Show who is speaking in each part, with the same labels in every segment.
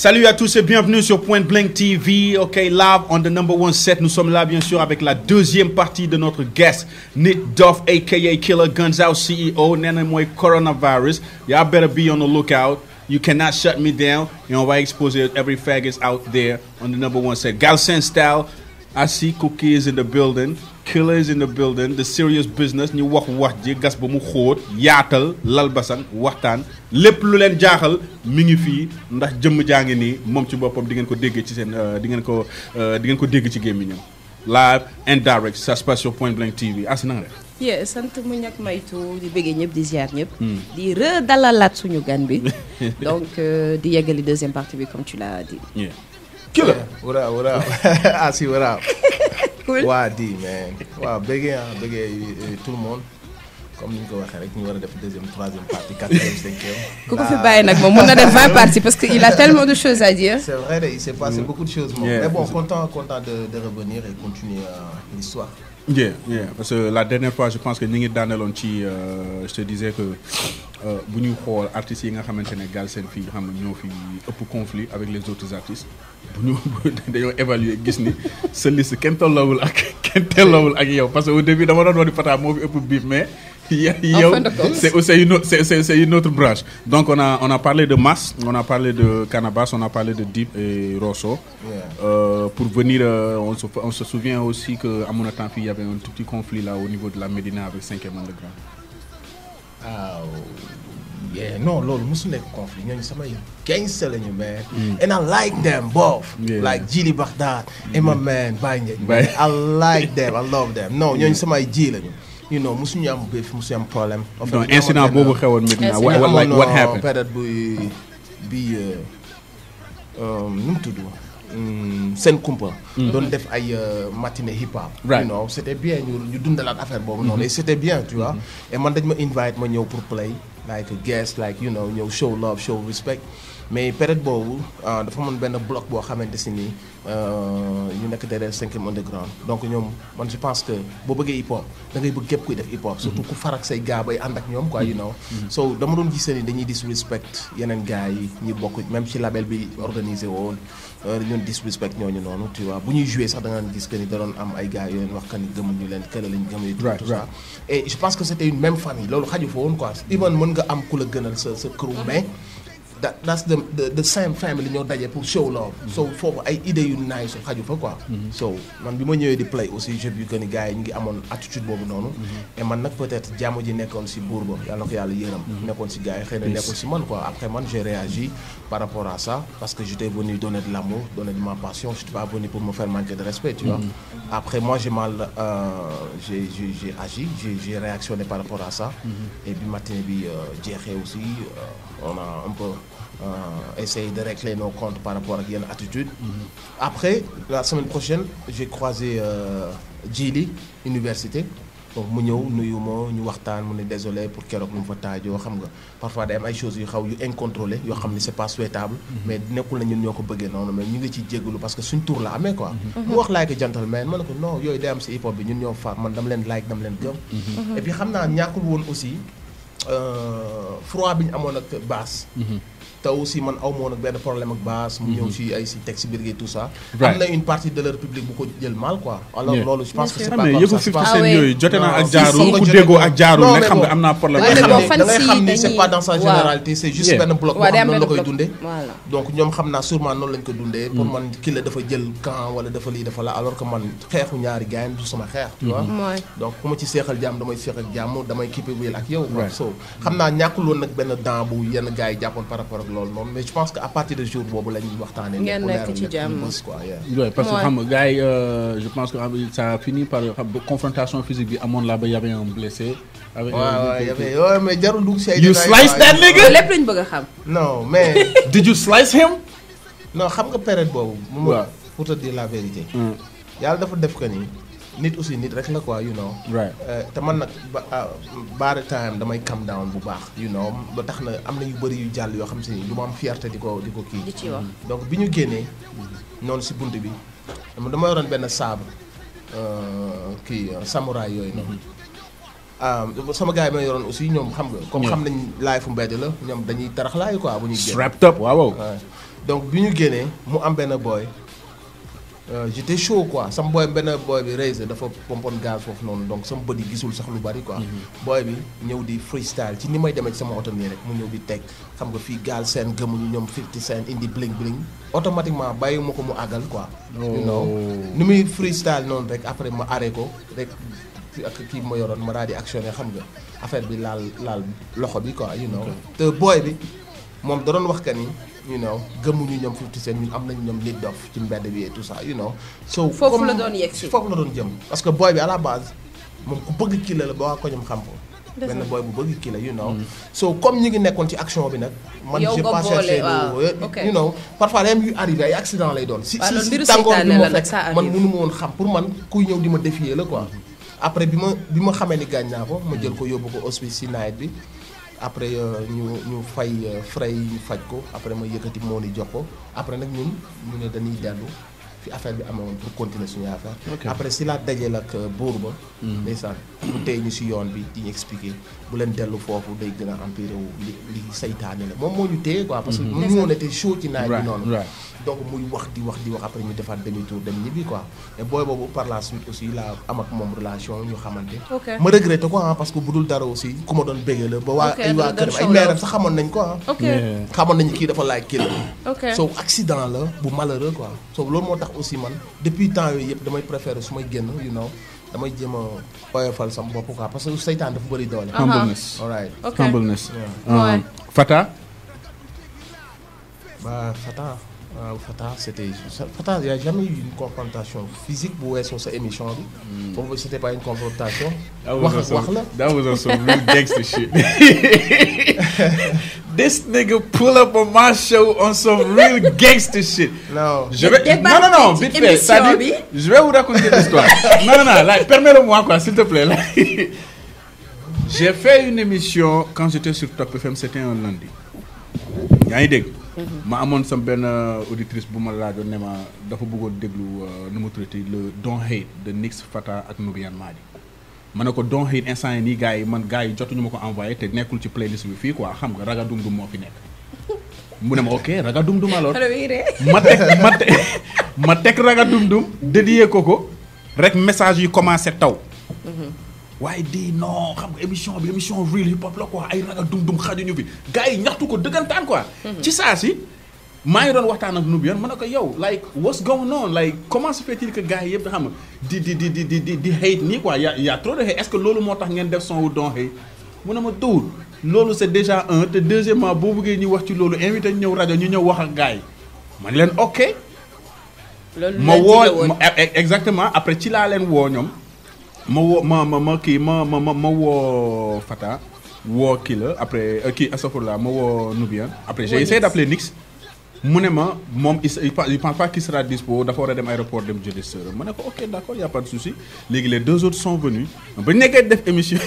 Speaker 1: Salut à tous et bienvenue sur Point Blank TV. Ok, live on the number one set. Nous sommes là, bien sûr, avec la deuxième partie de notre guest, Nick Duff, aka Killer Guns Out CEO, Nana Moy Coronavirus. Y'all better be on the lookout. You cannot shut me down. Et on va exposer every faggot out there on the number one set. Galsen style. I see cookies in the building. Killer is in the building. The serious business. ñu wax wax ji gas ba mu xóot yaatal lal basan waxtaan lépp lu leen jaaxal mi ngi fii ndax jëmm jaa ngi nii moom ci boppam di ngeen ko déggee ci seen euh, di ngeen ko euh, di ngeen ko dégg ci gémmiñam live and direct ça se passe sur Point Blank TV asi na nga def
Speaker 2: yeah sant mu ñàkk maytu di bëggee ñëpp di ziar ñëpp. di redalalaat suñu gan bi. donc euh, di yeggali deuxième partie bi comme tu l'as dit.
Speaker 1: Yeah.
Speaker 3: Killer. What up, what up? I see what up.
Speaker 2: Cool.
Speaker 3: waa di man waaw bëggee ah bëggee euh, tout le monde comme ni ñu ko waxee rek ñu war a def deuxième troisième partie quatrième cinquième.
Speaker 2: ku ko
Speaker 3: Là,
Speaker 2: fi bàyyi nag moom mun na def 20 parties parce que il a tellement de choses à dire.
Speaker 3: C'est vrai, il s'est passé beaucoup de choses. moom.
Speaker 1: Yeah.
Speaker 3: Mais bon, content, content de, de revenir et continuer euh, l'histoire.
Speaker 1: Yeah, yeah. Parce que la dernière fois, je pense que ñi ngi daaneloon ci euh, je te disais que euh, bu ñuy xool artistes yi nga xamante ne Galsen fii xam nga ñoo fi ëpp conflit avec les autres artistes bu ñu dañoo évaluer gis ni sa liste kenn tolloowul ak kenn tolloowul ak yow parce que au début dama doon wax ni Fata moo fi ëpp biif mais ya- yow
Speaker 2: fin de compte.
Speaker 1: c'est c'est une autre c'est c'est c'est une autre branche donc on a on a parlé de Mass on a parlé de Canabasse on a parlé de Deep et Rosso
Speaker 3: Yeah.
Speaker 1: Euh, pour venir, euh, on, se, on se souvient aussi qu'à mon temps, il y avait un tout petit conflit là au niveau de la Médina avec 5e underground.
Speaker 3: Ah, yeah, non, loolu musu nekk conflit ñooñu samay gangster lañu man. And I like them both.
Speaker 1: Yeah.
Speaker 3: Like Jili Baghdad and my man Baye Ndiaye.
Speaker 1: Baye.
Speaker 3: I like them, I love them. Non, ñooñu samay ji lañu. You know, musuñu am béf, musuñu am problème. En fait,
Speaker 1: Donc,
Speaker 3: ñu
Speaker 1: incident
Speaker 3: amoon
Speaker 1: bobu
Speaker 3: benn-
Speaker 1: xewoon Médina.
Speaker 2: Incident.
Speaker 1: What, what, like,
Speaker 3: amoon,
Speaker 1: what
Speaker 3: euh,
Speaker 1: happened?
Speaker 3: période bu bi euh, euh, nu mu tudd hum, seen kumpa doon def ay euh, matinée hip hop
Speaker 1: Right.
Speaker 3: you know c'était bien ñu ñu dundalaat affaire boobu noonu et c'était bien tu vois et man dañ ma invite ma ñëw pour play like a guest like you know ñëw show love show respect mais période boobu ah, dafa amoon benn bloc boo xamante si nii euh, ñu nekk derrière cinquième underground donc ñoom man je pense que boo bëggee hip hop da ngay bëgg képp kuy def hip hop surtout ku farak say gars bay ànd ak ñoom quoi you know so dama doon gisee ni dañuy disrespect yeneen gars yi ñi bokk même ci label bi organisé woon euh, ñun disrespect ñooñu noonu tu vois bu ñuy jouer sax da nga gis que ni da doon am ay gars yoo leen wax que ni gëmuñu leen kële lañ gëm et tout,
Speaker 1: Right,
Speaker 3: tout ça et je pense que c'était une même famille loolu xaju fa woon quoi even mën nga am ku la gënal sa sa crew mais that that's the the the same family ñoo daje pour show love. so foofu ay idées yu nice xaju fa quoi. so man bi ma ñëwee di play aussi j'ai vu que ni gars yi ñu ngi amoon attitude boobu noonu. et man nag peut-être jàmm ji nekkoon si buur ba yàlla na ko yàlla yërëm. nekkoon si gars yi xëy na nekkoon si man quoi après man j'ai réagi par rapport à ça parce que j'étais venu donner de l'amour donner de ma passion je suis pas venu pour me faire manquer de respect tu vois. après moi j'ai mal euh, j'ai j'ai j'ai agi j'ai j'ai réactionné par rapport à ça. et bi matin bi euh, jeexee aussi euh, on a un peu euh, essayé de régler nos comptes par rapport ak yenn attitude après la semaine prochaine j'ai croisé euh, Djili université donc mu ñëw nuyu ma ñu waxtaan mu ne désolé pour keroog nu mu fa taajoo xam nga parfois day am ay choses yu xaw yu incontrôlées yoo xam ne c'est pas souhaitable mais nekkul na ñun ñoo ko bëggee noonu mais ñu ngi ciy jéggalu parce que suñ tour la amee quoi mu wax like a gentleman ma ne ko non yooyu day am si hip hop bi ñun ñoo far man dama leen like dama leen gëm et puis xam naa ñàkkul woon aussi euh, froid bi ñu amoon ak basse te aussi man aw ma woon ak benn problème ak basse mu ñëw si ay si teg si biir gi tout ça
Speaker 1: Right.
Speaker 3: am na une partie de leur public bu ko jël mal quoi alors
Speaker 1: Yeah.
Speaker 3: loolu je pense que
Speaker 2: Bien
Speaker 3: c'est
Speaker 2: sûr.
Speaker 3: pas
Speaker 1: mais
Speaker 3: comme
Speaker 1: yëfu
Speaker 3: ça c'est
Speaker 1: 50
Speaker 3: pas-
Speaker 1: Cent
Speaker 2: Ah ouais.
Speaker 1: yooyu jote naa ak
Speaker 3: Non,
Speaker 1: jaaru
Speaker 3: si, si,
Speaker 1: ku
Speaker 3: si.
Speaker 1: déggoo ak jaaru
Speaker 3: Non,
Speaker 1: ne
Speaker 3: mais
Speaker 1: xam nga
Speaker 3: bon.
Speaker 1: am naa problème
Speaker 3: da ngay
Speaker 2: mais
Speaker 3: xam
Speaker 2: bon,
Speaker 3: ni
Speaker 2: fan
Speaker 3: da ngay
Speaker 2: si
Speaker 3: xam ni c'est
Speaker 2: dañuy-
Speaker 3: pas dans sa
Speaker 2: waaw.
Speaker 3: généralité c'est juste
Speaker 1: Yeah.
Speaker 3: benn bloc boo
Speaker 2: waaw day
Speaker 3: xam
Speaker 2: am
Speaker 3: noonu la
Speaker 2: benn
Speaker 3: koy
Speaker 2: bloc.
Speaker 3: dundee
Speaker 2: Voilà.
Speaker 3: donc ñoom xam naa sûrement noonu lañ ko dundee pour man ki la dafa jël camp wala dafa lii dafa la alors que man xeexu ñaari gars yi du sama xeex tu vois
Speaker 2: Ouais.
Speaker 3: donc ku ma ci seexal jàmm damay seexal jàmm damay keep it real ak yow quoi
Speaker 1: Right.
Speaker 3: so xam naa ñàkkul woon nag benn dent bu yenn gars yi jàppoon par rapport ak loolu noonu mais je pense que à partir de jour boobu la ñuy waxtaanee
Speaker 2: Ngeen
Speaker 3: lépp
Speaker 2: nekk
Speaker 3: leer
Speaker 2: ci
Speaker 3: lépp
Speaker 2: jàmm.
Speaker 3: ñu bës quoi yeah.
Speaker 1: Ouais, parce que
Speaker 2: Ouais.
Speaker 1: xam nga gars yi euh, je pense que xam nga, ça a fini par xam nga, confrontation physique bi amoon là ba y avait un blessé. avec
Speaker 3: waaw
Speaker 1: un-
Speaker 3: waaw y avait ouais, mais jarul dugg si ay
Speaker 1: You
Speaker 3: détails,
Speaker 1: sliced
Speaker 3: quoi.
Speaker 1: that nigga?
Speaker 2: loolu lépp lañ bëgg a xam.
Speaker 3: non mais
Speaker 1: Did you slice him?
Speaker 3: non xam nga période boobu. mu
Speaker 1: Waaw.
Speaker 3: pour te dire la vérité.
Speaker 1: Mm.
Speaker 3: yàlla dafa def que ni nit aussi nit rek la quoi you know.
Speaker 1: Right.
Speaker 3: Euh, te man nag ba ah, by the time damay calm down bu baax you know ba tax na am na yu bëri yu jàll yoo xam si ni du ma am fierté di ko di ko kii.
Speaker 2: di ci wax.
Speaker 3: donc bi ñu génnee noonu si bunt bi dama dama yoroon benn sabre euh, kii euh, samouraay yooyu noonu. ah sama gars yi ma yoroon aussi ñoom xam nga. comme
Speaker 1: Yeah.
Speaker 3: xam nañ laay fu mbedd la ñoom dañuy tarax laay quoi bu ñuy génn.
Speaker 1: Strapped up waaw waaw.
Speaker 3: Ouais. donc bi ñu génnee mu am benn boy euh, j'étais chaud quoi sama boy benn boy bi Razer dafa pompoon gaz foofu noonu donc sama bët yi gisul sax lu bari quoi. boy bi ñëw di freestyle ci ni may demee ci sama oto nii rek mu ñëw di teg xam nga fii gaal seen gëmuñu ñoom 50 cent indi bling bling automatiquement bàyyi ma ko mu àggal quoi. you know ni muy freestyle noonu rek après ma arrêté ko rek ak kii ma yoroon ma daal di actionné xam nga affaire bi laal laal loxo bi quoi you know te boy bi moom da doon wax que ni you know gëmuñu ñoom 50 cent ñun am nañu ñoom nit dof ci mbedd bi et tout ça you know. so
Speaker 2: Foofu
Speaker 3: comme-
Speaker 2: la doon yegg si.
Speaker 3: foofu la doon jëm parce que boy bi à la base moom ku bëgg kii la la ba waa ko ñoom xam ko. benn boy bu bëgg kii la you know. so comme ñu ngi nekkoon ci action bi nag. man
Speaker 2: Yow
Speaker 3: j'ai
Speaker 2: nga
Speaker 3: pas
Speaker 2: boole,
Speaker 3: cherché
Speaker 2: waaw,
Speaker 3: lu
Speaker 2: ok.
Speaker 3: you know parfois day am yu arrivé ay accident lay doon. si
Speaker 2: Waaw,
Speaker 3: si
Speaker 2: loolu
Speaker 3: si
Speaker 2: mbiru
Speaker 3: tàngoor bi
Speaker 2: seytaane
Speaker 3: ma
Speaker 2: la nag,
Speaker 3: fekk
Speaker 2: ça
Speaker 3: man
Speaker 2: arrive.
Speaker 3: mënu ma woon xam pour man kuy ñëw di ma défier la quoi. après bi ma bi ma xamee ni gaañ naa ko ma jël ko yóbbu ko hospice si nawet bi. après euh, ñu ñu fay euh, frais yi ñu faj ko après ma yëkkati moo ni jox ko après nag ñun ñu ne dañuy dellu fi affaire bi amee woon pour continuer suñu affaire.
Speaker 1: Ok.
Speaker 3: après si laa dajeel ak euh, buur ba. ndeysaan mu tey ñu si yoon bi di ñu expliquer bu leen dellu foofu day gën a empiré wu li li saytaane la moom moo ñu téye quoi. parce que mu ñu woon était chaud ci naaj bi
Speaker 1: Right,
Speaker 3: noonu.
Speaker 1: right.
Speaker 3: donc muy wax di wax di wax après ñu defaat demi tour dem ñibbi quoi mais booy boobu par la suite aussi laa am ak moom relation ñu xamante.
Speaker 2: Ok.
Speaker 3: ma regretté ko ah parce que bu dul dara aussi ku ma doon béggee la ba waa
Speaker 2: Ok,
Speaker 3: ay waa
Speaker 2: doon
Speaker 3: këram ay
Speaker 2: show
Speaker 3: meeram
Speaker 2: love.
Speaker 3: sax xamoon nañ ko ah.
Speaker 2: ok
Speaker 1: Yeah.
Speaker 3: xamoon nañu kii dafa laaj kii la.
Speaker 2: ok
Speaker 3: so accident la bu malheureux quoi so loolu moo tax aussi man depuis temps yooyu yëpp damay préférer su may génn you know damay jéem a oyofal sama bopp quoi parce que seytaan dafa bëri doole.
Speaker 2: Ah.
Speaker 1: Humbleness.
Speaker 3: alright
Speaker 2: ok
Speaker 1: Humbleness.
Speaker 3: Yeah.
Speaker 1: Um,
Speaker 2: Ouais.
Speaker 1: Fata.
Speaker 3: Bah, Fata, euh, Fata, c'était. Fata, il n'y a jamais eu une confrontation physique pour sur cette émission. Pour moi, c'était pas une confrontation.
Speaker 1: That was, on
Speaker 3: Wax- wax
Speaker 1: some,
Speaker 3: la.
Speaker 1: that was on some real gangster shit. this nigga pull up on my show on some real gangster shit.
Speaker 3: Non.
Speaker 1: Je vais,
Speaker 2: débat
Speaker 1: non, non, non,
Speaker 2: ci
Speaker 1: vite fait.
Speaker 2: émission
Speaker 1: C'est-à-dire,
Speaker 2: bi.
Speaker 1: je vais vous raconter l'histoire. non, non, non, là, permets-le-moi, quoi, s'il te plaît. là. J'ai fait une émission quand j'étais sur Top FM, c'était un lundi. yaa ngi dégg. ma amoon sam benn euh, auditrice bu ma laajoon ne ma dafa bëggoon déglu euh, nu mu tuddati le Don't Hate de Nix Fata ak Nubian Madi. ma ne ko Don't Hate instant yi nii gars yi man gars yi jotuñu ma ko envoyé te nekkul ci playlist bi fii quoi xam nga raga dum dum moo fi nekk. mu ne ma ok raga dum dum alors.
Speaker 2: xale bi ree
Speaker 1: ma teg ma teg ma teg raga dum dum dédié ko ko rek message yi commencé taw. waaye di non xam nga émission bi émission real hip hop la quoi ay raga dum dum xajuñu fi gars yi ñaxtu ko dëggantaan quoi. ci saa si maa ngi doon waxtaan ak Nubian ma ne ko yow like what's going on like comment se fait-il que gars yi yëpp xam nga di di di di di di di hate nii quoi y a y a trop de hate est-ce que loolu moo tax ngeen def son wu don hate mu ne ma tuur loolu c'est déjà un te deuxièmement boo bëggee ñu wax ci loolu invité ñu ñëw rajo ñu ñëw wax ak gars yi ma ne leen ok.
Speaker 2: loolu
Speaker 1: ma
Speaker 2: la
Speaker 1: woo
Speaker 2: jige woon.
Speaker 1: ma- e- e- exactement après ci laa leen woo ñoom ma woo ma ma ma kii ma ma ma ma woo Fata woo kii la après euh, kii astafurlah ma woo Nubian après j'ai
Speaker 2: Woo
Speaker 1: essayé
Speaker 2: Nix.
Speaker 1: d'appeler Nix mu ne ma moom il s- il pa- il pense pas qu'il sera dispo dafa war a dem aéroport dem jëli sœur ma ne ko ok d'accord y a pas de souci léegi les deux autres sont venus ba ñu nekkee def émission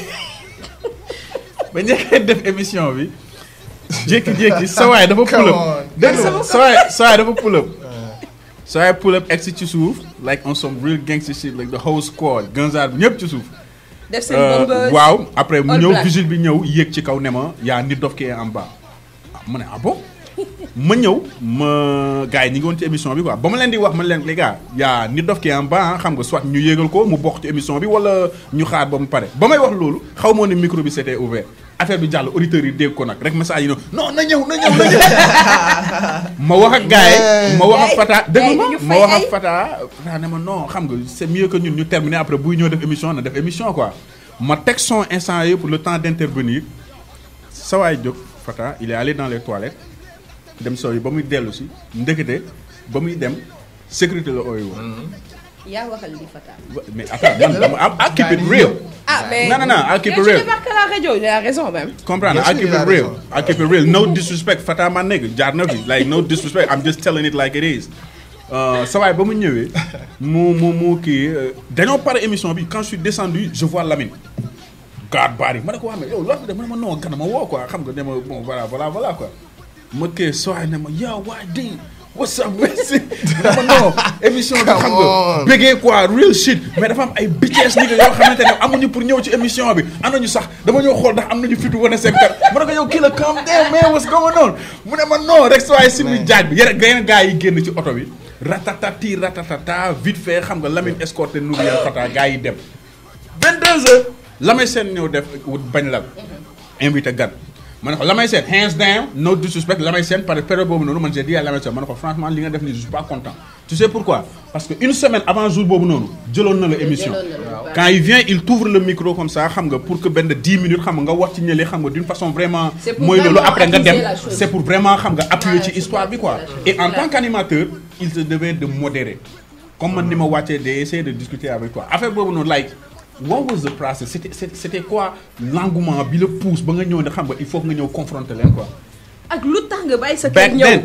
Speaker 1: ba ñu nekkee def émission bi jékki-jékki sa waay dafa pull up
Speaker 3: Come on.
Speaker 1: dégg nga sa waay sa waay dafa pull up so I pull up exit ci suuf like on some real gangster shit like the whole squad Gunzar bi ñëpp ci suuf.
Speaker 2: def seen
Speaker 1: Euh,
Speaker 2: bombeuse.
Speaker 1: waaw après mu
Speaker 2: All
Speaker 1: ñëw
Speaker 2: black.
Speaker 1: vigile bi ñëw yéeg ci kaw ne ma yaa nit dof ki est en bas ah ma ne ah bon ma ñëw ma gars yi ñi ngi woon ci émission bi quoi ba ma leen di wax ma leen les gars yaa nit dof ki est en bas ah, xam nga soit ñu yéegal ko mu bokk ci émission bi wala ñu xaar ba mu pare ba may wax loolu xaw moo ne micro bi c'était ouvert affaire bi jàll auditeurs yi dégg ko nag rek message yi non na ñëw na ñëw na ñëw ma wax ak gars yi ma wax ak Fata dégg ma
Speaker 2: gars yi ñu
Speaker 1: ma
Speaker 2: fay
Speaker 1: wax ak
Speaker 2: ay-
Speaker 1: Fata Fata ne ma non xam nga c'est mieux que ñun ñu terminer après buy ñëw def émission na def émission quoi ma teg son instant yi pour le temps d'intervenir sa waay jóg Fata il est allé dans les toilettes dem soow yi ba muy dellu si ndekete ba muy dem sécurité la ooy woon
Speaker 2: yaa waxal li Fata.
Speaker 1: mais attends man dama I- I keep it real
Speaker 2: ah mais
Speaker 1: non non non I keep it
Speaker 2: mais
Speaker 1: real
Speaker 2: je débarque à la radio il a raison même.
Speaker 1: comprendre
Speaker 3: Bien
Speaker 1: I
Speaker 3: sûr,
Speaker 1: keep
Speaker 3: il a
Speaker 1: it real
Speaker 3: raison.
Speaker 1: I keep it real no disrespect Fata ma nigga jaar na fi like no disrespect I'm just telling it like it is Euh, sa waay ba mu ñëwee mu mu mu kii euh, dañoo pare émission bi quand je suis descendu je vois Lamine garde bari ma ne ko waa mais yow loolu de ma ne ma non gana ma woo quoi xam nga ne ma bon voilà voilà voilà quoi ma kii sa waay ne ma yow waa di what's up merci dama non émission bi xam nga
Speaker 3: on.
Speaker 1: bëggee quoi real shit mais dafa am ay bitches nigga yoo xamante ne amuñu pour ñëw ci émission bi am nañu sax dama ñëw xool ndax am nañu fitu wane seen kar mu ne ko yow kii la calm down man what's going on mu ne ma non rek waaye si muy jaaj bi yeneen yeneen gars yi génn ci oto bi ratatati ratatata vite fait xam nga Lamine escorté Nouriel Fata gars yi dem 22 heures Lamine seen ñëw def wut bañ la invité gan ma ne ko Lamine Sène hands down no disrespect Lamine Sène par période boobu noonu man j'ai dit à Lamine Sène ma ne ko franchement li nga def nii je suis pas content tu sais pourquoi parce que une semaine avant jour boobu noonu jëloon na la émission quand il vient il t'ouvre le micro comme ça xam nga pour que benn 10 minutes xam nga nga wax ci ñële xam nga d'une façon vraiment
Speaker 2: C'est pour
Speaker 1: mooy loolu
Speaker 2: vraiment
Speaker 1: après nga dem
Speaker 2: attiser la chose.
Speaker 1: c'est pour vraiment xam nga appuyer ci
Speaker 2: Ouais,
Speaker 1: histoire bi quoi
Speaker 2: attiser la chose.
Speaker 1: et en
Speaker 2: Voilà.
Speaker 1: tant qu'animateur il se devait de modérer comme man ni ma wàccee de essayer de discuter avec toi affaire boobu noonu like what was the process c'était c'était c'était quoi l'engouement bi la pousse ba nga ñëw ne xam nga il faut que nga ñëw confronter leen quoi
Speaker 2: ak lu tax nga bàyyi sa kër
Speaker 1: back
Speaker 2: ñëw
Speaker 1: then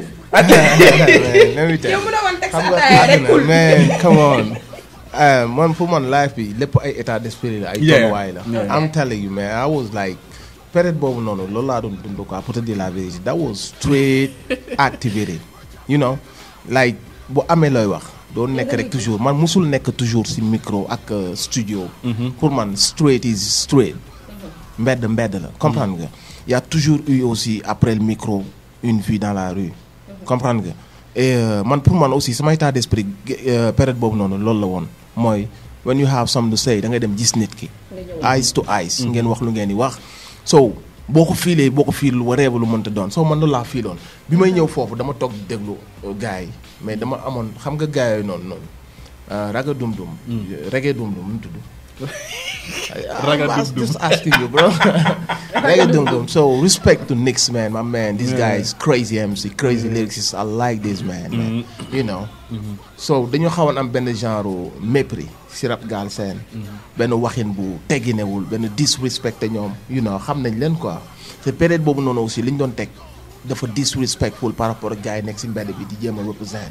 Speaker 3: let me tell
Speaker 2: yow
Speaker 3: you.
Speaker 2: mu ne woon teg sa
Speaker 3: xam nga
Speaker 2: ataaya rek
Speaker 3: àdduna
Speaker 2: cool
Speaker 3: man come on Uh, man pour man life bi lépp ay état d'esprit la ay
Speaker 1: Yeah.
Speaker 3: tolluwaay la
Speaker 1: Yeah.
Speaker 3: I'm telling you man I was like période boobu noonu loolu laa doon dund quoi pour te dire la vérité that was straight activity you know like bu amee looy wax doo nekk rek toujours man musul nekk toujours si micro ak euh, studio pour man straight is straight mbedd mbedd la comprendre nga y a toujours eu aussi après le micro une vie dans la rue comprendre nga et euh, man pour man aussi sama état d'esprit euh, période boobu noonu loolu la woon mooy when you have something to say da ngay dem gis nit ki eyes to eyes ngeen wax lu ngeen di wax so boo ko fiilee boo ko fiil wareeba lu mënta doon so man loolu laa fiiloon bi may ñëw foofu dama toog di déglu euh, gars yi mais dama amoon xam nga gars yooyu noonu noonu euh, raga dum dum reggae dum dum nu mu tudd
Speaker 1: Raga
Speaker 3: I'm
Speaker 1: Dum Dum.
Speaker 3: just asking you, bro. Raga Dum Dum. So respect to Nix, man. My man, this guy is crazy MC, crazy lyricist. I like this man, man. You know. So dañoo xawoon am benn genre mépris si rap Galsen. benn waxin bu tegginewul benn disrespecté ñoom. you know xam nañ leen quoi. te période boobu noonu aussi li ñu doon teg dafa disrespectful par rapport ak gars yi nekk si mbedd bi di jéem a représenter.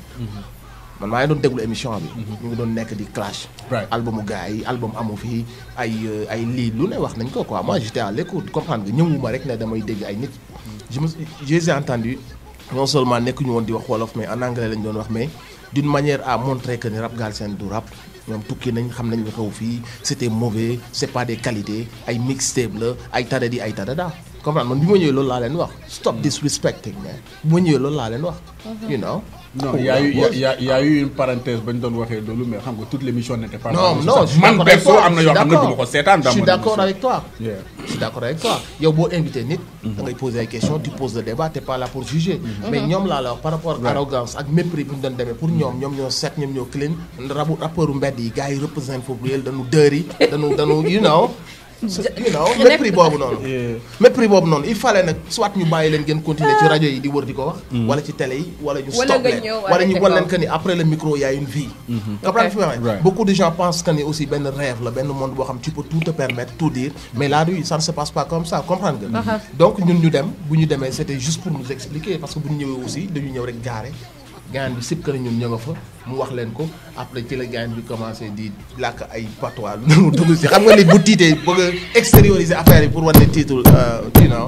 Speaker 3: man maa ngi doon déglu émission bi. ñu ngi doon nekk di clash.
Speaker 1: Right.
Speaker 3: albumu gars yi album amu fi ay euh, ay lii lu ne wax nañ ko quoi moi j'étais à l'écoute comprendre nga ñëwuma rek ne damay dégg ay nit. je me je les ai entendu non seulement nekkuñu woon di wax wolof mais en anglais lañ doon wax mais d'une manière à montrer que ni rap Galsen du rap ñoom tukki nañ xam nañ lu xew fii c'était mauvais c'est pas des qualités ay mixtape la ay tadadi ay tadada comprendre man bi ma ñëwee loolu laa leen wax stop disrespecting man bi ma ñëwee loolu laa leen wax. you know.
Speaker 1: non il y a eu il y a- il y a il y a eu une parenthèse ba ñu doon waxee loolu mais xam nga toute l'émission n'était pas
Speaker 3: non
Speaker 1: basée
Speaker 3: non
Speaker 1: sur
Speaker 3: je
Speaker 1: ça.
Speaker 3: suis
Speaker 1: man
Speaker 3: d'accord avec
Speaker 1: perso
Speaker 3: toi,
Speaker 1: am na
Speaker 3: je
Speaker 1: yoo
Speaker 3: suis
Speaker 1: xam ne du ma
Speaker 3: d'accord.
Speaker 1: ko seetaan dans
Speaker 3: je suis
Speaker 1: mon
Speaker 3: d'accord
Speaker 1: émission.
Speaker 3: avec toi
Speaker 1: Yeah.
Speaker 3: je suis d'accord avec toi yow boo invité nit da ngay poser ay questions tu poses le débat t'es pas là pour juger mais ñoom laa la wax par rapport ak arrogance ak mépris bi ñu doon demee pour ñoom ñoom ñoo set ñoom ñoo clean rabu rappeuru mbedd yi gars yi représente foofu réel dañu dëri dañu dañu you know you know mépris boobu noonu mépris boobu noonu il fallait nag soit ñu bàyyi leen ngeen continuer ci rajo yi di wër di ko wax wala ci télé yi wala ñu
Speaker 2: Wala
Speaker 3: stop
Speaker 2: nga
Speaker 3: leen
Speaker 2: ñëw
Speaker 3: wala ñu
Speaker 2: arrêté
Speaker 3: wan leen
Speaker 2: ko.
Speaker 3: que ni après le micro y a une vie comprendre fi ma waxee
Speaker 1: Right.
Speaker 3: beaucoup de gens pensent que ni aussi benn rêve la benn monde boo xam tu peux tout te permettre tout dire mais la rue ça ne se passe pas comme ça comprendre nga donc ñun ñu dem bu ñu demee c'était juste pour nous expliquer parce que bu ñu ñëwee aussi dañu ñëw rek gaare gaan bi sib que ñun ñë nga fa mu wax leen ko après ci la gaan bi commencé di làkk ay patois lu mu dugg si xam nga nit bu tiitee bëgg a extérioriser affaire yi pour wane titre you know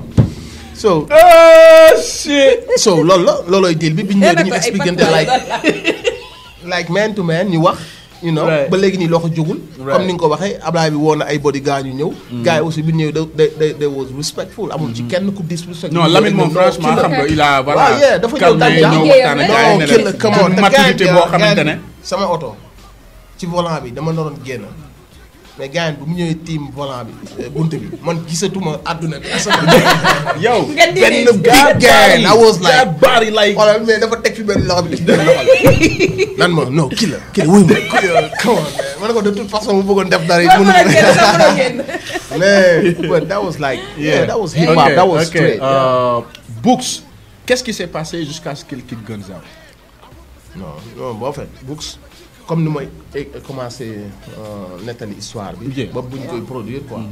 Speaker 3: so
Speaker 1: oh shit.
Speaker 3: so loolu la loolooy deal bi bi ñu ñëwee dañu expliquer like
Speaker 2: like
Speaker 3: like man to man ñu wax you know
Speaker 1: Right.
Speaker 3: ba léegi nii loxo jógul comme ni nga ko waxee Ablaye bi woo na ay bodyguard ñu ñëw gars yi aussi bi ñu ñëwee da da da was respectful amul ci kenn ku disrespect
Speaker 1: non Lamine moom franchement xam nga il a voilà.
Speaker 3: waaw yeah dafa ñëw
Speaker 1: calmé
Speaker 3: daal
Speaker 1: ñëw waxtaan ak gars yi
Speaker 3: non
Speaker 1: ne
Speaker 3: kii la
Speaker 1: leen
Speaker 3: come on
Speaker 1: d'une
Speaker 3: te
Speaker 1: maturité
Speaker 3: gars
Speaker 1: boo
Speaker 3: yi-
Speaker 1: xamante
Speaker 3: gars
Speaker 1: ne.
Speaker 3: yi- sama oto ci volant bi dama naroon génn mais gars yi bu mu ñëwee tiim volant bi euh, buntu bi man gisatuma àdduna bi asamaan
Speaker 1: yow.
Speaker 2: nga di
Speaker 3: benn
Speaker 2: ne
Speaker 3: big gang I was like
Speaker 1: that body like.
Speaker 3: wala mais dafa teg fi benn loxo bi def benn loxo bi nan ma non kii la kii la wuy ma kii la come on man ma ne ko de toute façon mu bëggoon def dara it
Speaker 2: war
Speaker 3: mënu
Speaker 2: mën a génn sax mën a génn
Speaker 3: mais but that was like yeah, that was hip hop
Speaker 1: Ok,
Speaker 3: that was
Speaker 1: ok.
Speaker 3: straight yeah.
Speaker 1: Euh, Books. Qu'est-ce qui s'est passé jusqu'à ce qu'il quitte Guns Out
Speaker 3: non non boo fait books comme ni may eh, commencé euh, nettali histoire bi
Speaker 1: Yeah.
Speaker 3: ba buñ koy produire quoi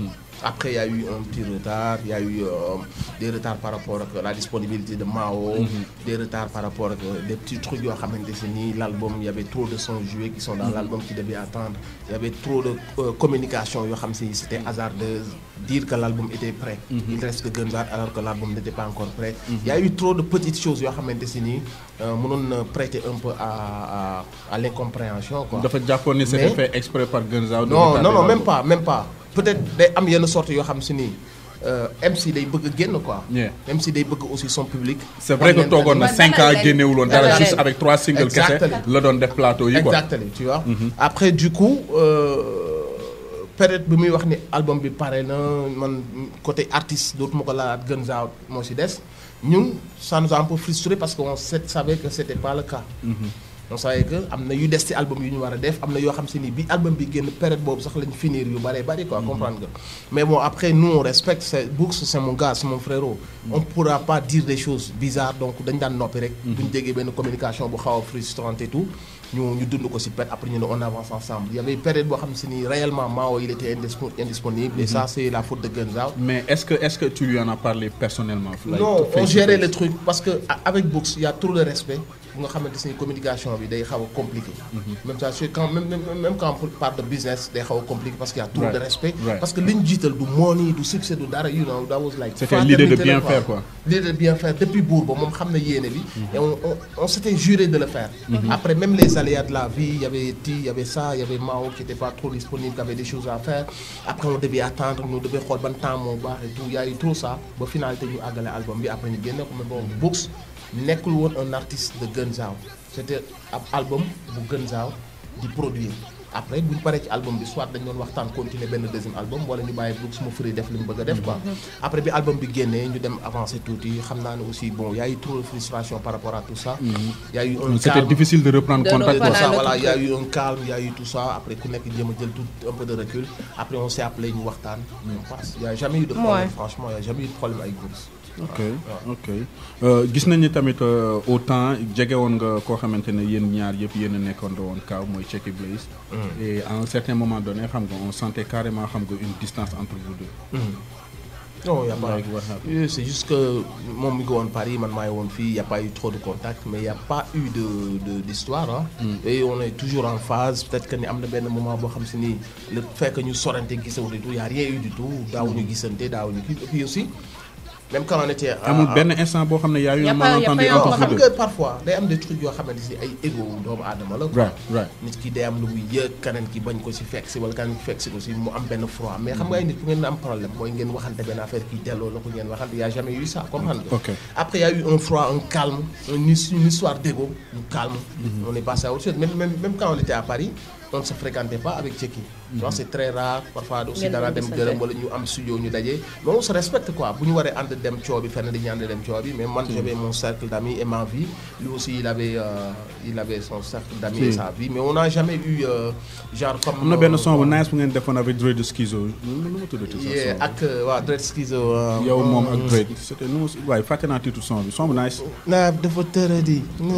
Speaker 3: Après, il y a eu un petit retard. Il y a eu euh, des retards par rapport à la disponibilité de Mao, des retards par rapport à des petits trucs. yo xamante se ni L'album, il y avait trop de sons joués qui sont dans l'album qui devaient attendre. Il y avait trop de euh, communication. yo xam si C'était hasardeux. Dire que l'album était prêt. Il reste que Gunzat alors que l'album n'était pas encore prêt. Il y a eu trop de petites choses. Yo xamante se ni euh, mënoon prêter un peu à, à, à l'incompréhension. quoi.
Speaker 1: dafa jàppoon ni c'était
Speaker 3: Mais-
Speaker 1: fait exprès par Gunzao. de
Speaker 3: non
Speaker 1: retarder
Speaker 3: non non même
Speaker 1: l'album.
Speaker 3: pas même pas peut-être day am yenn sorte yoo xam si ni euh, MC day bëgg a génn quoi.
Speaker 1: Yeah.
Speaker 3: MC day bëgg aussi son public.
Speaker 1: c'est vrai que
Speaker 3: Wan leen
Speaker 1: toogoon na
Speaker 2: Man
Speaker 1: 5 ans
Speaker 2: dalal leen.
Speaker 1: génnewul woon dara
Speaker 2: Dalal
Speaker 1: juste
Speaker 2: leen.
Speaker 1: avec trois singles kese
Speaker 3: Exactement.
Speaker 1: la doon def plateau yi quoi.
Speaker 3: Exactement, tu vois. Après du coup euh, période bi muy wax ni album bi pare na man côté artiste dootuma ko laalaat Guns Out moo si des ñun ça nous a un peu frustré parce que on sait- savait que c'était pas le cas. on savait que am na yu des ci album yu ñu war a def am na yoo xam si ni bi album bi génn période boobu sax lañ finir yu bëree bëri quoi comprendre nga mais bon après nous on respecte c'est Books c'est mon gars c'est mon frérot on pourra pas dire des choses bizarres donc dañ daan noppi rek duñ déggee benn communication bu xaw a frustrante et tout ñu ñu dund ko ci pet après ñu ne on avance ensemble il y avait période boo xam si ni réellement Mao il était indispo- indisponible et ça c'est la faute de Guns Out
Speaker 1: mais est-ce que est-ce que tu lui en as parlé personnellement. like,
Speaker 3: non on
Speaker 1: face to
Speaker 3: gérait
Speaker 1: face?
Speaker 3: le truc parce que a- avec Books il y a trop de respect bu nga xamante ni communication bi day xaw a compliqué. même ça c'est quand même même même quand on parle de business day xaw a compliqué parce qu'il y a trop
Speaker 1: Right.
Speaker 3: de respect.
Speaker 1: Right.
Speaker 3: parce que li ñu jiital du money du succès du dara you know that was like.
Speaker 1: C'était l'idée de
Speaker 3: fraternité
Speaker 1: bien
Speaker 3: la,
Speaker 1: faire, quoi.
Speaker 3: l'idée de bien faire depuis buur ba moom xam na yéene bi. et on on on s'était juré de le faire. après même les aléas de la vie il y avait Ti il y avait ça il y avait Mao qui était pas trop disponible qui avait des choses à faire après on devait attendre ñu devait xool ban temps moo baax et tout il y a eu trop ça ba finalité ñu àggale album bi après ñu génne ko mais bon Books nekkul woon un artiste de Guns Out c'était ab album bu Guns Out di produire après bu ñu paree ci album bi soit dañ doon waxtaan continuer benn deuxième album wala ñu bàyyi Books mu free def li mu bëgg a def quoi après bi album bi génnee ñu dem avancer tuuti xam naa ne aussi bon y a eu trop de frustration par rapport à tout ça y a eu un
Speaker 1: c'était
Speaker 3: calme.
Speaker 1: difficile de reprendre
Speaker 2: De
Speaker 1: contact.
Speaker 3: tout
Speaker 2: Voilà,
Speaker 3: ça
Speaker 2: le
Speaker 3: voilà
Speaker 2: truc.
Speaker 3: il y a eu un calme il y a eu tout ça après ku nekk jéem a jël tout un peu de recul après on s'est appelé ñu waxtaan on passe il y a jamais eu de problème
Speaker 2: Ouais.
Speaker 3: franchement il y a jamais eu de problème avec Books
Speaker 1: ok ok Euh, gis nañu tamit euh, autant jege woon nga koo xamante ne yéen ñaar yëpp yéen a nekkoon woon kaaw mooy Checky Blaze. et à un certain moment donné xam nga on sentait carrément xam nga une distance entre vous deux.
Speaker 3: non y a pas
Speaker 1: Like what happened?
Speaker 3: Oui, c'est juste que moom mi ngi woon Paris man maa ngi woon fii y a pas eu trop de contact mais y a pas eu de de d'histoire ah. et on est toujours en phase peut-être que ni am na benn moment boo xam si ni le fait que ñu sorante gisawul et tout y a rien eu du tout daawuñu gisante daawuñu kii et puis aussi même quand on était. à-
Speaker 1: amul benn instant boo xam ne y a eu
Speaker 2: Y a
Speaker 1: un
Speaker 2: pas- y a
Speaker 1: malentendu
Speaker 2: pas eu
Speaker 3: non
Speaker 1: entre
Speaker 2: un
Speaker 1: vous
Speaker 3: xam
Speaker 1: deux.
Speaker 3: nga parfois day am des trucs yoo xamante si ay ego doomu aadama la. quoi.
Speaker 1: right right
Speaker 3: nit ki day am lu muy yëg keneen ki bañ ko si fekk si wala keneen ki fekk si ko si mu am benn froid mais xam nga ay nit ku ngeen am problème mooy ngeen waxante benn affaire kii delloo la ko ngeen waxante y a jamais eu ça comprendre nga
Speaker 1: Ok.
Speaker 3: après y a eu un froid un calme une, his- une histoire d'ego un calme on est passé à autre chose même, même, même quand on était à Paris on ne se fréquentait pas avec Tcheki tu vois c'est très rare parfois aussi
Speaker 2: Ngeen
Speaker 3: dara
Speaker 2: doon
Speaker 3: dem
Speaker 2: gisante.
Speaker 3: gërëm wala ñu am studio ñu daje mais on se respecte quoi bu ñu waree ànd dem coow bi fenn dañuy ànd dem coow bi mais man j'avais mon cercle d'amis et ma vie lui aussi il avait euh, il avait son cercle d'amis et
Speaker 1: Si.
Speaker 3: sa vie mais on n'a jamais eu euh, genre comme
Speaker 1: am na benn
Speaker 3: euh,
Speaker 1: son bu nice bu ngeen defoon avec Dre de Schizo nu nu ma tuddati sa
Speaker 3: yeah,
Speaker 1: son
Speaker 3: ak euh, waa Dread Schizo euh,
Speaker 1: yow moom ak
Speaker 3: euh,
Speaker 1: Dre c'était nu mu waaye fàtte naa titre son bi son bu nice
Speaker 3: naa dafa tëradi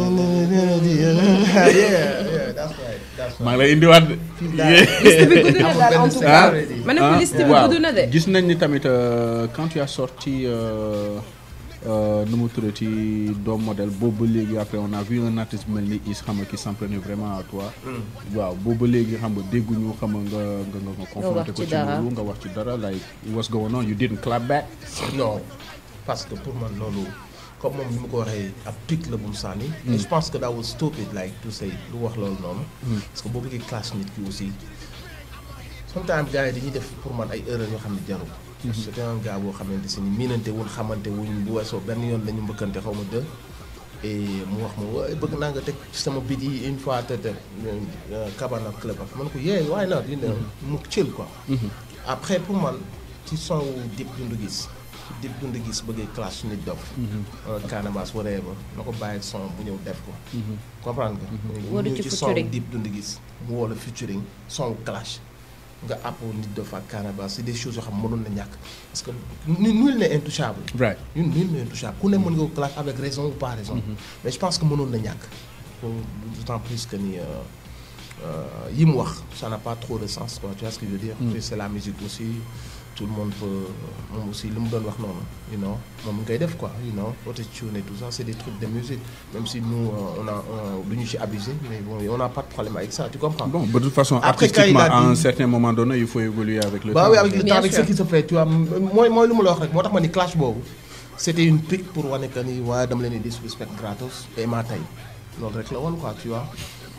Speaker 3: yeah yeah that's right that's
Speaker 1: maa ngi lay indiwaat de.
Speaker 2: liste bi gudd na daal en tout cas
Speaker 1: Ah.
Speaker 2: ma ne ko liste bi
Speaker 1: waaw
Speaker 2: gudd na de.
Speaker 1: gis nañ ni tamit euh, quand tu as sorti euh, euh, nu mu tuddati doom modèle boobu ba léegi après on a vu un artiste mel ni Is xam nga qui s'en prenait vraiment à toi. waaw boobu ba léegi xam nga dégguñu xam nga nga nga nga nga confronté ko
Speaker 2: ci
Speaker 1: ci
Speaker 2: dara.
Speaker 1: loolu nga wax ci dara like what's going on you didn't clap back.
Speaker 3: non parce que pour man loolu comme moom ni mu ko waxee ab pic la bu mu sànni. et je pense que that was stupid like to say lu wax loolu noonu. parce que boo bëggee classe nit ki aussi. sometimes gars yi dañuy def pour man ay erreurs yoo xam ne jarul. c'était un gars boo xamante si ni miinante wuñ xamante wuñ bu weesoo benn yoon la ñu mbëkkante xaw ma deux. et mu wax ma waaye bëgg naa nga teg ci sama bit yi une fois te te Cabana Club ak man ko yee why not you know mu chill quoi. après pour man ci son wu Dip Doundou Guiss Dip Doundou Guiss bëggee clash nit dof Canabasse waree ba na ko bàyyi son bu ñëw def ko comprendre nga
Speaker 2: Woo
Speaker 3: ñu
Speaker 2: ci
Speaker 3: ci son
Speaker 2: featuring.
Speaker 3: Dip Doundou Guiss mu woo la featuring son wu clash nga àppoo nit dof ak Canabasse c'est des choses yoo xam mënoon na ñàkk parce que nu nul n'est intouchable
Speaker 1: right
Speaker 3: ñun nul n'est intouchable ku ne mën nga ko clash avec raison ou pas raison mais je pense que mënoon na ñàkk pour d'autant plus que ni euh, euh, yi mu wax ça n'a pas trop de sens quoi tu vois ce que je veux dire Puis c'est la musique aussi tout le monde peut moom aussi li mu doon wax noonu you know moom ngay def quoi you know autotune et tout ça c'est des trucs de musique même si nous euh, on a on du ñu ci abusé mais bon on n'a pas de problème avec ça tu comprends.
Speaker 1: Bon, de toute façon,
Speaker 3: Après, quand il
Speaker 1: artistiquement,
Speaker 3: a
Speaker 1: à
Speaker 3: dit-
Speaker 1: un certain moment donné, il faut évoluer avec le
Speaker 3: bah
Speaker 1: temps.
Speaker 3: oui avec le
Speaker 2: Bien
Speaker 3: temps avec ce
Speaker 2: sûr.
Speaker 3: qui se fait tu vois mooy mooy lu ma la wax rek moo tax ma ni clash boobu c'était une pique pour wane que ni waaye dama leen di disrespect gratos et maa tey loolu rek la woon quoi tu vois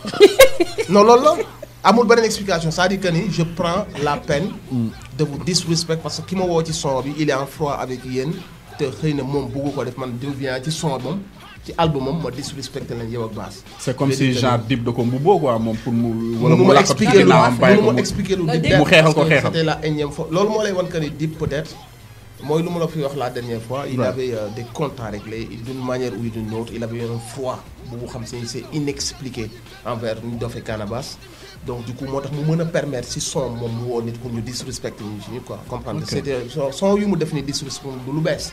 Speaker 3: non loolu la amul beneen explication c'est-à-dire que ni je prends la peine de vous disrespect parce que ki ma woo ci son bi il est en froid avec yéen te xëy na moom bëggu ko def man di vient ci son moom ci album moom ma disrespecté leen yow ak baas
Speaker 1: C'est comme
Speaker 3: Je
Speaker 1: si
Speaker 3: dis que
Speaker 1: genre
Speaker 3: ni-
Speaker 1: dip de ko mbubboo quoi moom pour mu. wala
Speaker 3: mënu
Speaker 1: mu
Speaker 3: ma
Speaker 1: làkkatu ci
Speaker 3: expliquer lu
Speaker 1: ginnaawam bàyyi ko
Speaker 3: mënu ma
Speaker 1: mu-
Speaker 3: expliquer lu
Speaker 2: Mu
Speaker 3: dip
Speaker 2: xeexal
Speaker 1: ko
Speaker 3: parce que
Speaker 1: xeexal.
Speaker 3: c'était la énième fois loolu moo lay wan que ni dip peut-être mooy lu ma la fi wax la dernière fois il
Speaker 1: Ouais.
Speaker 3: avait euh, des comptes à régler d'une manière ou d'une autre il avait un froid bu mu xam si c'est inexpliqué envers ñu dofee Canabasse donc du coup moo tax mu mën a permettre si son moom mu woo nit pour ñu disrespecter ñu ci quoi comprendre
Speaker 1: Ok.
Speaker 3: c'était son son yu mu def ni disrespect du lu bees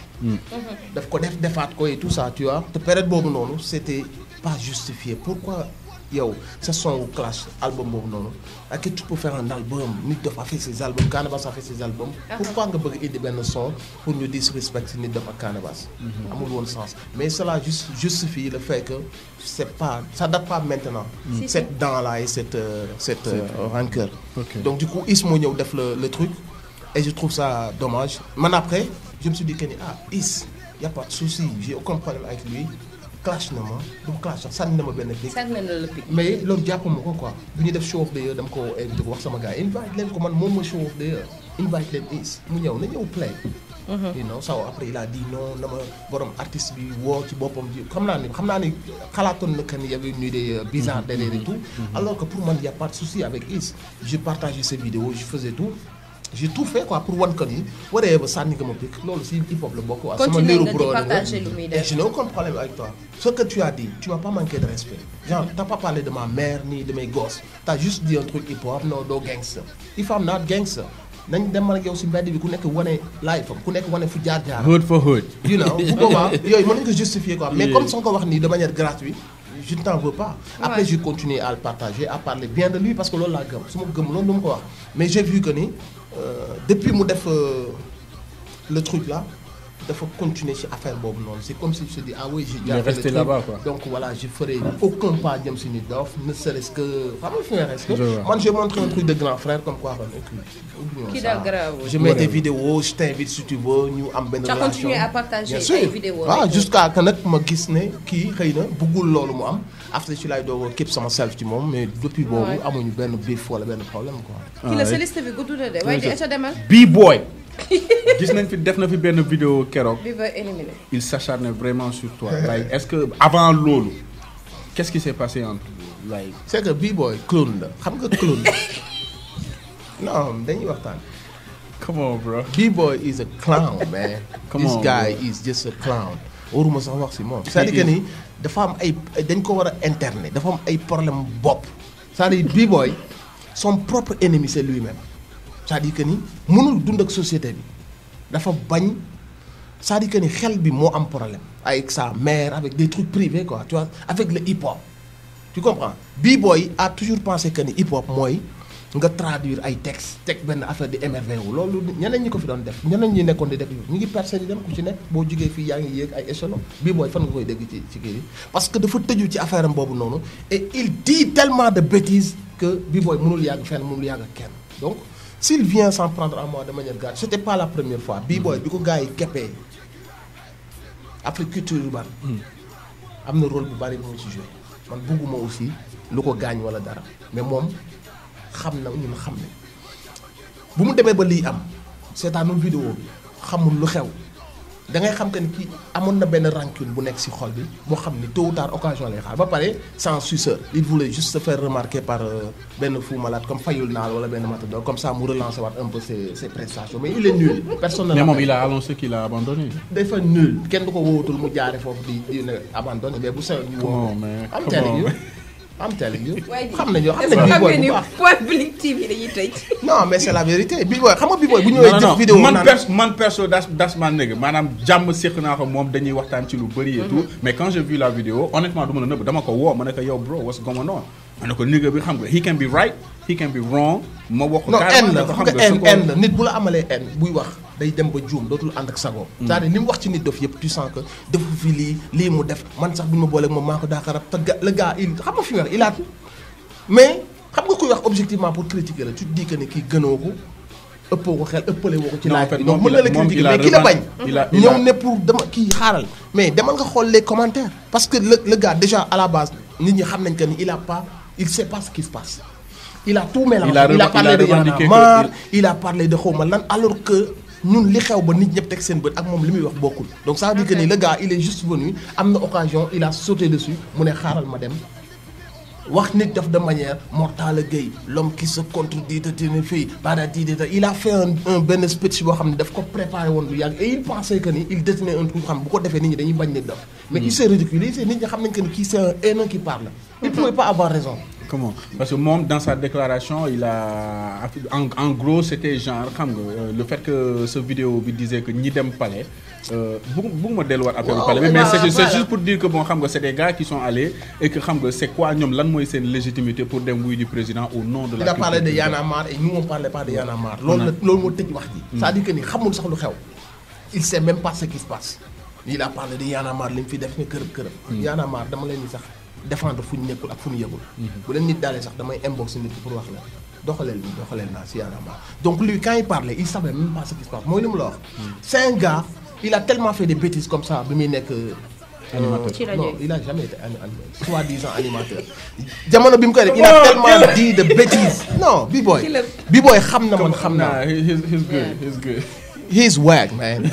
Speaker 3: daf ko def defaat ko et tout ça tu vois te période boobu noonu c'était pas justifié pourquoi yow sa son wu clash album boobu noonu ak tu peux faire un album nit Doff a fait ses albums Canabasse a fait ses albums pourquoi nga bëgg indi benn son pour ñu disrespect nit Doff ak Canabasse amul woon sens mais cela juste justifie le fait que c'est pas ça date pas maintenant
Speaker 2: Si,
Speaker 3: cette dent là et cette euh, cette euh, rancœur
Speaker 1: Ok.
Speaker 3: donc du coup Is moo ñëw def le le truc et je trouve ça dommage man après je me suis dit que ni ah Is y a pas de souci j'ai aucun problème avec lui clash na ma du clash sax sànni na ma benn pic
Speaker 2: sànni na la pic.
Speaker 3: mais loolu jàppuma ko quoi bu ñuy def show of the year dama ko invité ko wax sama gars yi invite leen ko man moom ma show of the year invite leen Is mu ñëw na ñëw play you know so après il a dit non na ma borom artiste bi woo ci boppam ji xam naa ni xam naa ni xalaatoon na que ni y avait une idée euh, bizarre derrière et tout alors que pour man y a pas de souci avec Is je partageais ses vidéos je faisais tout j'ai tout fait quoi pour wan que ni waree ba sànni nga ma pic loolu si hip hop la bokk quoi sama
Speaker 2: Continue
Speaker 3: niru
Speaker 2: nga di
Speaker 3: bro la
Speaker 2: partager lu muy
Speaker 3: et
Speaker 2: def.
Speaker 3: je n'ai aucun problème avec toi. Ce que tu as dit, tu m'as pas manqué de respect. Genre, t'as pas parlé de ma mère ni de mes gosses. T'as juste dit un truc hip-hop, non, do gangster. If I'm not gangster, nañ dem ak yow si mbedd bi ku nekk wane life am ku nekk wane fu jaar jaar.
Speaker 1: Hood for hood.
Speaker 3: you know bu boobaa yooyu mën nañu ko justifier quoi mais
Speaker 1: Yeah.
Speaker 3: comme soo ko wax nii de manière gratuite je ne t'en veux pas après
Speaker 2: Ouais.
Speaker 3: j'ai continué à le partager à parler bien de lui parce que loolu laa gëm su ma gëm loolu du ma ko wax mais j'ai vu que ni euh, depuis mu def euh, le truc là dafa continuer ci affaire boobu noonu c'est comme si je te dis ah oui j'ai
Speaker 1: Il est
Speaker 3: déjà fait le
Speaker 1: resté
Speaker 3: truc.
Speaker 1: là-bas, quoi.
Speaker 3: donc voilà je ferai aucun pas jëm si nit Doff ne serait-ce que xam nga fi nga reste
Speaker 1: Je vois.
Speaker 3: man j'ai montré un truc de grand frère comme quoi kon écoute oublions
Speaker 2: Kii
Speaker 3: ça.
Speaker 2: daal garaawul.
Speaker 3: je mets tes
Speaker 1: Whatever.
Speaker 3: vidéos je t'invite si tu veux ñu am benn
Speaker 2: Tu as
Speaker 3: relation
Speaker 2: continué à partager
Speaker 3: Bien sûr.
Speaker 2: ay vidéos
Speaker 3: ah
Speaker 2: rek.
Speaker 3: jusqu'à que nag ma gis ne kii xëy na bëggul loolu mu am après ci laay doog a képp sama self ci moom mais depuis boobu
Speaker 2: Ouais.
Speaker 3: amuñu benn beef wala benn problème quoi.
Speaker 2: kii la
Speaker 1: Ah,
Speaker 2: sa liste bi gudd na de waaye di ca demal.
Speaker 1: B-boy. gis nañ fi def na fi benn vidéo keroog.
Speaker 2: bi va éliminer.
Speaker 1: il s'acharne vraiment sur toi. like est-ce que avant loolu qu'est-ce qui s'est passé entre vous? like
Speaker 3: c'est que B-boy clown la xam nga clown non dañuy waxtaan.
Speaker 1: come on bro.
Speaker 3: B-boy is a clown man.
Speaker 1: Come
Speaker 3: this
Speaker 1: on,
Speaker 3: guy
Speaker 1: bro.
Speaker 3: is just a clown. waruma sax wax si moom. c'est-à-dire que ni dafa am ay dañ ko war a interner dafa am ay problème bopp. c'est-à-dire B-boy son propre ennemi c'est lui-même. c'est-à-dire que ni mënul dund ak société bi dafa bañ c'est-à-dire que ni xel bi moo am problème. avec sa mère avec des trucs privés quoi tu vois avec le hip-hop. tu comprends B-boy a toujours pensé que ni hip-hop mooy nga traduire ay textes teg benn affaire di émerveillé wu loolu ñeneen ñi ko fi doon def ñeneen ñi nekkoon di def ñu ngi percé di dem ku ci nekk boo jugee fii yaa ngi yéeg ay échelon B-boy fan nga koy dégg ci ci kii bi parce que dafa tëju ci affaire am boobu noonu et il dit tellement de bêtises que B-boy mënul yàgg fenn mënul yàgg ak kenn donc s'il vient s'en prendre à moi de manière gratuite c'était pas la première fois B-boy bi ko gars yi keppee après culture urbaine am na rôle bu bari bu mu ci joué man bëgguma aussi lu ko gaañ wala dara mais moom xam na ñun xam ne bu mu demee ba lii am seetaanul vidéo bi xamul lu xew da ngay xam que ni kii amoon na benn rancune bu nekk ci xol bi boo xam ni tôt ou tard occasion lay xaar ba pare sans suceur il voulait juste se faire remarquer par euh, benn fou malade comme Fayul Naal wala benn matador comme ça mu relancer waat un peu ses ses prestations mais il est nul personne ne
Speaker 1: mais moom
Speaker 3: l'appelle.
Speaker 1: il a annoncé qu'il a abandonné.
Speaker 3: dafa nul kenn du ko woowatul mu jaare foofu di di ne abandonné mais bu seyoon ñu
Speaker 1: Come
Speaker 3: woo
Speaker 1: on, man.
Speaker 3: am
Speaker 1: Come
Speaker 3: telling
Speaker 1: on,
Speaker 3: you
Speaker 1: man.
Speaker 3: am telling you
Speaker 2: waaye di
Speaker 3: xam nañu xam
Speaker 2: est-ce que
Speaker 3: nañu
Speaker 2: xam
Speaker 3: B-boy
Speaker 2: nga ni
Speaker 3: bu baax
Speaker 2: point Blink TV dañuy tëj.
Speaker 3: non mais c'est la vérité B-boy xam nga B-boy bu
Speaker 1: non
Speaker 3: ñëwee
Speaker 1: non
Speaker 3: def
Speaker 1: non
Speaker 3: vidéo
Speaker 1: man
Speaker 3: naan
Speaker 1: perso man perso das das ma nigga maanaam jàmm séq naa ko moom dañuy waxtaan ci lu bëri et tout mais quand j'ai vu la vidéo honnêtement du ma la nëbb dama ko woo ma ne ko yow bro what's going on ma ne ko nigga bi xam nga he can be right he can be wrong ma wax ko
Speaker 3: non
Speaker 1: carrément
Speaker 3: en la
Speaker 1: ne ko
Speaker 3: xam
Speaker 1: xam
Speaker 3: nga
Speaker 1: nga
Speaker 3: en
Speaker 1: su ko-
Speaker 3: en la nit bu la amalee en buy wax day dem ba juum dootul ànd ak sagoom c'est-à-dire li mu wax ci nit dof yëpp tu sens que defu fi lii lii mu def man sax bi ma booleeg moom maa ko daaka rab te ga le gars il xam nga fi mu wax il a mais xam nga kuy wax objectivement pour critiquer la tu te dis que ne kii gënoo ko ëppoo ko xel ëppale woo ko ci
Speaker 1: Non, en
Speaker 3: laaj
Speaker 1: fait,
Speaker 3: bi donc
Speaker 1: moom
Speaker 3: mën na
Speaker 1: il
Speaker 3: la
Speaker 1: a- moom
Speaker 3: critiquer
Speaker 1: il a
Speaker 3: mais ki la bañ
Speaker 1: remarqué- il a- il a-
Speaker 3: ñëw ne pour dama kii xaaral mais demal nga xool les commentaires parce que le le gars déjà à la base nit ñi xam nañ que ni il a pas il sait pas ce qui se passe il a tout mélangé
Speaker 1: Il a
Speaker 3: il a
Speaker 1: reven-
Speaker 3: parlé
Speaker 1: il a
Speaker 3: de Y'en a
Speaker 1: revendiqué que
Speaker 3: marre il a parlé de xawma lan alors que ñun li xew ba nit ñëpp teg seen bët ak moom li muy wax bokkul donc ça veut dire que ni le gars il est juste venu am na occasion il a sauté dessus mu ne xaaral ma dem wax nit def de manière Mortala Gueye l'homme qui se contredit te ne fii bada di di il a fait un un benn speech boo xam ne daf ko préparé woon bu yàgg et il pensait que ni il détenait un truc xam bu ko defee nit ñi dañuy bañ nit def mais il s'est ridiculisé nit ñi xam nañ que ni kii c'est un haineux qui parle il pouvait pas avoir raison
Speaker 1: Comment Parce que moom dans sa déclaration il a en, en gros c'était genre xam nga euh, le fait que ce vidéo bi disait que ñi dem palais euh, bëgg bëgguma delluwaat après
Speaker 3: Waaw,
Speaker 1: palais bi
Speaker 3: mais
Speaker 1: mais
Speaker 3: voilà,
Speaker 1: c'est c'est
Speaker 3: voilà.
Speaker 1: juste pour dire que bon xam nga c'est des gars qui sont allés et que xam nga c'est quoi ñoom lan mooy seen légitimité pour dem wuy du président au nom de la
Speaker 3: il a parlé de
Speaker 1: culture
Speaker 3: Y'en a marre et nous on parlait pas de Y'en a marre loolu la loolu moo tëj wax ji c'est-à-dire que ni xamul sax lu xew il sait même pas ce qui se passe il a parlé de Y'en a marre li mu fi def ne kërëb kërëb Y'en a marre dama leen ni sax défendre fu ñu nekkul ak fu ñu yëgul bu leen nit daalee sax damay inbox nit ki pour wax la doxaleel ni doxaleel naa si Y'en a marre donc lui quand il parlait il savait même pas ce qui se passe mooy li mu la wax c'est un gars il a tellement fait des bêtises comme ça bi muy nekk
Speaker 1: Animateur.
Speaker 2: Ci rajo
Speaker 3: non
Speaker 2: yi.
Speaker 3: il a jamais été ani- animateur soi-disant animateur jamono bi mu koy def il a tellement dit de bêtises non B-boy
Speaker 2: Ci la-
Speaker 3: B-boy xam na man xam naa
Speaker 1: Nah, he- he's, he's good he's good
Speaker 3: he's whack man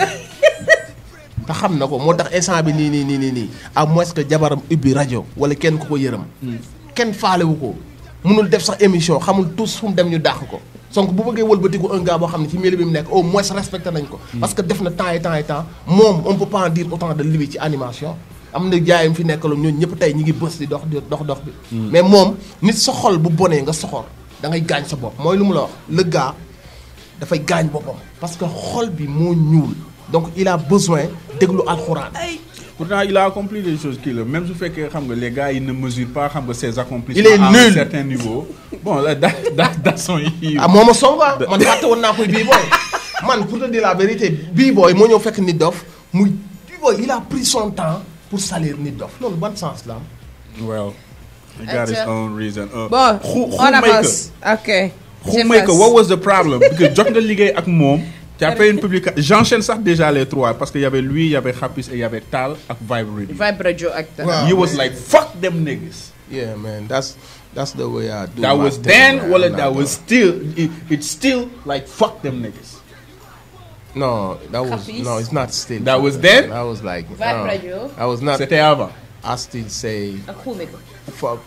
Speaker 3: te xam na ko moo tax instant bi nii nii nii nii nii à moins que jabaram ubbi rajo wala kenn ku ko yërëm kenn faalewu ko mënul def sax émission xamul tous fu mu dem ñu dàq ko donc bu bëggee wëlbatiku un gars boo xam ne ci milieu bi mu nekk au moins respecté nañ ko parce que def na temps et temps et temps moom on peut pas en dire autant de lui ci animation am na jaayam fi nekkaloon ñooñu ñëpp tey ñi ngi bës di dox di dox dox bi mais moom nit sa xol bu bonee nga soxor da ngay gaañ sa bopp mooy lu mu la wax le gars dafay gaañ boppam parce que xol bi moo ñuul donc il a besoin déglu alxuraan
Speaker 1: pourtant il a accompli des choses kii la même su fekkee xam nga les gars ils ne mesurent pas xam nga ses accomplissements
Speaker 3: Il est
Speaker 1: à un
Speaker 3: nul.
Speaker 1: certain niveau bon là da da da son yi
Speaker 3: ah moo ma songa man fàtte woon naa koy bii booy man pour te dire la vérité bii booy moo ñëw fekk nit dof muy bii booy il a pris son temps pour salir nit dof loolu ban sens la am
Speaker 1: well he got his
Speaker 2: Acteur.
Speaker 1: own reason uh,
Speaker 2: Bon,
Speaker 1: who, who
Speaker 2: on
Speaker 1: make
Speaker 2: avance. Ok.
Speaker 1: Who
Speaker 2: Je
Speaker 1: make
Speaker 2: passe.
Speaker 1: what was the problem because jot nga liggéey ak moom tu as fait une publication j'enchaîne sax déjà les trois parce que y avait lui y avait Hafiz et y avait Tal ak Vibe Radio
Speaker 2: Vibe Radio acteur.
Speaker 3: Wow.
Speaker 1: he was like fuck them niggas
Speaker 3: yeah man that's that's the way I do
Speaker 1: that
Speaker 3: my
Speaker 1: was
Speaker 3: thing,
Speaker 1: then
Speaker 3: man.
Speaker 1: wala
Speaker 3: I'm
Speaker 1: that
Speaker 3: not
Speaker 1: was still it, it's still like fuck them niggas
Speaker 3: gonna- no that was
Speaker 2: Hafiz?
Speaker 3: no it's not still
Speaker 1: That was then?
Speaker 3: that was like
Speaker 2: Vibe
Speaker 3: no,
Speaker 2: Radio?
Speaker 3: I was not
Speaker 1: c'était avant
Speaker 3: I still say
Speaker 2: Ak Khoumeko.
Speaker 3: fuck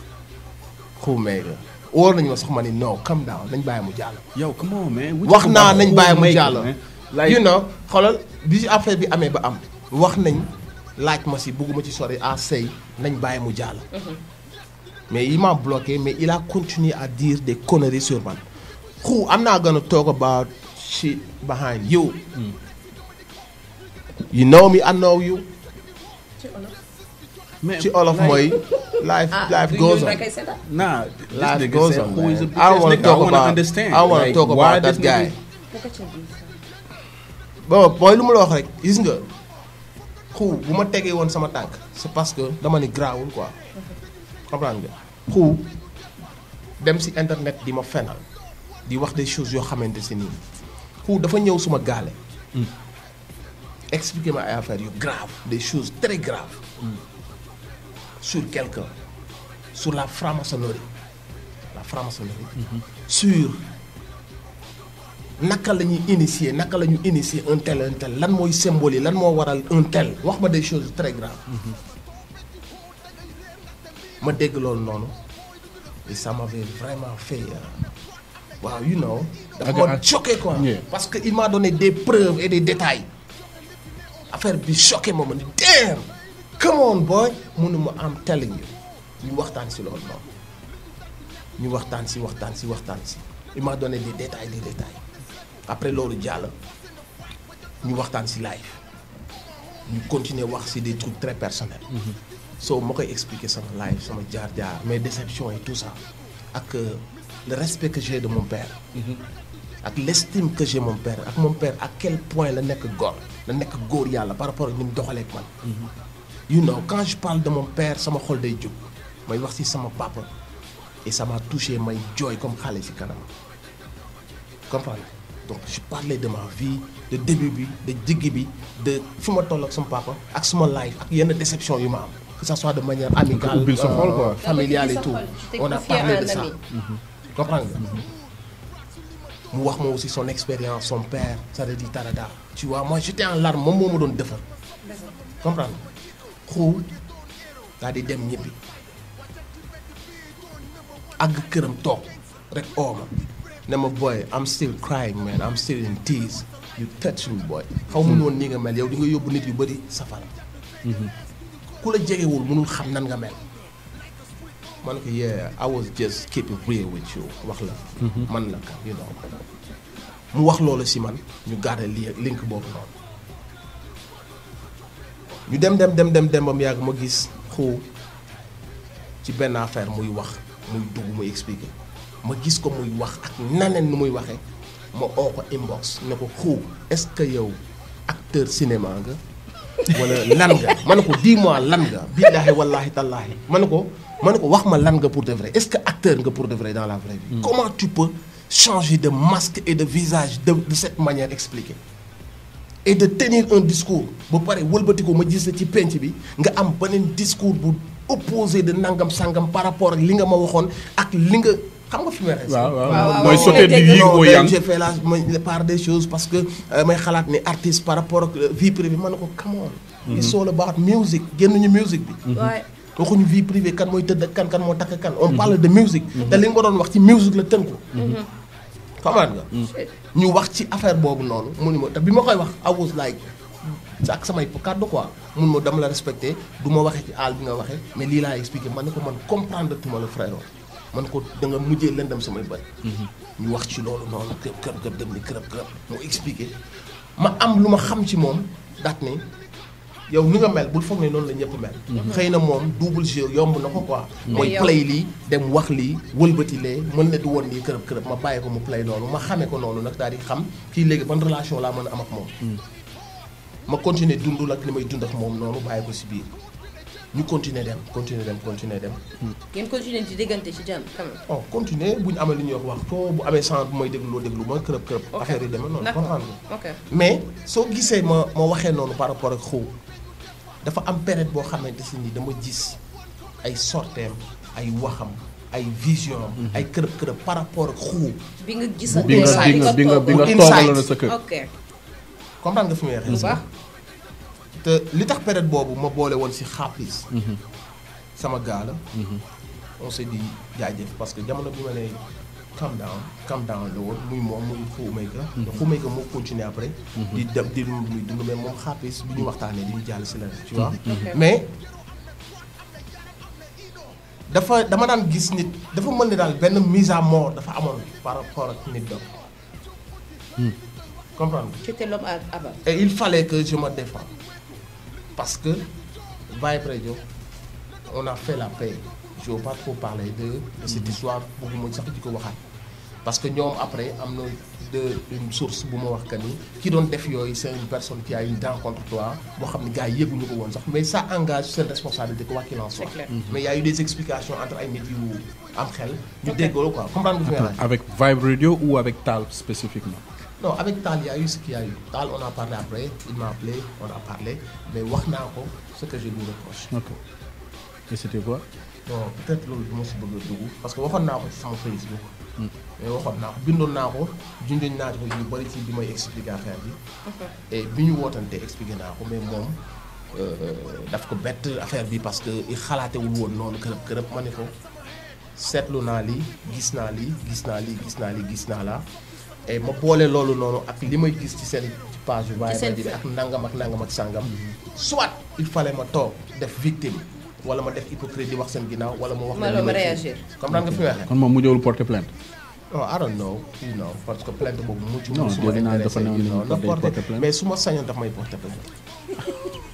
Speaker 3: Khoumega wóor nañu ma sax ma ni non calm down nañ bàyyi mu jàll
Speaker 1: yo come on man We
Speaker 3: wax
Speaker 1: talking
Speaker 3: naa
Speaker 1: about
Speaker 3: nañ
Speaker 1: who
Speaker 3: bàyyi mu
Speaker 1: make it,
Speaker 3: jàll
Speaker 1: man. like
Speaker 3: you know xoolal bi ci affaire bi amee ba am wax nañ laaj ma si bugguma ci sori à sëy nañ bàyyi mu jàll mais il m'a bloqué mais il a continué à dire des conneries sur man who I'm not gonna talk about shit behind you you know me I know you
Speaker 1: man,
Speaker 3: ci olof mooy life life goes on
Speaker 1: nah this
Speaker 3: life
Speaker 1: nigga
Speaker 3: goes
Speaker 1: said,
Speaker 3: on
Speaker 1: who is a
Speaker 3: man.
Speaker 1: bitch
Speaker 3: I don't
Speaker 1: ass
Speaker 3: want to
Speaker 1: nigga?
Speaker 3: talk
Speaker 1: I wanna
Speaker 3: about
Speaker 1: understand
Speaker 3: I want to
Speaker 1: Like,
Speaker 3: talk
Speaker 1: why
Speaker 3: about that
Speaker 1: this
Speaker 3: guy
Speaker 1: nigga-
Speaker 3: bon mooy lu ma la wax rek gis nga xuu bu ma tegee woon sama tànk c'est parce que dama ni grawul quoi comprendre nga xuu dem si internet di ma fenal di wax des choses yoo xamante si nii xuu dafa ñëw suma gaale expliquer ma ay affaires yu grave des choses très graves sur quelqu'un sur la franc-maçonnerie la franc-maçonnerie sur naka la ñuy initier naka la ñu initier un tel un tel lan mooy symbole yi lan moo waral un tel wax ma des choses très graves ma dégg loolu noonu et ça m'avait vraiment fait euh, waaw you know dafa ma
Speaker 1: Aga-
Speaker 3: choqué quoi
Speaker 1: Yeah.
Speaker 3: parce que il m'a donné des preuves et des détails affaire bi choqué ma ma ni damn come on boy mënuma am telling you ñu waxtaan si loolu noonu ñu waxtaan si waxtaan si waxtaan si il m'a donné des détails des détails après loolu jàll ñu waxtaan si live ñu continuer wax si des trucs très personnels so ma koy expliquer sama live sama jaar-jaar mes déceptions et tout ça ak euh, le respect que j'ai de mon père ak l'estime que j'ai mon père ak mon père à quel point la nekk góor la nekk góor yàlla par rapport ak ni mu doxalee ak man you know quand je parle de mon père sama xol day jóg may wax ci sama papa et ça m'a touché may jooy comme xale ci kanam comprendre donc je parlais de ma vie de début bi de digg bi de fi ma toll ak sama papa ak suma life ak yenn déception yu ma am que ça soit de manière amicale
Speaker 1: ubbil sa xol, quoi.
Speaker 3: familiale et tout
Speaker 2: Tu t'es
Speaker 3: on a
Speaker 2: confié à
Speaker 3: parlé
Speaker 2: un
Speaker 3: de ça
Speaker 2: ami.
Speaker 3: comprendre nga mu wax ma aussi son expérience son père ça veut dire tarada tu vois moi j'étais en larmes moom moo ma doon defar comprendre xuu daal di dem ñibbi àgg këram toog rek oo ma ne ma boy I'm still crying man I'm still in tears you touch me boy xaw mun woon nii nga mel yow di nga yóbbu nit yu bëri safara ku la jegewul mënul xam nan nga mel ma ne ko yeah I was just keep it real with you wax la man la ka you know mu wax loolu si man ñu garder li link boobu noonu ñu dem dem dem dem dem ba mu yàgg ma gis xuu ci benn affaire muy wax muy dugg muy expliquer ma gis ko muy wax ak naneen nu muy waxee ma oo ko inbox ne ko xuu est-ce que yow acteur cinéma nga wala lan nga ma ne ko dis-moi lan nga billaahi wallaahi tallaahi ma ne ko ma ne ko wax ma lan nga pour de vrai est-ce que acteur nga pour de vrai dans la vraie vie comment tu peux changer de masque et de visage de, de cette manière expliquée et de tenir un discours ba pare wëlbati ko ma gis la ci penc bi nga am beneen discours bu opposé de nangam sangam par rapport ak li nga ma waxoon ak li nga xam nga fi may rek
Speaker 1: waaw
Speaker 2: waaw,
Speaker 1: waaw
Speaker 2: waaw,
Speaker 1: mooy
Speaker 2: waaw.
Speaker 1: sauter du
Speaker 2: Non,
Speaker 1: yin
Speaker 3: non
Speaker 1: au
Speaker 3: ben,
Speaker 1: yang
Speaker 3: j'ai fait la ma- la part des choses parce que euh, may xalaat ni artiste par rapport ak euh, vie privée ma ne ko come on it's all about music génnuñu musique bi
Speaker 2: Ouais.
Speaker 3: waxuñu vie privée kan mooy tëdd ak kan kan moo takk kan on parle de musique te li nga ko doon wax ci musique la tënku xamaat nga ñu wax ci affaire boobu noonu mu ni ma te bi ma koy wax I was like ak samay kàddu quoi mun ma dama la respecté du ma waxee ci àll bi nga waxee mais lii laa expliqué man ne ko man comprendre tuma la frère man ko da nga mujjee lëndam samay bët ñu wax ci loolu noonu kër kër kër dem ni kërëb kërëb mu expliqué ma am lu ma xam ci moom daat ni yow ni nga mel bul foog ne noonu la ñëpp mel xëy na moom double jeu yomb na ko quoi mooy
Speaker 2: yow-
Speaker 3: play lii dem wax lii wëlbati lee mën na du woon lii kërëb kërëb ma bàyyi ko mu play noonu ma xamee ko noonu nag daal di xam kii léegi ban relation laa mën a am ak moom ma continuer dundul ak li may dund ak moom noonu bàyyi ko si biir ñu continuer dem continuer dem continuer dem
Speaker 2: ngeen continuer di déggante ci jàmm quand même.
Speaker 3: bon continuer bu ñu amee li ñuy wax wax ko bu amee chance bu may déglu loo déglu ma kërëb kërëb
Speaker 2: Ok.
Speaker 3: affaire yi demee noonu
Speaker 2: D'accord.
Speaker 3: comprendre nga
Speaker 2: ok
Speaker 3: mais soo gisee ma ma waxee noonu par rapport ak xaw dafa am période boo xamante si ni dama gis ay sorteem ay waxam ay vision am ay kërëb kërëb par rapport ak xuu
Speaker 2: bi nga gisante
Speaker 1: bi nga bi nga bi nga bi nga
Speaker 3: Inside.
Speaker 1: toogaloon na sa kër
Speaker 2: ok
Speaker 3: comprendre nga fi may
Speaker 2: bu
Speaker 3: waxee
Speaker 2: baax
Speaker 3: te li tax période boobu ma boole woon si xaapis sama gaa la on s'est dit jaajëf parce que jamono bi ma ne calm down calm down la woon muy moom muy xuumayka xuumayka moo continuer après di dem di muy dund mais moom xaapis bi ñu waxtaanee di ñu jàll si la tu vois mais dafa dama daan gis nit dafa mën ne daal benn mise à mort dafa amoon par rapport ak nit doom comprendre nga
Speaker 2: c'était l'homme à abattre
Speaker 3: et il fallait que je me défende parce que Vibe Radio on a fait la paix je veux pas trop parler de de cette histoire bëgguma sax di ko waxaat parce que ñoom après am na de une source bu ma wax que ni ki doon def yooyu c'est une personne qui a une dent contre toi boo xam ne gars yi yëguñu ko woon sax mais ça engage seen responsabilité quoi qu'il en soit
Speaker 2: C'est clair.
Speaker 3: mais il y a eu des explications entre ay nit yu am xel ñu déggoo quoi comprendre nga fi may waxee
Speaker 1: avec Vibe Radio ou avec Tal spécifiquement
Speaker 3: Non, avec Tal, il y a eu ce qu'il y a eu. Tal, on a parlé après, il m'a appelé, on a parlé, mais wax naa ko ce que je lui reproche.
Speaker 1: ok et c'était quoi
Speaker 3: Bon, peut-être loolu du ma si bëgg a dugg parce que waxoon naa ko ci sama Facebook. mais waxoon naa ko bindoon naa ko junjoon naa ko yu bëri ci bi may expliquer affaire bi. et bi ñu wootantee expliqué naa ko mais moom euh, daf ko bett affaire bi parce que i xalaatewul woon noonu kërëb kërëb ma ne ko seetlu naa lii gis naa lii gis naa lii gis naa lii gis naa la et ma boole loolu noonu ak li may gis ci seen ci page yu
Speaker 2: Ci seen
Speaker 3: Vibe bi ak nangam ak nangam ak sàngam soit il fallait ma toog def victime wala ma def hypocrite di wax seen ginnaaw wala ma wax
Speaker 2: Ma-
Speaker 3: leen li
Speaker 2: ma
Speaker 3: may
Speaker 2: réagir.
Speaker 3: kii. comprendre nga fi may waxee
Speaker 1: kon moom mu jëwul porter plainte
Speaker 3: non I don't know you know parce que plainte boobu mu ci
Speaker 1: Non,
Speaker 3: mu suma
Speaker 1: dégg naa dafa
Speaker 3: intéressé
Speaker 1: ne woon
Speaker 3: you know,
Speaker 1: dañu
Speaker 3: na
Speaker 1: ko day
Speaker 3: porter
Speaker 1: porter plainte.
Speaker 3: mais su ma sañoon daf may porter plainte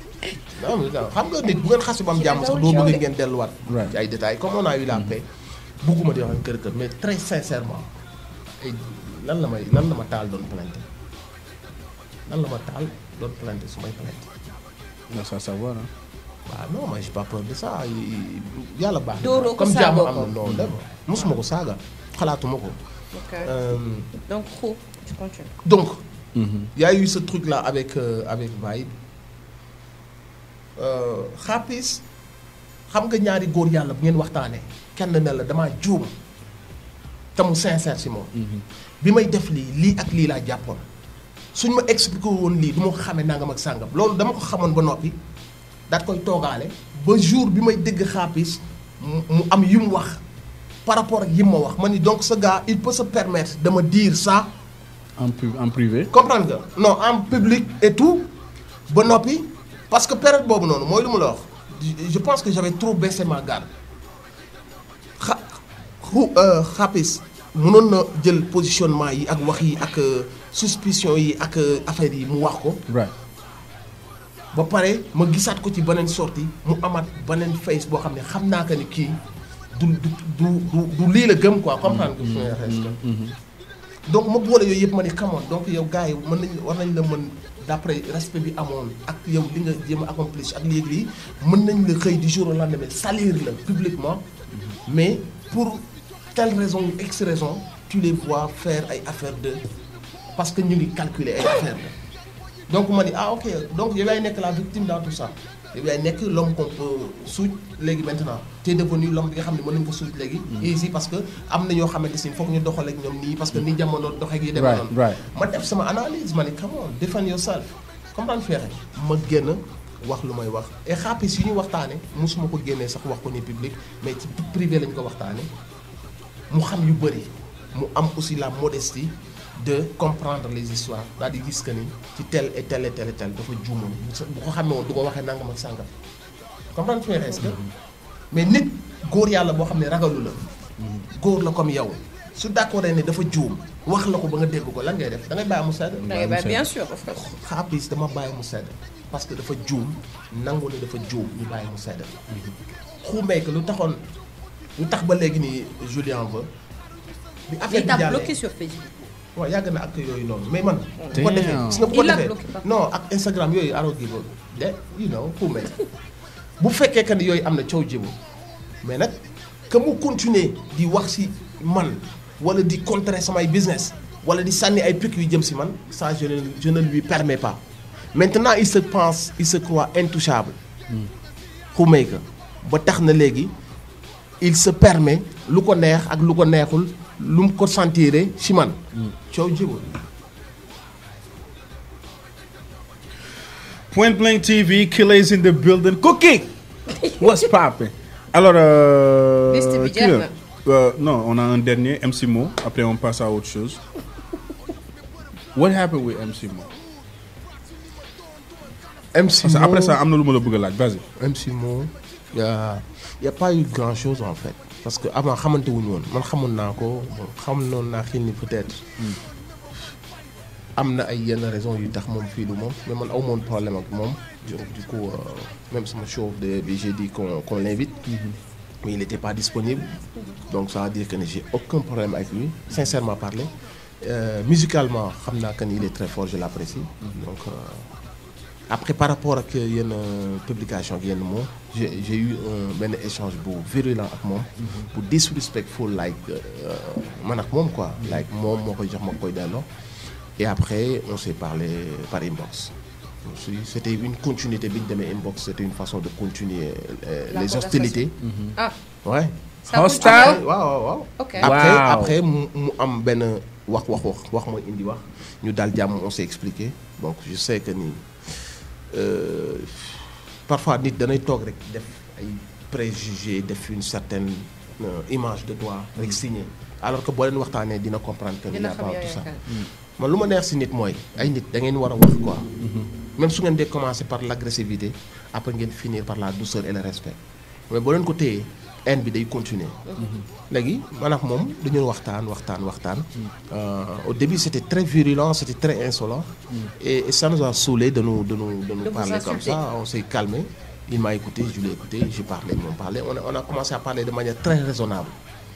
Speaker 3: non mais non xam nga nit bu ngeen xas ba am jàmm sax doo bëgg ngeen delluwaat
Speaker 1: Right.
Speaker 3: ci ay détails comme on a eu la paix bugguma di wax kër kër mais très sincèrement ay lan la may lan la ma taal doon plainte lan la ma taal doon plainte su may plainte
Speaker 1: Non, ça savoir hein.
Speaker 3: waaw non moi j'ai pas peur de ça yàlla baax na
Speaker 2: Dóoroo ko
Speaker 3: comme jàmm
Speaker 2: saagoo
Speaker 3: am
Speaker 2: ko.
Speaker 3: na non dem mosuma ko saaga xalaatuma ko
Speaker 2: Ok.
Speaker 3: Euh,
Speaker 2: Donc, Khou, tu continues.
Speaker 3: donc il y a eu ce truc là avec euh, avec Vibe Euh, xaapis xam nga ñaari góor yàlla bu ngeen waxtaanee kenn ne la damaa juum te mu sincère si moom bi may def lii lii ak lii laa jàppoon suñ ma expliqué woon lii du ma ko xamee nangam ak sàngam loolu dama ko xamoon ba noppi daat koy toogaale ba jour bi may dégg xaapis mu mu am yu mu wax par rapport ak yi ma wax ma ni donc ce gars il peut se permettre de me dire ça
Speaker 1: En, pu- en privé.
Speaker 3: comprendre nga non en public et tout ba noppi parce que période boobu noonu mooy lu mu la wax je- je pense que j'avais trop baissé ma garde xa xu xapis mënoon na jël positionnement yi ak wax yi ak euh, suspicion yi ak euh, affaire yi mu wax ko
Speaker 1: Right.
Speaker 3: ba pare ma gisaat ko ci beneen sortie mu amaat beneen face boo xam ne xam naa que ni kii du du du du du lii la gëm quoi comprendre nga fi may waxee est-ce que donc ma boole yooyu yëpp ma ni xamoon donc yow gars yi mën nañ war nañ la mën d'après respect bi amoon ak yow li nga jéem a accomplir ak léegi lii mën nañ la xëy du jour au lendemain salir la publiquement mais pour telle raison ou x raison tu les vois faire ay affaire de parce que ñu ngi calculer ay affaire de donc ma ni ah ok donc yow yaay nekk la victime dans tout ça yow yaay nekk l'homme qu'on peut suuj léegi maintenant t'es devenu l'homme bi nga xam ne mën nañ ko suuj léegi ici parce que am na ñoo xamante si foog ñu doxal ak ñoom nii parce que ni jamono doxeek yi demee
Speaker 1: Right,
Speaker 3: noonu
Speaker 1: right.
Speaker 3: ma def sama analyse ma ni come on defend yourself comprendre feexe ma génn wax lu may wax et xaapis yi ñu waxtaane mosuma ko génnee sax wax ko ni public mais ci privé lañ ko waxtaane mu xam yu bëri mu am aussi la modestie de comprendre les histoires daal di gis que ni ci tel et tel et tel et tel dafa juumoon bu ko xamee woon du ko waxee nangam ak sàngam comprendre fi est-ce que mais nit góor yàlla boo xam ne ragalu la góor la comme yow su d'accord ne dafa juum wax la ko ba nga dégg ko lan ngay def da ngay bàyyi mu sedd
Speaker 2: Da ngay bàyyi, bien sûr, of course.
Speaker 3: xaapis dama bàyyi mu sedd parce que dafa juum nangu ne dafa juum ñu bàyyi mu sedd xuumee que lu taxoon lu tax ba léegi nii Julien veut bi affaire
Speaker 2: Il
Speaker 3: bi
Speaker 2: t'a
Speaker 3: jàllee
Speaker 2: bloqué sur Facebook.
Speaker 3: waaw yàgg na ak yooyu noonu mais man. bu ko
Speaker 1: Damn.
Speaker 3: defee gis nga bu ko
Speaker 2: Il l'a
Speaker 3: defee
Speaker 2: bloqué, pardon.
Speaker 3: non ak Instagram yooyu aroo gi boobu de you know xuumee bu fekkee que ni yooyu am na coow jibu mais nag que mu continuer di wax si man wala di contrer samay business wala di sànni ay pics yu jëm si man ça je ne je ne lui permets pas maintenant il se pense il se croit intouchable xumay ka ba tax na léegi il se permet lu ko neex ak lu ko neexul lu mu ko sentiré si man coow jibul
Speaker 1: Point Blank TV, Killers in the building. Cookie! What's poppin'? Alors, euh,
Speaker 2: Liste bi
Speaker 1: qui
Speaker 2: jeex
Speaker 1: là?
Speaker 2: na.
Speaker 1: Euh, non, on a un dernier, MC Mo. Après, on passe à autre chose. What happened with MC Mo?
Speaker 3: MC
Speaker 1: Parce que
Speaker 3: Mo-
Speaker 1: après ça, am na lu ma la bëgg a laaj. Vas-y.
Speaker 3: MC Mo y a y a pas eu grand chose en fait parce que avant xamante wuñu woon man xamoon naa ko bon xam noonu naa xil ni peut-être am na ay yenn raison yu tax moom fii du moom mais man aw moon problème ak moom donc du coup euh, même sama show de bi j'ai dit qu'on qu'on l'invite mais il n'était pas disponible donc ça veut dire que ne j'ai aucun problème avec lui sincèrement parler Euh, musicalement xam naa que ni il est très fort je l'apprécie donc euh, après par rapport ak yenn publication ak yenn mots j'ai j'ai eu un benn échange bu virulent ak moom bu disrespectful like euh, man ak moom quoi like moom moo koy jox ma koy delloo et après on s'est parlé par inbox Ensuite, c'était une continuité bi ñu demee inbox c'était une façon de continuer euh,
Speaker 2: La
Speaker 3: les
Speaker 2: conversation.
Speaker 3: hostilités
Speaker 2: Ah,
Speaker 3: ouais
Speaker 2: ça
Speaker 1: Hostile.
Speaker 2: continue.
Speaker 3: waaw waaw waaw
Speaker 2: Ok.
Speaker 3: après
Speaker 1: Wow.
Speaker 3: après mu mu am benn wax wax wax wax mooy indi wax ñu daal jàmm on s'est expliqué donc je sais que ni euh, parfois nit danay toog rek def ay préjugés def une certaine euh, image de toi rek signé alors que boo leen waxtaanee dina comprendre que ni
Speaker 2: Dina
Speaker 3: y a
Speaker 2: xam
Speaker 3: pas
Speaker 2: yow
Speaker 3: tout ça
Speaker 2: yaakaar.
Speaker 3: man lu ma neex si nit mooy ay nit da ngeen war a wax quoi même su ngeen dee commencer par l'agressivité après ngeen finir par la douceur et le respect mais boo leen ko téyee haine bi day continuer léegi man ak moom dañu waxtaan waxtaan waxtaan Euh, au début c'était très virulent c'était très insolent et, et ça nous a saoulé de nous de nous de nous
Speaker 2: De vous
Speaker 3: parler comme
Speaker 2: insulter.
Speaker 3: ça on s'est calmé il m'a écouté je l'ai écouté j'ai parlé ils m'ont parlé on a, on a commencé à parler de manière très raisonnable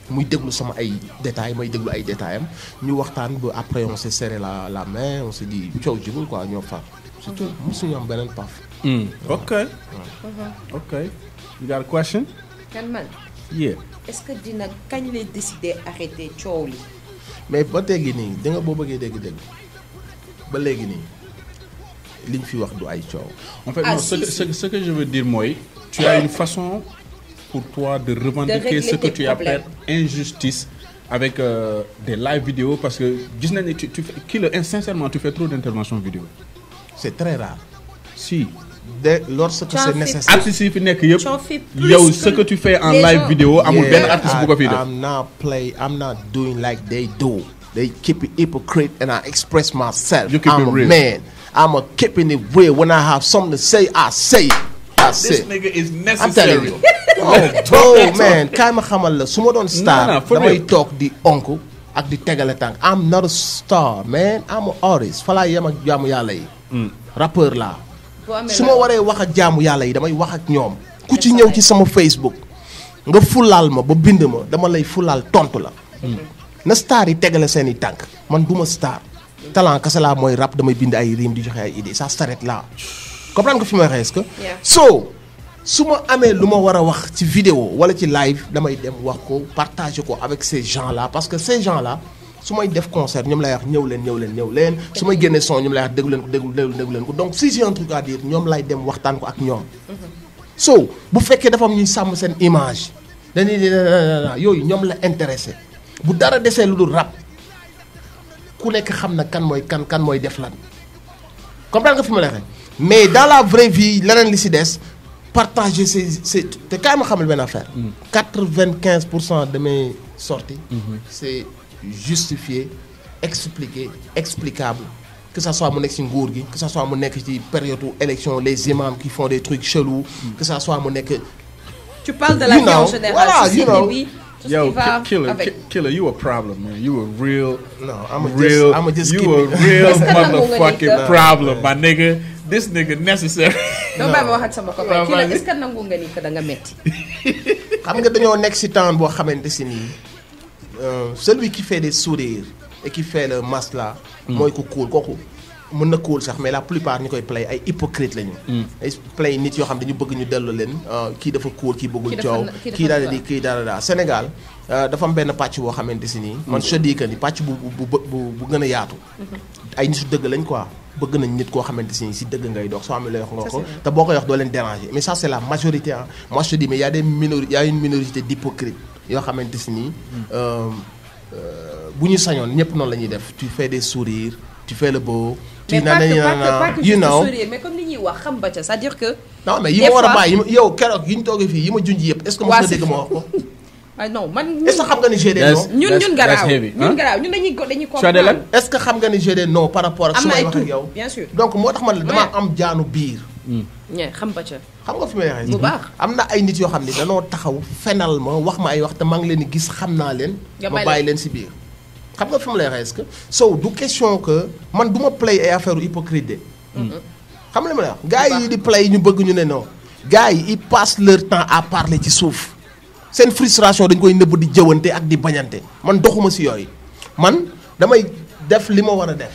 Speaker 3: muy déglu sama ay détails may déglu ay détails am ñu waxtaan ba après on s'est serré la la main on s'est dit coow jibul quoi ñoo far c'est tout mosuñu am beneen paf
Speaker 1: Okay. Okay. You got a question?
Speaker 2: kan man
Speaker 1: Yeah.
Speaker 2: est-ce que dina kañ lay décider arrêter coow li
Speaker 3: mais ba léegi nii da nga boo bëggee dégg-dégg ba léegi nii liñ fi wax du ay coow
Speaker 1: En fait,
Speaker 2: Ah,
Speaker 1: non, ce,
Speaker 2: si,
Speaker 1: que,
Speaker 2: si.
Speaker 1: ce que- ce que je veux dire, moi, tu as une façon pour toi de revendiquer
Speaker 2: régler
Speaker 1: ce que
Speaker 2: tes
Speaker 1: tu
Speaker 2: problèmes.
Speaker 1: appelles injustice avec euh, des live vidéos parce que gis nañ ne tu, tu fais, Killer, hein, sincèrement, tu fais trop d'interventions vidéo.
Speaker 3: c'est très rare
Speaker 1: Si.
Speaker 3: dès lorsque
Speaker 2: Tu en
Speaker 3: c'est
Speaker 2: fais
Speaker 3: nécessaire
Speaker 1: Artistes yi fi nekk yëpp,
Speaker 2: Tu en fais plus
Speaker 1: yow
Speaker 2: que
Speaker 1: ce que tu fais en
Speaker 2: les
Speaker 1: live
Speaker 2: gens.
Speaker 1: vidéo amul
Speaker 3: Yeah,
Speaker 1: benn artiste bu ko fi
Speaker 3: I-
Speaker 1: def.
Speaker 3: I'm not play I'm not doing like they do they keep it hypocrite and I express myself
Speaker 1: You keep
Speaker 3: I'm
Speaker 1: it
Speaker 3: a
Speaker 1: real.
Speaker 3: man I'm a keeping it real when I have something to say I say it that's
Speaker 1: This
Speaker 3: it
Speaker 1: nigga is
Speaker 3: I'm telling
Speaker 1: necessary.
Speaker 3: you oh bro man kaay ma xamal la su ma doon star
Speaker 1: non, for
Speaker 3: damay
Speaker 1: real.
Speaker 3: toog di onk ak di tegale tànk I'm not a star man I'm an artist fa laa yem ak jaamu yàlla yi rappeur laa
Speaker 2: boo amee
Speaker 3: su
Speaker 2: la-
Speaker 3: ma waree wax ak jaamu yàlla yi damay wax ak ñoom ku ci ñëw ci sama Facebook nga fulaal ma ba bind ma dama lay fulaal tontu la na star yi tegale seen i tànk man du ma star talent kese laa mooy rap damay bind ay rimes di joxe ay idées ça s'arrête là comprendre nga fi may waxee est-ce que
Speaker 2: Yeah.
Speaker 3: so su ma amee lu ma war a wax ci vidéo wala ci live damay dem wax ko partager ko avec ces gens là parce que ces gens là su may def concert ñoom lay wax ñëw leen ñëw leen ñëw leen su may génnee son ñoom lay wax déglu leen ko déglu déglu déglu leen ko donc si j'ai un truc à dire ñoom lay dem waxtaan ko ak ñoom so bu fekkee dafa am ñuy sàmm seen image dañuy di yooyu ñoom la intéressé bu dara desee lu dul rap ku nekk xam na kan mooy kan kan mooy def lan comprendre nga fi ma lay waxee mais dans la vraie vie leneen li si des partager ces ces te kaay ma xamal benn affaire. quatre vingt quinze pour cent de mes sorties. c'est justifié expliqué explicable que ça soit mu nekk ci nguur gi que ça soit mu nekk ci période élection les imams qui font des trucs chelous. que ça soit mu nekk.
Speaker 2: tu parles de la
Speaker 3: You
Speaker 2: vie en
Speaker 3: know,
Speaker 2: général
Speaker 3: voilà, you
Speaker 2: société
Speaker 3: know.
Speaker 2: bi tout ce
Speaker 1: Yo,
Speaker 2: qui va
Speaker 1: Ki- Killer,
Speaker 2: avec
Speaker 1: Ki- Killer, you a problem, man. You a real,
Speaker 3: No, I'ma just-
Speaker 1: real,
Speaker 3: I'ma just
Speaker 1: you
Speaker 3: keep
Speaker 1: a
Speaker 3: it.
Speaker 1: real
Speaker 2: Est-ce que nangu nga
Speaker 1: motherfucking
Speaker 2: ni que-
Speaker 1: problem, my nigga. This nigga necessary.
Speaker 2: doo bàyyi ma wax ak sama copain
Speaker 1: waaw,
Speaker 2: kii la
Speaker 1: vas-y.
Speaker 2: est-ce que nangu nga ni que da nga metti
Speaker 3: xam nga dañoo nekk ci temps boo xamante si nii euh, celui qui fait des sourires et qui fait le masla mooy ku cool kooku mën na cool sax mais la plupart ñu koy play ay hypocrite lañu. ay play nit yoo xam dañu bëgg ñu dellu leen euh, kii dafa cool kii bëggul
Speaker 2: Kii dafa
Speaker 3: coow
Speaker 2: na- kii dafa
Speaker 3: kii daal
Speaker 2: na-
Speaker 3: di kii daal daa Sénégal euh, dafa am benn pàcc boo xamante si nii. man je dis que ni pàcc bu bu bu bu bu gën a yaatu. ay nitu dëgg lañ quoi bëgg nañ nit koo xamante si nii si dëgg ngay dox soo amee lay wax nga
Speaker 2: Ça,
Speaker 3: ko
Speaker 2: c'est vrai.
Speaker 3: te boo koy wax doo leen déranger mais ça c'est la majorité ah moi je te dis mais y a des minori y a une minorité d'hypocrites yoo xamante si nii euh, euh, bu ñu sañoon ñëpp noonu la ñuy def tu fais des sourires tu fais le beau. tu
Speaker 2: mais pas que
Speaker 3: nana
Speaker 2: pas que pas
Speaker 3: nana
Speaker 2: que
Speaker 3: you
Speaker 2: juste
Speaker 3: know
Speaker 2: sourire mais comme li ñuy wax xam ba ca c'est-à-dire que
Speaker 3: non mais yi
Speaker 2: Des
Speaker 3: ma war a
Speaker 2: fois-
Speaker 3: bàyyi yi ma- yow keroog yi ñu toogee fii yi ma junj yëpp est ce que mos
Speaker 2: Waa,
Speaker 3: nga
Speaker 2: c'est
Speaker 3: dégg ma wax ko
Speaker 2: ah non man
Speaker 3: est ce que xam nga ni j'ai des
Speaker 1: Yes.
Speaker 3: noms
Speaker 2: ñun
Speaker 1: That's-
Speaker 2: ñun
Speaker 1: that's
Speaker 2: garaaw
Speaker 1: heavy,
Speaker 2: ñun
Speaker 1: hein?
Speaker 2: garaaw ñun dañuy dañuy
Speaker 1: Tu as des
Speaker 2: comprendre
Speaker 3: est ce que xam nga ni j'ai des noms par rapport ak
Speaker 2: am
Speaker 3: su
Speaker 2: na
Speaker 3: may
Speaker 2: ay
Speaker 3: wax ak
Speaker 2: tur
Speaker 3: yow
Speaker 2: bien sûr
Speaker 3: donc moo tax man la dama
Speaker 2: Ouais.
Speaker 3: am jaanu biir
Speaker 2: ñe xam ba ca
Speaker 3: xam nga fi may waxee
Speaker 2: Bu baax.
Speaker 3: am na ay nit yoo xam ne danoo taxaw fenal ma wax ma ay wax te maa ngi leen di gis xam naa leen
Speaker 2: Nga
Speaker 3: ma
Speaker 2: bàyyi
Speaker 3: bàyyi leen si biir xam nga fi ma lay waxee est-ce que so du question que man du ma play ay affaire hypocrite de xam nga li ma lay wax gars yi di play ñu bëgg ñu ne non gars yi ils passent leur temps à parler ci suuf seen frustration dañ koy nëbb di jëwante ak di bañante man doxuma si yooyu man damay def li ma war a def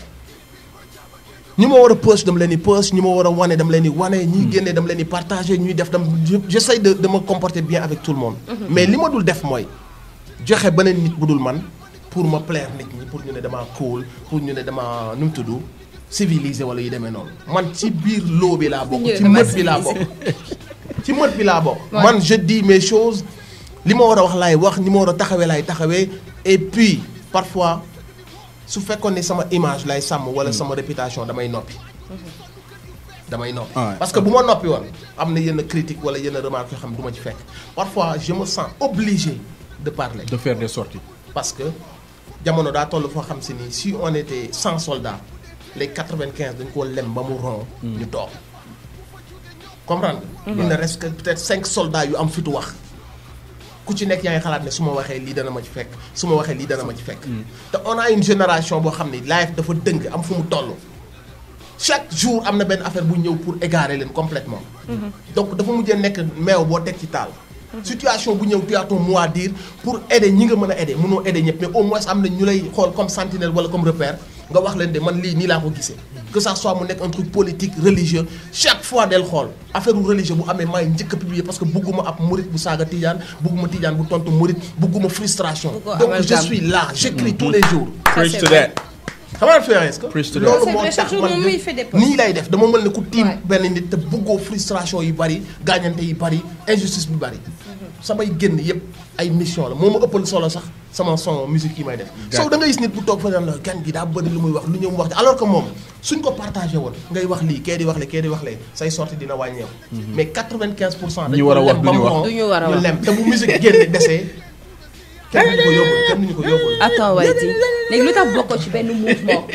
Speaker 3: ñi ma war a post dama leen di post ñi ma war a wane dama leen di wane ñi génne dama leen di partager ñuy def dam j'essaie de de me comporter bien avec tout le monde mais li ma dul def mooy joxe beneen nit bu dul man pour ma plaire nit ñi pour ñu ne damaa cool pour ñu ne damaa nu mu tudd civilisé wala yu demee noonu man ci biir loo bi laa bokk
Speaker 2: Ñu ne
Speaker 3: ci
Speaker 2: damaa
Speaker 3: mët bi laa bokk ci mët bi laa bokk
Speaker 2: Ouais.
Speaker 3: man je dis mes choses li ma war a wax laay wax ni ma war a taxawee laay taxawee et puis parfois su fekkoon ne sama image lay sàmm wala sama réputation damay noppi damay noppi
Speaker 1: Ouais.
Speaker 3: parce que bu ma noppi woon am na yenn critique wala yenn remarque yoo xam ne du ma ci fekk parfois je me sens obligé de parler
Speaker 1: De faire des sorties.
Speaker 3: parce que jamono daa toll foo xam si ni si on était 100 soldats les 95 dañ koo lem ba mu ron ñu toog comprendre nga il ne reste que peut-être 5 soldats yu am fitu wax ku ci nekk yaa ngi xalaat ne su ma waxee lii dana ma ci fekk su ma waxee lii dana ma ci fekk te on a une génération boo xam ne life dafa dëng am fu mu toll chaque jour am na benn affaire bu ñëw pour égarer leen complètement donc dafa mujjee nekk meew boo teg ci taal situation bu ñëw tu as ton mot à dire pour aider ñi nga mën a aider mënoo aider ñëpp mais au moins am na ñu lay xool comme sentinelle wala comme repère nga wax leen de man lii nii laa ko gisee que ça soit mu nekk un truc politique religieux chaque fois del xool affaire u religieux bu amee maay njëkk a publier parce que bugguma ab murit bu saaga tijaan bugguma tijaan bu tontu murit bugguma frustration
Speaker 2: Buggoo
Speaker 3: donc je
Speaker 2: amalgame.
Speaker 3: suis là j'écris tous les jours
Speaker 1: Preach
Speaker 2: c'est
Speaker 1: to
Speaker 2: vrai.
Speaker 1: that.
Speaker 3: xam nga faire est-ce que
Speaker 1: Preach to that.
Speaker 3: loolu
Speaker 2: C'est
Speaker 3: moo
Speaker 2: vrai,
Speaker 3: tax
Speaker 2: chaque jour
Speaker 3: man
Speaker 2: moom
Speaker 3: de-
Speaker 2: muy fait des posts.
Speaker 3: nii lay def dama mel ne ku tiim
Speaker 2: Ouais.
Speaker 3: benn nit te bëggoo frustration yi bari gaañante yi bari injustice bi bari samay génn yëpp ay mission la moo ma ëppal solo sax sama son musique yi may def soo da ngay gis nit bu toog fa naan la gan gi daa bëri lu muy wax lu ñëw mu wax ci alors que moom suñ ko partagé woon ngay wax lii kee di wax le kee di wax le say sorti dina wàññeeku mais 95 pour cent
Speaker 1: Ñi war a wax
Speaker 3: lem ba
Speaker 1: duñu
Speaker 3: mu
Speaker 1: wax.
Speaker 3: ron,
Speaker 2: Duñu war a
Speaker 3: ñu
Speaker 2: wax.
Speaker 3: lem te bu musique génne desee kenn duñu ko yóbbul kenn duñu ko yóbbul
Speaker 2: attends Wayti léegi lu tax bokkoo ci benn mouvement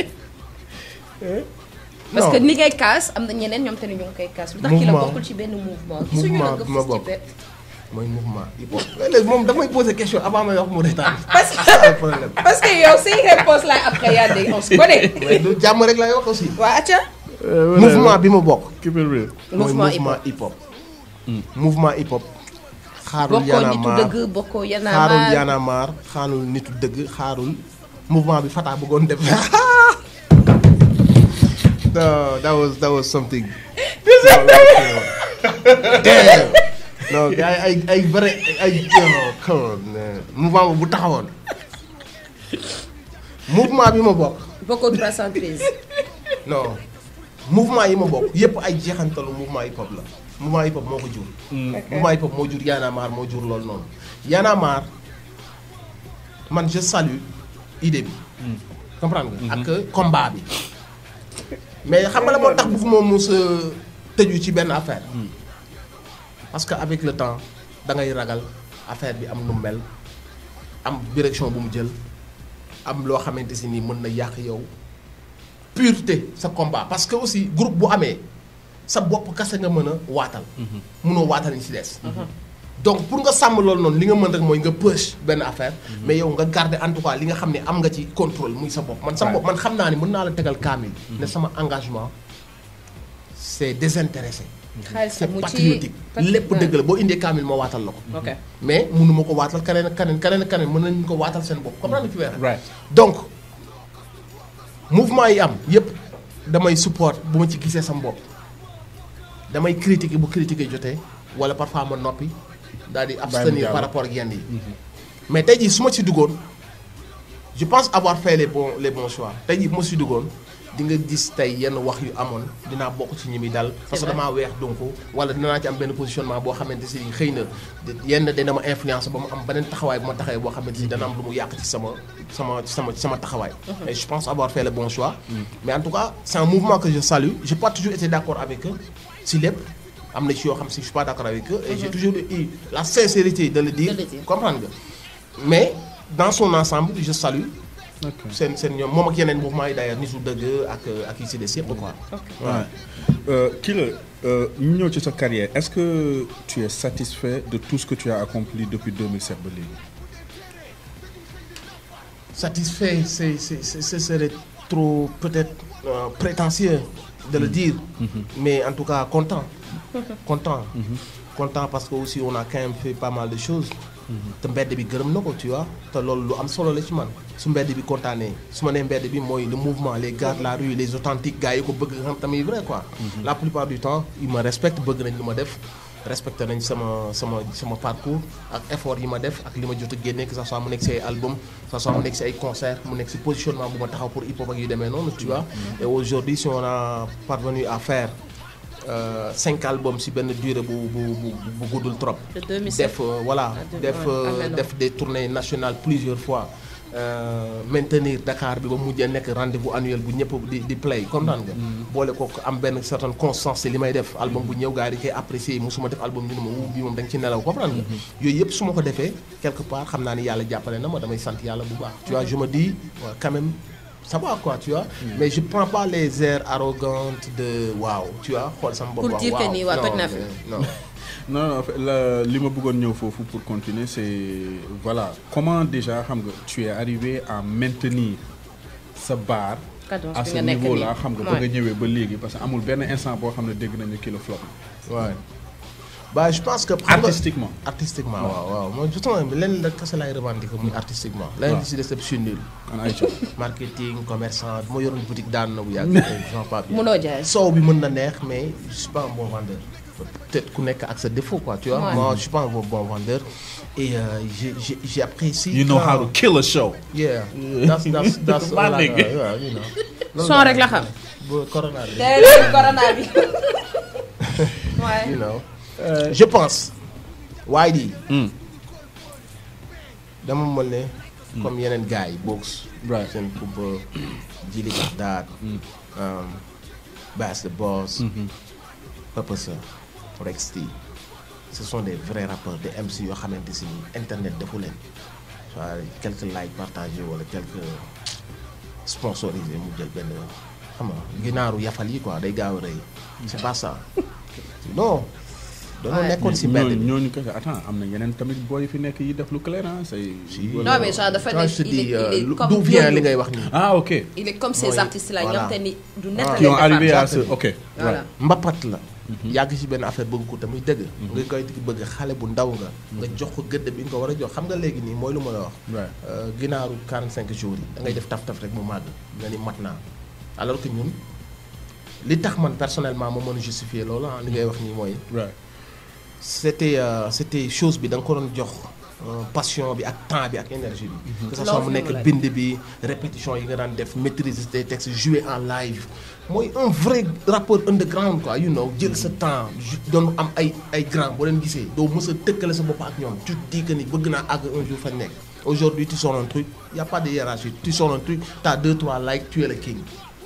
Speaker 2: parce
Speaker 3: Non.
Speaker 2: que ni ngay kaas am na ñeneen ñoom te ne ñu ngi koy kaas lu tax ki la
Speaker 3: Mouvement.
Speaker 2: bokkul ci benn mouvement gisuñu la
Speaker 3: Mouvement
Speaker 2: nga
Speaker 3: bi ma
Speaker 2: fës ci
Speaker 3: bokk.
Speaker 2: benn
Speaker 3: mooy mouvement hip hop léegi moom damay poser question avant may wax mu retaan
Speaker 2: parce
Speaker 3: c'est ça le problème
Speaker 2: parce que yow say réponse là après yaa dégg on se connaît
Speaker 3: mais du jàmm rek lay wax aussi
Speaker 2: waa acca
Speaker 3: mouvement bi ma bokk
Speaker 1: Keep it real.
Speaker 3: mooy
Speaker 2: Mouvement
Speaker 3: mouvement hip hop mouvement hip hop xaarul
Speaker 2: bokkoo
Speaker 3: Y'en a
Speaker 2: nitu
Speaker 3: marre
Speaker 2: dëgg bokkoo
Speaker 3: xaarul
Speaker 2: yanaamaar
Speaker 3: Y'en a marre xaarul nitu dëgg xaarul mouvement bi Fata bëggoon def no that was that was something damn non gars yi ay ay vrai ay non come on man. mouvement bu taxawoon mouvement bi ma bokk
Speaker 2: bokkoo 313
Speaker 3: non mouvement yi ma bokk yépp ay jeexantalu mouvement hip hop la mouvement hip hop moo ko jur. mouvement hip hop moo jur Y'en a marre moo jur loolu noonu. Y'en a marre man je salue idée bi. comprendre nga. ak combat bi. mais xam nga la moo tax bëgguma mos a tëju ci benn affaire. parce que avec le temps da ngay ragal affaire bi am nu mu mel am direction bu mu jël am loo xamante si nii mën na yàq yow. pureté sa combat parce que aussi groupe bu amee sa bopp kase nga mën a waatal. mënoo waatal ñu ci des. donc pour nga sàmm loolu noonu li nga mën rek mooy nga push benn affaire. mais yow nga garder en tout cas li nga xam ne am nga ci contrôle muy sa bopp man sa bopp man xam naa ni mën naa la tegal kaamil. ne sama engagement c'est désintéressé.
Speaker 2: xaalis
Speaker 3: c'est
Speaker 2: mu ci
Speaker 3: patriotique lépp dëgg la boo indee kaamil ma waatal la ko.
Speaker 2: ok
Speaker 3: mais mënu ma ko waatal keneen ak keneen keneen ak keneen mën nañu ko waatal seen bopp comprendre nga fi weer
Speaker 1: Right.
Speaker 3: donc mouvement yi am yépp damay support bu ma ci gisee sama bopp damay critiquer bu critiquer jotee wala parfois ma noppi daal di abstenir
Speaker 1: jàll.
Speaker 3: par rapport ak yenn yi mais tey jii su ma ci duggoon je pense avoir fait les bons les bons choix tey jii bu ma ci duggoon di nga gis tey yenn wax yu amoon dinaa bokk ci ñi muy dal parce que
Speaker 2: vrai.
Speaker 3: damaa weex donc wala dinaa ci am benn positionnement boo xamante si xëy na yenn dina ma influence ba mu am beneen taxawaay bu ma taxawee boo xamante si dana am lu mu yàq ci sama sama ci sama ci sama taxawaay et je pense avoir fait le bon choix mais en tout cas c'est un mouvement que je salue j'ai pas toujours été d'accord avec eux si lépp am na ci yoo xam si je suis pas d'accord avec eux et j'ai toujours eu la sincérité de le dire
Speaker 2: De le dire.
Speaker 3: comprendre nga mais dans son ensemble je salue
Speaker 1: Ok.
Speaker 3: seen seen ñoom moom ak yeneen mouvement yi d'ailleurs nitu dëgg ak ak yi si des yëpp quoi
Speaker 1: Ouais. Euh, Killer, euh, ñu ñëw ci sa carrière est-ce que tu es satisfait de tout ce que tu as accompli depuis 2007 ba léegi.
Speaker 3: satisfait c'est c'est c'est- ce serait trop peut-être euh, prétentieux de le dire mais en tout cas content content content parce que aussi on a quand même fait pas mal de choses te mbedd bi gërëm na ko tu vois te loolu lu am solo la ci man su mbedd bi kontaanee su ma nee mbedd bi mooy le mouvement les gars de la rue les authentiques gars yi ko bëgg nga xam tamit vrai quoi la plupart du temps ils me respectent bëgg nañ lu ma def respecté nañ sama sama sama parcours ak effort yi ma def ak li ma jot a génne que ça soit mu nekk si ay album que ça soit mu nekk si ay concert mu nekk si positionnement bu ma taxaw pour hip hop ak yu demee noonu tu vois et aujourd'hui si on a parvenu à faire euh, cinq albums si benn durée bu bu bu bu guddul trop
Speaker 2: De 2007.
Speaker 3: def euh, voilà
Speaker 2: de-
Speaker 3: def
Speaker 2: ouais,
Speaker 3: euh,
Speaker 2: ah, mais non.
Speaker 3: def des tournées nationales plusieurs fois euh, maintenir Dakar bi ba mujjee nekk rendez-vous annuel bu ñëpp di di play comprendre nga boole ko am benn certaine constance ci li may def album bu ñëw gars yi di koy apprécier musuma def album ñu ne ma wuu bii moom da nga ci nelaw comprendre nga yooyu yëpp su ma ko defee quelque part xam naa ni yàlla jàppale na ma damay sant yàlla bu baax tu vois je me dis ouais, quand même ça va quoi tu vois mais je prends pas les airs arrogantes de waaw tu vois xool sama bopp
Speaker 2: Pour
Speaker 3: waaw
Speaker 2: dire que
Speaker 3: waaw.
Speaker 2: nii waa
Speaker 3: Non,
Speaker 2: toj naa fi.
Speaker 3: mais non
Speaker 1: non non en fait, la- li ma bëggoon ñëw foofu pour continuer c'est voilà comment déjà xam nga tu es arrivé à maintenir sa barre
Speaker 2: Cadence
Speaker 1: à
Speaker 2: bi
Speaker 1: ce
Speaker 2: nga nekk
Speaker 1: niveau
Speaker 2: nii.
Speaker 1: là xam nga ba nga ñëwee ba léegi parce que amul benn instant boo xam ne dégg nañu kilo flop
Speaker 3: Ouais. bah je pense que. xam nga-
Speaker 1: artistiquement
Speaker 3: artistiquement waaw waaw mooy justement lenn la kese laay revendiquer muy artistiquement. leneen
Speaker 1: waaw.
Speaker 3: li si des yëpp je suis nul.
Speaker 1: an Aïcha
Speaker 3: marketing commerçant bu ma yoroon boutique daan na bu yàgg. Jean Pape
Speaker 2: Munoo jaay.
Speaker 3: soow bi mën na neex mais je suis pas un bon vendeur. peut-être ku nekk ak sa défaut quoi tu vois.
Speaker 2: Ouais.
Speaker 3: moi je suis pas un bon bon vendeur et euh, j'ai j'ai j'ai apprécié.
Speaker 1: you know
Speaker 3: quand-
Speaker 1: how to kill a show
Speaker 3: yeah that's that's that's
Speaker 1: My
Speaker 3: voilà,
Speaker 1: nigga.
Speaker 3: yeah, you know. Loolu
Speaker 2: son rek la xam.
Speaker 3: ba corona bi.
Speaker 2: déedéet corona bi. waaye.
Speaker 3: you know. je pense. waaye di.
Speaker 1: Hmm.
Speaker 3: dama mën ne. comme yeneen gars yi box.
Speaker 1: Right.
Speaker 3: seen kumpa Jili Bagdad. um, Bass the Boss. Papa Sa Rex T. ce sont des vrais rappeurs des MC yoo xamante si ni internet defu leen. soit quelques likes partagés wala quelques sponsorisés mu jël benn xam nga ginaaru yafal yi quoi day gaaw a rëy. c'est pas ça. non. dañoo
Speaker 2: Ouais.
Speaker 3: nekkoon si mbedd
Speaker 1: ñooñu
Speaker 3: bi.
Speaker 1: ñooñu kese attends am na yeneen tamit booy fi nekk yi def lu clair ah say
Speaker 2: non mais genre dafa
Speaker 3: Quand
Speaker 2: nekk
Speaker 3: je te
Speaker 2: il est
Speaker 3: dis euh,
Speaker 2: il est
Speaker 3: lu-
Speaker 2: comme
Speaker 3: d'où vient
Speaker 2: ñooñu.
Speaker 3: li ngay wax nii.
Speaker 1: ah ok
Speaker 2: il est comme ces
Speaker 3: Mooy-
Speaker 2: artistes là
Speaker 3: voilà.
Speaker 2: ñoom te ni du
Speaker 3: Ah.
Speaker 2: nekk
Speaker 1: qui ont
Speaker 2: leen
Speaker 1: arrivé à
Speaker 2: defar.
Speaker 1: ce ok
Speaker 2: voilà
Speaker 1: right.
Speaker 3: mbapat la. yàgg ci benn affaire bëgg ko te muy dëgg. nga koy bëgg xale bu ndaw nga. nga jox ko gëdd bi nga ko war a jox xam nga léegi nii mooy lu ma la wax.
Speaker 1: Right.
Speaker 3: Euh, ginaaru 45 jours yi da ngay def taf taf rek mu màgg nga ni mat naa alors que ñun li tax man personnellement ma mën a justifier loolu ah li ngay wax nii mooy.
Speaker 1: right
Speaker 3: c'était euh, c'était chose bi da nga ko doon jox euh, passion bi ak temps bi ak énergie bi. que ce soit
Speaker 2: Loolu
Speaker 3: mu
Speaker 2: fi mu
Speaker 3: nekk
Speaker 2: la
Speaker 3: bind bi répétition yi nga daan def maîtriser tes textes jouer en live mooy un vrai rappeur underground quoi you know jël sa temps ju- doon am ay ay grand boo leen gisee doo mës a tëkkale sa bopp ak ñoom tu te dis que ni bëgg naa àgg un jour fa nekk aujourd'hui tu sors un truc y a pas de hiérarchie tu sors un truc t'as deux trois likes tu es le king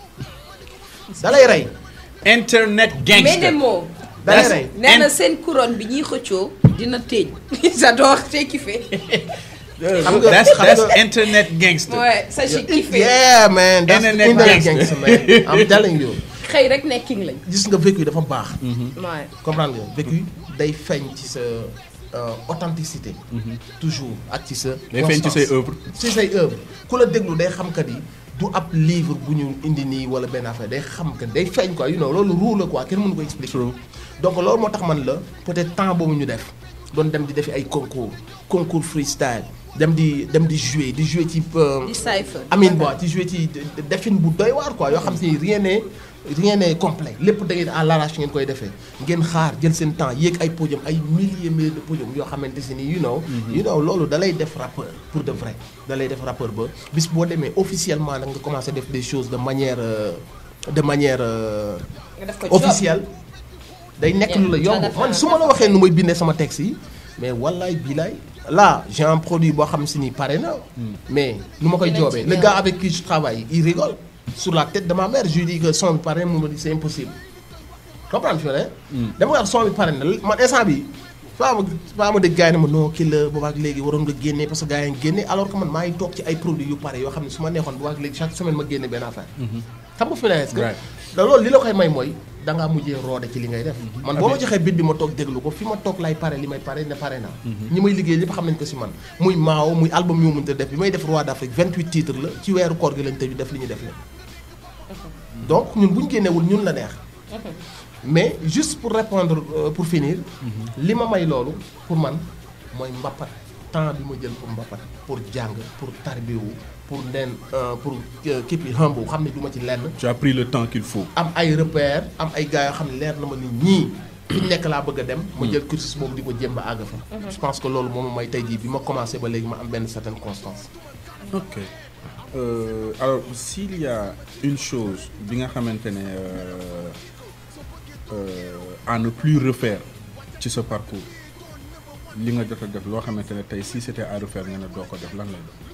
Speaker 3: da lay rey
Speaker 1: internet
Speaker 2: mais
Speaker 1: gangster
Speaker 2: des mots.
Speaker 3: da lay
Speaker 1: That's-
Speaker 3: rey
Speaker 2: nee na
Speaker 1: And-
Speaker 2: seen couronne bi ñuy xëccoo dina téeñ. j'adore j'ai kiffé.
Speaker 3: xam nga
Speaker 1: that's
Speaker 3: xam
Speaker 1: that's
Speaker 3: nga-
Speaker 1: internet gangster
Speaker 2: ouais ça j'ai kiffé.
Speaker 3: Yeah man, that's
Speaker 1: Internet
Speaker 3: internet
Speaker 1: gangster.
Speaker 3: gangster man. I'm telling you.
Speaker 2: xëy rek ne king lañ.
Speaker 3: gis nga vécu dafa baax.
Speaker 2: ouais.
Speaker 3: comprendre nga vécu day feeñ ci sa euh, authenticité. toujours ak ci sa.
Speaker 1: day feeñ ci say
Speaker 3: constance.
Speaker 1: œuvre
Speaker 3: ci say œuvre ku la déglu day xam que ni du ab livre bu ñu indi nii wala benn affaire day xam que day feeñ quoi you know loolu ruu la quoi kenn mënu ko expliquer.
Speaker 1: True.
Speaker 3: donc loolu moo tax man la peut-être temps boobu ñu def doon dem di defi ay concours concours freestyle dem di dem di jouer di jouer ci. euh,
Speaker 2: di cypher.
Speaker 3: Amine Boy ci joué ci defin bu doy waar quoi yoo xam si rien n'est rien n'est complet lépp da ngeen à l'arrache ngeen koy defee ngeen xaar jël seen temps yéeg ay podium ay milliers milliers de podium yoo xamante si ni you know you know loolu da lay def rappeur pour de vrai da lay def rappeur ba bis boo demee officiellement nag nga commencé def des choses de manière euh, de manière euh,
Speaker 2: nga def ko job.
Speaker 3: officielle day nekk lu la
Speaker 2: Yeah,
Speaker 3: yomb
Speaker 2: dafa-
Speaker 3: man su ma la waxee nu may bindee sama texte yi mais wallaay bilaay là j'ai un produit boo xam si ni pare na mais nu ma koy
Speaker 2: Dinañ ci
Speaker 3: joobee le
Speaker 2: ñëw.
Speaker 3: gars avec qui je travaille il rigole sur la tête de ma mère je lui dis que son bi pare na mu ma dit c'est impossible comprendre fi ma ne dama wax son bi pare na man instant bi faa ma faa ma dégg gars yi ne ma non kii la boobaak léegi waroon nga génne parce que gars yi ngi génne alors que man maa ngi toog ci ay produits yu pare yoo xam ne su ma neexoon boobaak léegi chaque semaine ma génne benn affaire xam nga fi ne est-ce que
Speaker 1: Right.
Speaker 3: da loolu li la koy may mooy da ngaa mujjee roode ci li ngay def man boo ma joxee bit bi ma toog déglu ko fi ma toog lay pare li may pare ne pare naa ñi may liggéey lépp xam nañ ko si man muy maaw muy album yu mu mënta def bi may def roi d'Afrique 28 titres la ci weeru koor gi lañ tëju def li ñu def leen donc ñun bu ñu génnewul ñun la neex mais juste pour répondre euh, pour finir li ma may loolu pour man mooy mbappat temps bi ma jël pour mbappat pour jàng pour tarbiwu pour nden euh, pour képp yi humble xam ne du ma ci lenn
Speaker 1: tu as pris le temps qu'il faut
Speaker 3: am ay repères am ay gars yoo xam ne leer na ma ni ñii fi ñu nekk laa bëgg a dem ma jël cursus boobu di ko jéem ba àgg fa je pense que loolu moom may tey jii bi ma commencé ba léegi ma am benn certaine constance
Speaker 1: ok Euh, alors s'il y a une chose bi nga xamante ne euh, euh, à ne plus refaire ci sa parcours li nga jot a def loo xamante ne tey si c'était à refaire nga ne doo ko def lan lay doon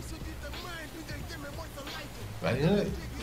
Speaker 3: waaye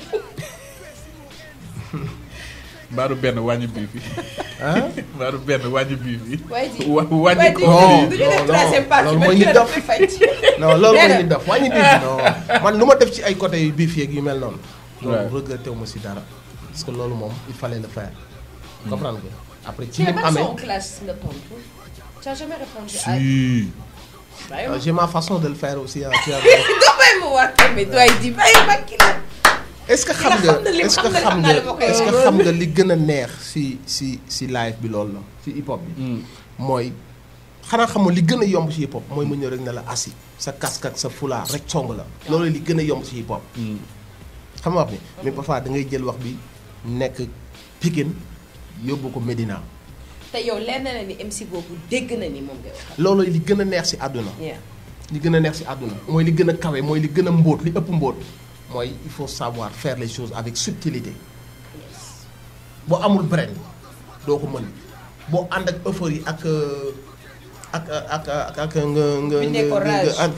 Speaker 1: mbaaru benn wàññi bii fi
Speaker 3: ah
Speaker 1: mbaaru benn wàññi bii fi
Speaker 2: waaye di
Speaker 1: wa wàññi
Speaker 2: waaye di
Speaker 1: ko
Speaker 3: non,
Speaker 2: du ñu def
Speaker 3: non,
Speaker 2: troisième partie
Speaker 3: loolu
Speaker 2: ba
Speaker 3: mooy
Speaker 2: kii
Speaker 3: nit
Speaker 2: la
Speaker 3: dof.
Speaker 2: dafay fay.
Speaker 3: non loolu mooy
Speaker 2: Nee na.
Speaker 3: nit def wàññi biif non man lu ma def ci ay côté yu biif yeeg yu mel noonu
Speaker 1: Ouais.
Speaker 3: loolu regretté wu ma si dara parce que loolu moom il fallait le faire comprendre nga après ci
Speaker 2: Tu
Speaker 3: ni
Speaker 2: es
Speaker 3: mu
Speaker 2: pas
Speaker 3: amee
Speaker 2: en classe nga tontu. Tu as jamais répondu à.
Speaker 1: si
Speaker 2: Bàyyi
Speaker 3: euh,
Speaker 2: ma.
Speaker 3: j'ai ma façon de le faire aussi ah tu as
Speaker 2: Doo bàyyi ma wax tamit doy di bàyyi ma kii la.
Speaker 3: est-ce que xam
Speaker 2: nga
Speaker 3: nga
Speaker 2: xam na lim,
Speaker 3: est-ce que
Speaker 2: xam na
Speaker 3: xam
Speaker 2: xam naa
Speaker 3: nga
Speaker 2: li ma koy
Speaker 3: est-ce que
Speaker 2: wax.
Speaker 3: xam nga li gën a neex si si si live bi loolu la si hip hop bi mooy xanaa xamoo li gën a yomb ci hip hop mooy mu ñëw rek ne la assis sa casque ak sa fulaar rek song la loolu li gën a yomb ci hip hop xam nga wax bi mais parfois da ngay jël wax bi nekk Pikine yóbbu ko Medina
Speaker 2: te yow leer na la ni MC boobu dégg na ni moom ngay wax.
Speaker 3: loolu li gën a neex ci àdduna
Speaker 2: Yeah.
Speaker 3: li gën a neex ci àdduna mooy li gën a kawe mooy li gën a mbóot li ëpp mbóot mooy il faut savoir faire les choses avec subtilité boo amul brain doo ko mën boo ànd ak euphorie ak euh, ak ak ak ak nga nga
Speaker 2: Bi nekk ko
Speaker 3: nga
Speaker 2: rage.
Speaker 3: nga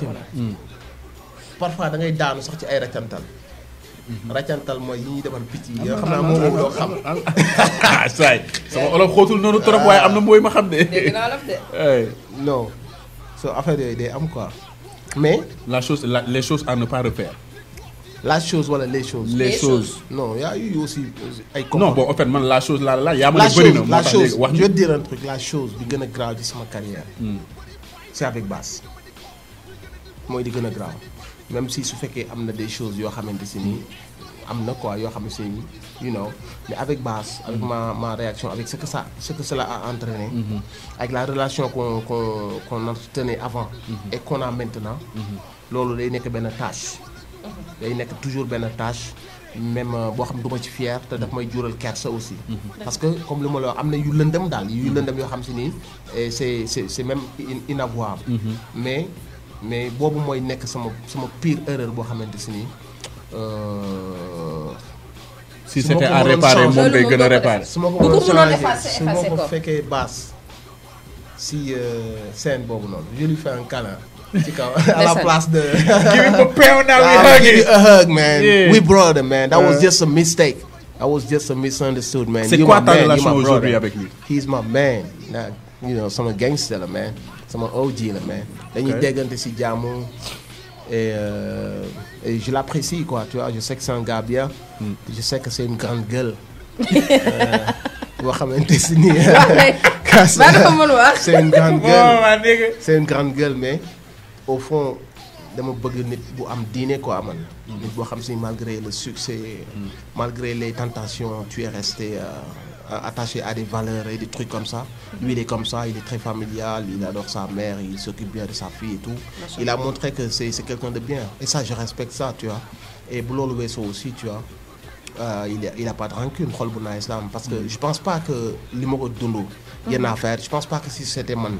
Speaker 3: parfois da ngay daanu sax ci ay raccantal raccantal mooy yi ñuy defal picc yi nga xam naa moom moom doo xam
Speaker 1: ah saay sama olof xóotul noonu trop waaye am na mooy ma xam de.
Speaker 2: dégg naa la de.
Speaker 1: Hey,
Speaker 3: non so affaire yooyu day am quoi mais
Speaker 1: la chose la- les choses à ne pas refaire.
Speaker 3: la chose wala les choses
Speaker 1: les,
Speaker 2: Les
Speaker 1: choses.
Speaker 3: non y a eu aussi ay
Speaker 1: non bon en fait man la chose la la yaa ma
Speaker 3: la
Speaker 1: ne bëri na
Speaker 3: chose
Speaker 1: moo
Speaker 3: la
Speaker 1: tax
Speaker 3: chose
Speaker 1: léegi wax
Speaker 3: je
Speaker 1: ñu.
Speaker 3: vais te dire un truc la chose bi gën a grave ci sama carrière c'est avec Bass mooy di gën a grave même si su fekkee am na des choses yoo xamante si nii am na quoi yoo xamante si nii you know mais avec Bass avec ma ma réaction avec ce que ça ce que cela a entraîné avec la relation qu'on qu'on qu'on entretenait avant et qu'on a maintenant loolu day nekk benn tâche day nekk toujours benn tâche même euh, boo xam ne du ma ci fier te daf may jural kersa aussi parce que comme li ma la wax am na yu lëndëm daal yu lëndëm yoo xam si nii et c'est c'est c'est même in- inavouable mais mais boobu mooy nekk sama sama pire erreur boo xamante si nii euh,
Speaker 1: si
Speaker 3: su ma
Speaker 1: c'était
Speaker 3: ko
Speaker 1: à
Speaker 3: mënoon
Speaker 1: réparer
Speaker 3: changer-
Speaker 1: moom ngay
Speaker 2: Loolu
Speaker 1: gën a
Speaker 2: moom doo ko
Speaker 1: réparer.
Speaker 3: su ma ko
Speaker 2: Bu ko
Speaker 3: mënoon
Speaker 2: mënoon
Speaker 3: changer
Speaker 2: effacer,
Speaker 3: su ma
Speaker 2: effacer
Speaker 3: ko
Speaker 2: ko.
Speaker 3: fekkee basse si euh, scène boobu noonu je lui fais un câlin ci kaw à la
Speaker 2: Ndeysaan.
Speaker 3: place de
Speaker 1: Give him a pound now, we
Speaker 3: Ah,
Speaker 1: hug
Speaker 3: give
Speaker 1: it.
Speaker 3: you a hug, man.
Speaker 1: Yeah.
Speaker 3: We brother, man. That was
Speaker 1: Uh.
Speaker 3: just a mistake. That was just a misunderstood, man.
Speaker 1: C'est
Speaker 3: You
Speaker 1: quoi
Speaker 3: my
Speaker 1: ta
Speaker 3: man, you
Speaker 1: relation
Speaker 3: my
Speaker 1: aujourd'hui
Speaker 3: brother.
Speaker 1: avec lui?
Speaker 3: He's my man. Nah, you know, sama gangster la, man. Sama OG la, man. Dañuy
Speaker 1: Ok.
Speaker 3: déggante si jàmm. Et, euh, et je l'apprécie, quoi. Tu vois, je sais que c'est un gars bien. Je sais que c'est une grande gueule. Euh, boo xamante si nii. Casse-
Speaker 2: Ba dafa mën wax.
Speaker 3: C'est une grande
Speaker 1: Oh,
Speaker 3: gueule.
Speaker 1: ma nigga.
Speaker 3: c'est une grande gueule mais au fond dama bëgg nit bu am diine quoi man. nit boo xam si malgré le succès. malgré les tentations tu es resté euh, attaché à des valeurs et des trucs comme ça. lui il est comme ça il est très familial il adore sa mère il s'occupe bien de sa fille et tout. il a montré que c'est c'est quelqu'un de bien et ça je respecte ça tu vois et bu loolu weesoo aussi tu vois. Euh, il a, il a pas de rancune xol bu nice la am parce que je pense pas que li ma ko dund yenn affaire je pense pas que si c'était man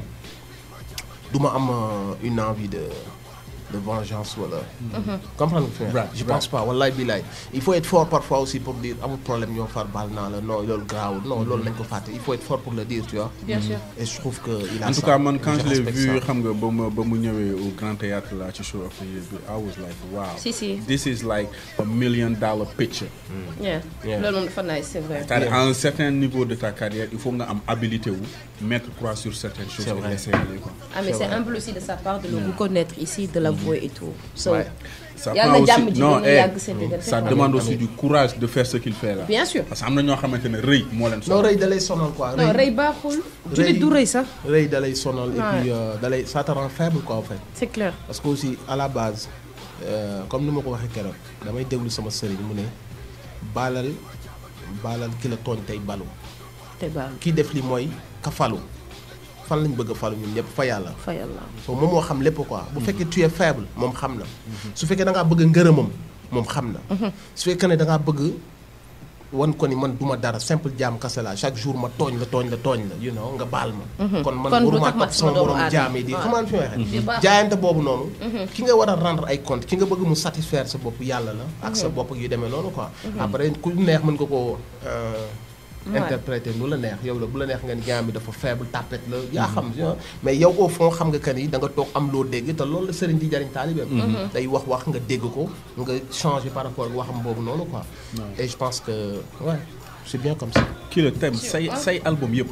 Speaker 3: du ma am euh, une envie de de vengeance wala. comprendre nga fi may
Speaker 1: Right,
Speaker 3: je
Speaker 1: right.
Speaker 3: pense pas wallaay billaay il faut être fort parfois aussi pour dire amul problème ñoo far baal naa la non loolu garaawul non loolu nañ ko fàtte il faut être fort pour le dire tu vois.
Speaker 2: Bien sûr.
Speaker 3: et je trouve que il a
Speaker 1: en tout
Speaker 3: ça.
Speaker 1: cas man quand
Speaker 3: Je
Speaker 1: je l'ai
Speaker 3: respecte
Speaker 1: vu
Speaker 3: ça.
Speaker 1: xam nga ba ma ba mu ñëwee au grand théâtre là ci show of the year bi I was like wow.
Speaker 2: Si, si.
Speaker 1: this is like a million dollar picture.
Speaker 2: Yeah.
Speaker 3: Yeah.
Speaker 2: loolu moom dafa nice c'est vrai.
Speaker 1: c'est-à-dire à un certain niveau de ta carrière il faut nga am habilité wu mettre croix sur certaines choses
Speaker 3: C'est
Speaker 1: et
Speaker 3: vrai.
Speaker 1: laisser aller quoi.
Speaker 2: ah mais
Speaker 3: C'est
Speaker 2: c'est
Speaker 3: vrai.
Speaker 2: humble aussi de sa part de le reconnaître ici de l'avouer et tout. so
Speaker 3: Ouais.
Speaker 1: ça
Speaker 2: Yàlla
Speaker 1: prend
Speaker 2: na jàmm
Speaker 1: aussi
Speaker 2: ji
Speaker 1: non
Speaker 2: gën a
Speaker 1: eh,
Speaker 2: yàgg seen diggante.
Speaker 1: ça
Speaker 2: Amiin,
Speaker 1: demande
Speaker 3: amiin.
Speaker 1: aussi du courage de faire ce qu'il fait là.
Speaker 2: bien sûr.
Speaker 1: parce que am na ñoo xamante ne rëy moo leen
Speaker 3: non
Speaker 1: sonal.
Speaker 3: rëy da lay sonal quoi.
Speaker 2: non rëy baaxul. jullit du rëy sax.
Speaker 3: rëy da lay sonal et
Speaker 2: Ouais.
Speaker 3: puis euh, da lay ça te rend faible quoi en fait.
Speaker 2: c'est clair.
Speaker 3: parce que aussi à la base euh, comme ni ma ko waxee keroog damay déglu sama sëriñ mu ne baalal baalal ki la tooñ tey balu
Speaker 2: te baal
Speaker 3: kii def li mooy ka falu fan lañ bëgg a falu ñun ñëpp fa yàlla
Speaker 2: fa yàlla.
Speaker 3: so moom moo xam lépp quoi bu fekkee tu es faible moom xam na su fekkee da ngaa bëgg ngërëmam moom xam na su fekkee ne da ngaa bëgg wan ko ni man duma dara simple jaam kase la chaque jour ma tooñ la tooñ la tooñ la you know nga baal ma kon man
Speaker 2: Kon du
Speaker 3: waruma
Speaker 2: tax ma
Speaker 3: topp
Speaker 2: sama
Speaker 3: sama
Speaker 2: doomu
Speaker 3: borom
Speaker 2: aadama.
Speaker 3: jaam yi di
Speaker 2: waaw.
Speaker 3: xamaan fi may
Speaker 2: Di
Speaker 3: waxee
Speaker 2: baax.
Speaker 3: jaayante boobu noonu ki nga war a rendre ay compte ki nga bëgg mu satisfaire sa bopp yàlla la ak sa bopp yu demee noonu quoi après ku neex mën nga koo euh,
Speaker 2: Ouais.
Speaker 3: interpréter nu la neex yow la bu la neex nga ni jaam bi dafa faible tapet la yaa xam tu vois. mais yow au fond xam nga que ni da nga toog am loo dégg te loolu la sëriñ di jariñ taalibeem day wax wax nga dégg ko nga changer par rapport ak waxam boobu noonu quoi et je pense que ouais c'est bien comme ça
Speaker 1: kii la thème say say album yëpp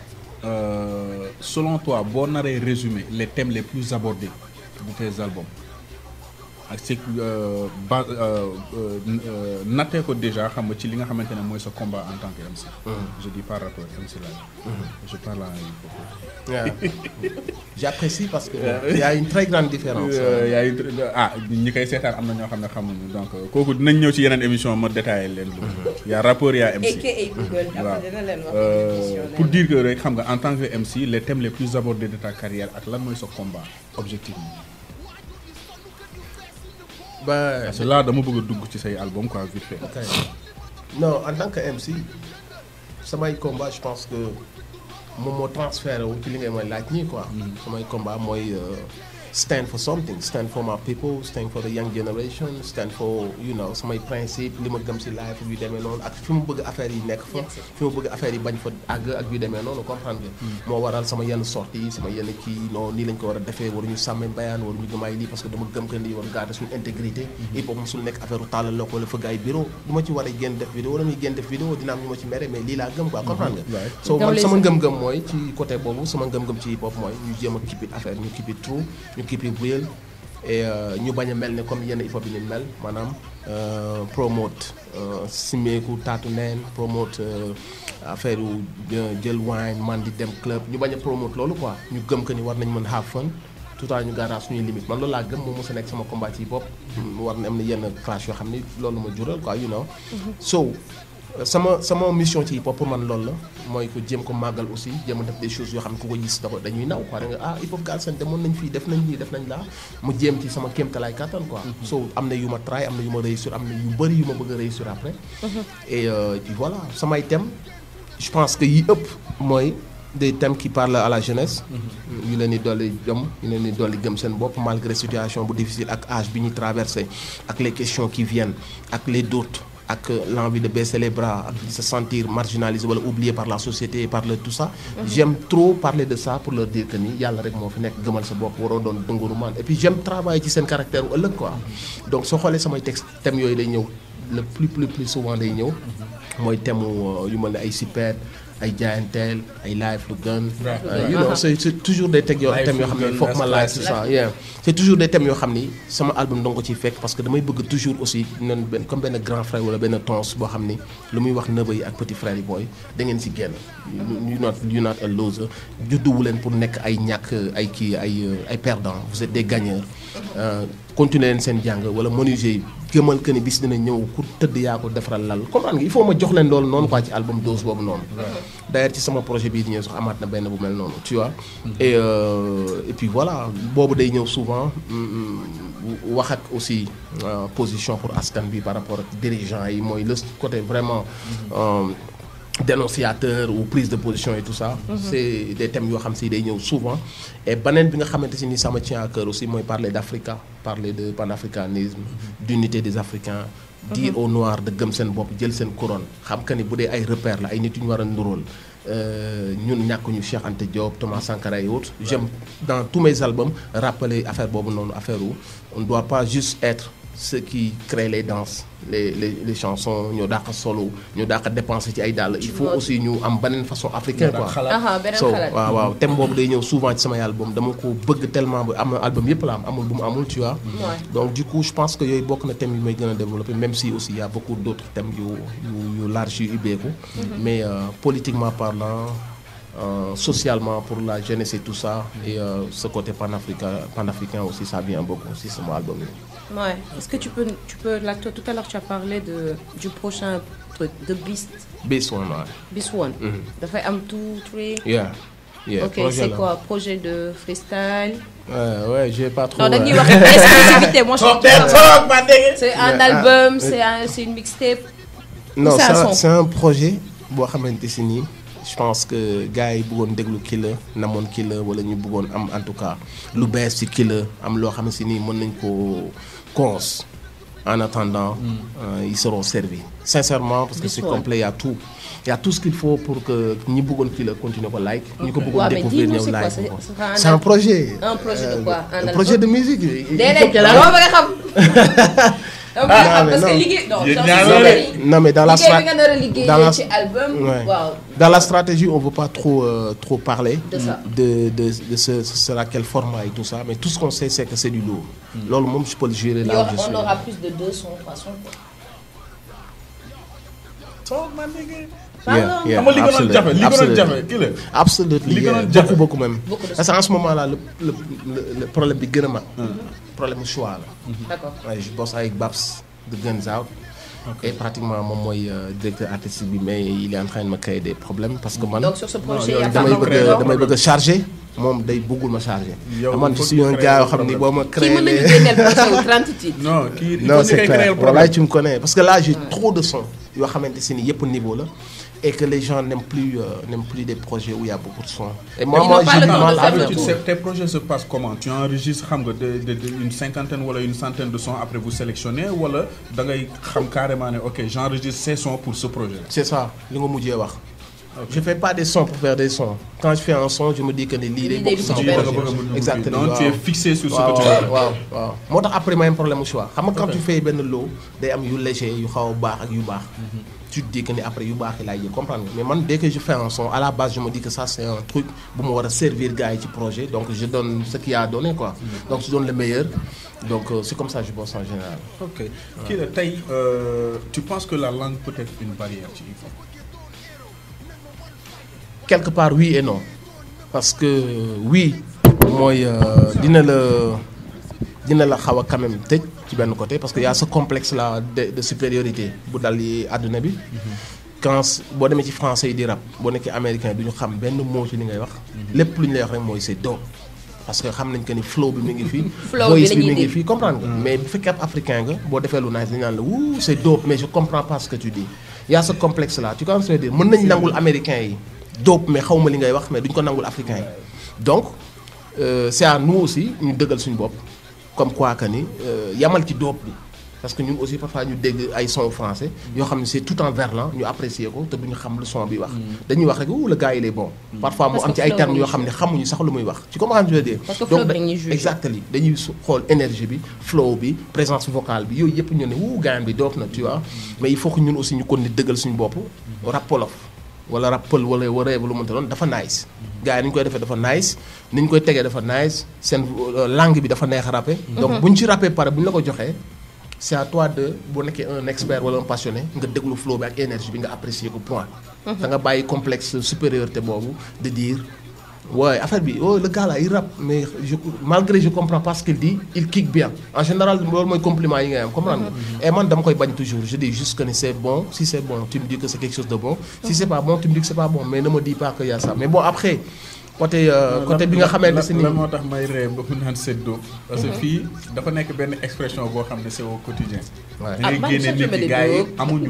Speaker 1: euh, selon toi boo naree résumer les thèmes les plus abordés de tes albums ak c'est euh, ba euh, euh, euh, nattee ko déjà xam nga ci li nga xamante ne mooy sa combat en tant que MC. je dis pas rappeur MC la je parle en hip hop.
Speaker 3: Yeah. J'apprécie parce que il y a une très grande différence.
Speaker 1: Euh, yaa ngi ah ñi koy seetaan am na ñoo xam ne xamuñu donc euh, kooku dinañ ñëw ci yeneen émission ma détaillé leen. y a rappeur y a MC.
Speaker 2: aka Google
Speaker 1: waaw
Speaker 2: après dina leen wax
Speaker 1: Euh,
Speaker 2: émission
Speaker 1: pour
Speaker 2: leen.
Speaker 1: dire que rek xam nga en tant que MC les thèmes les plus abordés de ta carrière ak lan mooy sa combat objectivement.
Speaker 3: Bah,
Speaker 1: parce que là dama bëgg a dugg ci say album quoi vite fait.
Speaker 3: ok. Non, en tant que MC, samay combat je pense que moom moo transféré wu ci li ngay mooy laaj nii quoi. samay combat mooy euh, stand for something stand for my people stand for the young generation stand for you know samay principe li ma gëm si life yu demee noonu ak fi mu bëgg affaire yi nekk fa fi mu bëgg affaire yi bañ fa àgg ak yu demee noonu comprendre nga. moo waral sama yenn sorties yi sama yenn kii non nii lañ ko war a defee waruñu sàmmee bayaan waruñu gëmaay lii parce que dama gëm que ni war garder suñu intégrité. hip hop musul nekk affaire u tàllal la ko wala fëgg ay bureau du ma ci war a génn def vidéo wala muy génn def vidéo dina am ñu ma ci mere mais lii laa gëm quoi comprendre nga.
Speaker 1: Ouais.
Speaker 3: so
Speaker 2: Dans
Speaker 3: man
Speaker 2: les
Speaker 3: sama
Speaker 2: années.
Speaker 3: ngëm-ngëm mooy ci côté boobu sama ngëm-ngëm ci hip hop mooy ñu jéem a keep it affaire ñu keep it true ñu keep it real et euh, ñu bañ a mel ne comme yenn hip hop yi ni mel maanaam euh, promote euh, simeeku taatu neen promote euh, affaire yu euh, jël wine man di dem club ñu bañ a promote loolu quoi ñu gëm que ni war nañ mën have fun tout à ñu garage suñuy limite man loolu laa gëm moom mos a nekk sama combat ci hip hop war na am na yenn clash yoo xam ni loolu ma jural quoi you know so sama sama mission ci hip hop pour man loolu la mooy ko jéem ko màggal aussi jéem a def des choses yoo xam ne ku ko gis da ko dañuy naw quoi da nga ah hip hop Galsen demoon nañ fii def nañ lii def nañ laa mu jéem ci sama kéemtalaay kattan quoi. so am na yu ma try am na yu ma réussir am na yu bëri yu ma bëgg a réussir après. et euh, puis voilà samay thèmes je pense que yi ëpp mooy des thèmes qui parlent à la jeunesse. yu leen di dolli jom yu leen di dolli gëm seen bopp malgré situation bu difficile ak âge bi ñuy traversé ak les questions qui viennent ak les doutes. ak l'envie de baisser les bras ak de se sentir marginalisé wala oublié par la société et par le tout ça j'aime trop parler de ça pour leur dire que ni yàlla rek moo fi nekk gëmal sa bopp waroo doon dënguru man et puis j'aime travailler ci seen caractère u ëllëg quoi donc soo xoolee samay texte thèmes yooyu day ñëw le plus plus plus souvent day ñëw mooy thème yu mel ne ay sipeet ay jaayanteel ay life lu gën you know c'est c'est toujours des thèmes yoo thèmes yoo xam ne foog ma laaj tout ça yeah c'est toujours des thèmes yoo xam ni sama album danga ko ciy fekk parce que damay bëgg toujours aussi noonu benn comme benn grand frère wala benn tons boo xam ni lu muy wax neveu yi ak petit frère yi booy da ngeen si génn you not you not a loser judduwu leen pour nekk ay ñàkk ay kii ay ay perdants vous êtes des gagneurs continuer leen seen jàng wala menuisier yi gëmal que ni bis dina ñëw ku tëdd yaa ko defaral lal comprendre nga il faut ma jox leen loolu noonu quoi ci album dose boobu noonu d'ailleurs ci sama projet bii di ñëw sax amaat na benn bu mel noonu tu vois et euh, et puis voilà boobu day ñëw souvent wax ak aussi position pour askan bi par rapport ak dirigeants yi mooy le côté vraiment dénonciateur ou prise de position et tout ça c'est des thèmes yoo xam si day ñëw souvent et beneen bi nga xamante si ni sama tient à cœur aussi mooy parler d'Africa parler de panafricanisme d'unité des Africains dire aux Noirs de gëm seen bopp jël seen couronne xam que ni bu dee ay repères la ay nit yu ñu war a nduróol ñun ñàkkuñu Cheikh Anta Diop Thomas Sankara et autres j'aime dans tous mes albums rappeler affaire boobu noonu affaire où on ne doit pas juste être ceux qui créent les danses les les les chansons ñoo dàq solo ñoo dàq dépenser ci ay dàll il faut aussi ñu am beneen façon africaine quoi so waaw waaw thème boobu day ñëw souvent ci samay album dama ko bëgg tellement ba am na album yëpp la am amul bu mu amul tu vois donc du coup je pense que yooyu bokk na thème yu may gën a développer même si aussi il y a beaucoup d'autres thèmes yu yu yu large yu ubbeeku mais euh, politiquement parlant Euh, socialement pour la jeunesse et tout ça et euh, ce côté panafricain panafricain aussi ça vient beaucoup aussi sur mon album
Speaker 2: ouais est-ce que tu peux tu peux là tout à l'heure tu as parlé de du prochain truc de Beast
Speaker 3: Beast One ouais.
Speaker 2: Beast One dafay am two three
Speaker 3: yeah yeah
Speaker 2: ok c'est quoi projet de freestyle
Speaker 3: ouais ouais j'ai pas trop
Speaker 2: non dañuy wax exclusivité moi je c'est un album c'est un c'est une mixtape
Speaker 3: non c'est c'est un projet boo xamante si nii je pense que gars yi bëggoon déglu Killa namoon Killa wala ñu bëggoon am en tout cas lu bees ci Killa am loo xam si nii mën nañ ko cons en attendant euh, ils seront servis sincèrement parce que c'est complet il y a tout il y a tout ce qu'il faut pour que ñi bëggoon Killa continuer ko like ñu ko bëggoon découvrir ñëw like ko c'est un projet
Speaker 2: un projet de quoi
Speaker 3: un projet de musique
Speaker 2: déedéet dama bëgg a xam donc
Speaker 3: Ah, mais
Speaker 2: parce que
Speaker 3: non.
Speaker 2: liggéey non
Speaker 1: Yéen
Speaker 2: j'en
Speaker 1: ñaar
Speaker 2: suis
Speaker 1: la
Speaker 2: sûre
Speaker 1: de.
Speaker 2: ni
Speaker 3: non mais dans la
Speaker 2: liggéey
Speaker 3: strat-
Speaker 2: bi nga nar a liggéey
Speaker 3: dans la-
Speaker 2: ci album
Speaker 3: Ouais.
Speaker 2: waaw
Speaker 3: Dans la stratégie, on ne veut pas trop, euh, trop parler
Speaker 2: De ça.
Speaker 3: de, de, de ce, ce sera quel format et tout ça, mais tout ce qu'on sait, c'est que c'est du lourd. Lolo, moi, je peux le gérer
Speaker 2: Il y
Speaker 3: là
Speaker 2: aura-
Speaker 3: où je suis.
Speaker 2: on aura plus de deux sons trois sons quoi.
Speaker 1: Talk, my nigga.
Speaker 3: Yeah, yeah,
Speaker 1: xam nga li gënoon
Speaker 3: absolutely,
Speaker 1: jafe li gënoon
Speaker 3: absolutely.
Speaker 1: jafe kii la.
Speaker 3: Absolument,
Speaker 1: Li
Speaker 3: yeah,
Speaker 1: gënoon jafe.
Speaker 3: beaucoup, beaucoup même.
Speaker 2: Beaucoup de
Speaker 3: Parce qu'en ce moment-là, le, le, le, le problème bi gën a mag, problème mu choix la.
Speaker 2: d'accord
Speaker 3: Ouais, je bosse avec Babs de Guns Out. Et pratiquement, moi, moi, euh, directeur artistique, bi, mais il est en train de me créer des problèmes parce que man,
Speaker 2: donc sur ce projet
Speaker 1: yow
Speaker 2: il y a pas
Speaker 3: damay
Speaker 1: vraiment
Speaker 3: bëgg
Speaker 1: créer
Speaker 3: a
Speaker 1: un
Speaker 3: damay bëgg a chargé moom day bëggul ma chargé.
Speaker 1: Yow,
Speaker 3: man
Speaker 1: il
Speaker 3: je
Speaker 1: faut
Speaker 3: suis
Speaker 1: que
Speaker 3: un
Speaker 1: tu
Speaker 3: gars yoo
Speaker 1: crées
Speaker 3: xam
Speaker 1: un
Speaker 3: ni boo ma
Speaker 2: kii
Speaker 3: créé
Speaker 2: mën nañu
Speaker 3: les-
Speaker 2: génneel projet wu 30 titres
Speaker 1: non kii il
Speaker 3: non
Speaker 1: faut ñu
Speaker 3: c'est
Speaker 1: koy créer
Speaker 3: clair
Speaker 1: le
Speaker 3: voilà
Speaker 1: problème.
Speaker 3: tu me connais parce que là j'ai trop de sons yoo xamante si ni yëpp niveau la et que les gens n'aiment plus euh, n'aiment plus des projets où il y a beaucoup de sons. et moi
Speaker 2: Ils
Speaker 3: moi
Speaker 2: n'ont pas
Speaker 3: j'ai
Speaker 2: le
Speaker 3: du
Speaker 2: temps de
Speaker 3: mal
Speaker 2: faire
Speaker 3: avec
Speaker 2: le
Speaker 1: Tu
Speaker 2: tout.
Speaker 1: sais, tes projets se passent comment Tu enregistres xam nga de, de, de une cinquantaine wala une centaine de sons après vous sélectionnez wala da ngay xam carrément ne ok j'enregistre ces sons pour ce projet.
Speaker 3: c'est ça li nga mujjee wax. je fais pas des sons pour faire des sons quand je fais un son je me dis que ni lii day bokk sama
Speaker 1: Tu da nga
Speaker 3: projet.
Speaker 1: bëgg a mën a
Speaker 3: exactement
Speaker 1: donc tu es
Speaker 3: waaw.
Speaker 1: fixé sur ce
Speaker 3: waaw
Speaker 1: que tu veux.
Speaker 3: waaw waaw moo tax après may am problème mu choix xam nga quand tu fais benn lot day am yu léger yu xaw a baax ak yu baax. tu te dis que ni après yu baax yi laay jël comprendre nga mais man dès que je fais un son à la base je me dis que ça c'est un truc bu ma war a servir gars yi ci projet donc je donne ce qu'il y a à donner quoi. donc je donne le meilleur donc euh, c'est comme ça que je bosse en général.
Speaker 1: ok kii la tey euh, tu penses que la langue peut être une barrière ci hip hop.
Speaker 3: quelque part oui et non parce que oui mooy euh, dina la dina la xaw a quand même tëj ci benn côté parce que y a ce complexe là de, de supériorité bu dal yi àdduna bi quand boo demee ci français yi di rap boo nekkee américain du ñu xam benn mot ci li ngay wax lépp lu ñu lay wax rek mooy c'est dope parce que xam nañ que ni flow bi mi ngi fii
Speaker 2: Flow bi
Speaker 3: voice
Speaker 2: la
Speaker 3: bi
Speaker 2: ñuy
Speaker 3: mi ngi
Speaker 2: dégg.
Speaker 3: fii comprendre nga mais bu fekkee ab africain nga boo defee lu nice dañu naan la wuu c'est dope mais je comprends pas ce que tu dis y a ce complexe là tu comprends ce que je veux dire mën nañ nangul américain yi dope mais xaw ma li ngay wax mais duñ ko nangul africain yi donc euh, c'est à nous aussi ñu dëggal suñu bopp comme quoi que ni euh, yamal ci dope bi parce que ñun aussi parfois ñu dégg ay son français yoo xam ne c'est tout en verlan ñu apprécier ko te duñu xam lu son bi wax dañuy wax rek ouh le gars il est bon parfois mu
Speaker 2: Parce
Speaker 3: am
Speaker 2: que
Speaker 3: ci ay
Speaker 2: flow
Speaker 3: termes
Speaker 2: bi
Speaker 3: yoo
Speaker 2: ñuy
Speaker 3: xam ne xamuñu sax lu muy wax tu comprends ce que je veux dire
Speaker 2: Parce que flow
Speaker 3: Donc,
Speaker 2: bi dañuy juger.
Speaker 3: exactement dañuy su- xool énergie bi flow bi présence vocale bi yooyu yëpp ñu ne wuu gaan bi doop na tu vois mais il faut que ñun aussi ñu kon ni dëggal suñu bopp rap wolof wala rap pël wala wala lu mënta doon dafa nice gars yi ni ñu koy defee dafa nice ni ñu koy tegee dafa nice seen euh, langue bi dafa neex a rappé donc bu ñu ci rappé pare bu ñu la ko joxee c'est à toi de boo nekkee un expert wala un passionné nga déglu flow bi ak énergie bi nga apprécier ko point da nga bàyyi complexe supériorité boobu de dire Ouais, affaire bi, oh, le gars là, il rappe, mais je, malgré je comprends pas ce qu'il dit, il kick bien. En général, c'est mon compliment, il comprendre. Et moi, je bagne toujours. Je dis juste que c'est bon. Si c'est bon, tu me dis que c'est quelque chose de bon. Si c'est pas bon, tu me dis que c'est pas bon. Mais ne me dis pas qu'il y a ça. Mais bon, après, côté, euh, côté bi nga xamante
Speaker 1: la
Speaker 3: ni
Speaker 1: la moo tax may ree ba mu naan c'est dope parce que fii dafa nekk benn expression boo xam ne c'est au quotidien
Speaker 3: Ouais.
Speaker 1: da
Speaker 2: Ah,
Speaker 1: ngay
Speaker 2: man
Speaker 1: génne
Speaker 2: sax
Speaker 1: nit
Speaker 2: je me
Speaker 1: yi
Speaker 2: dis
Speaker 1: gars yi
Speaker 2: dope.
Speaker 1: amuñu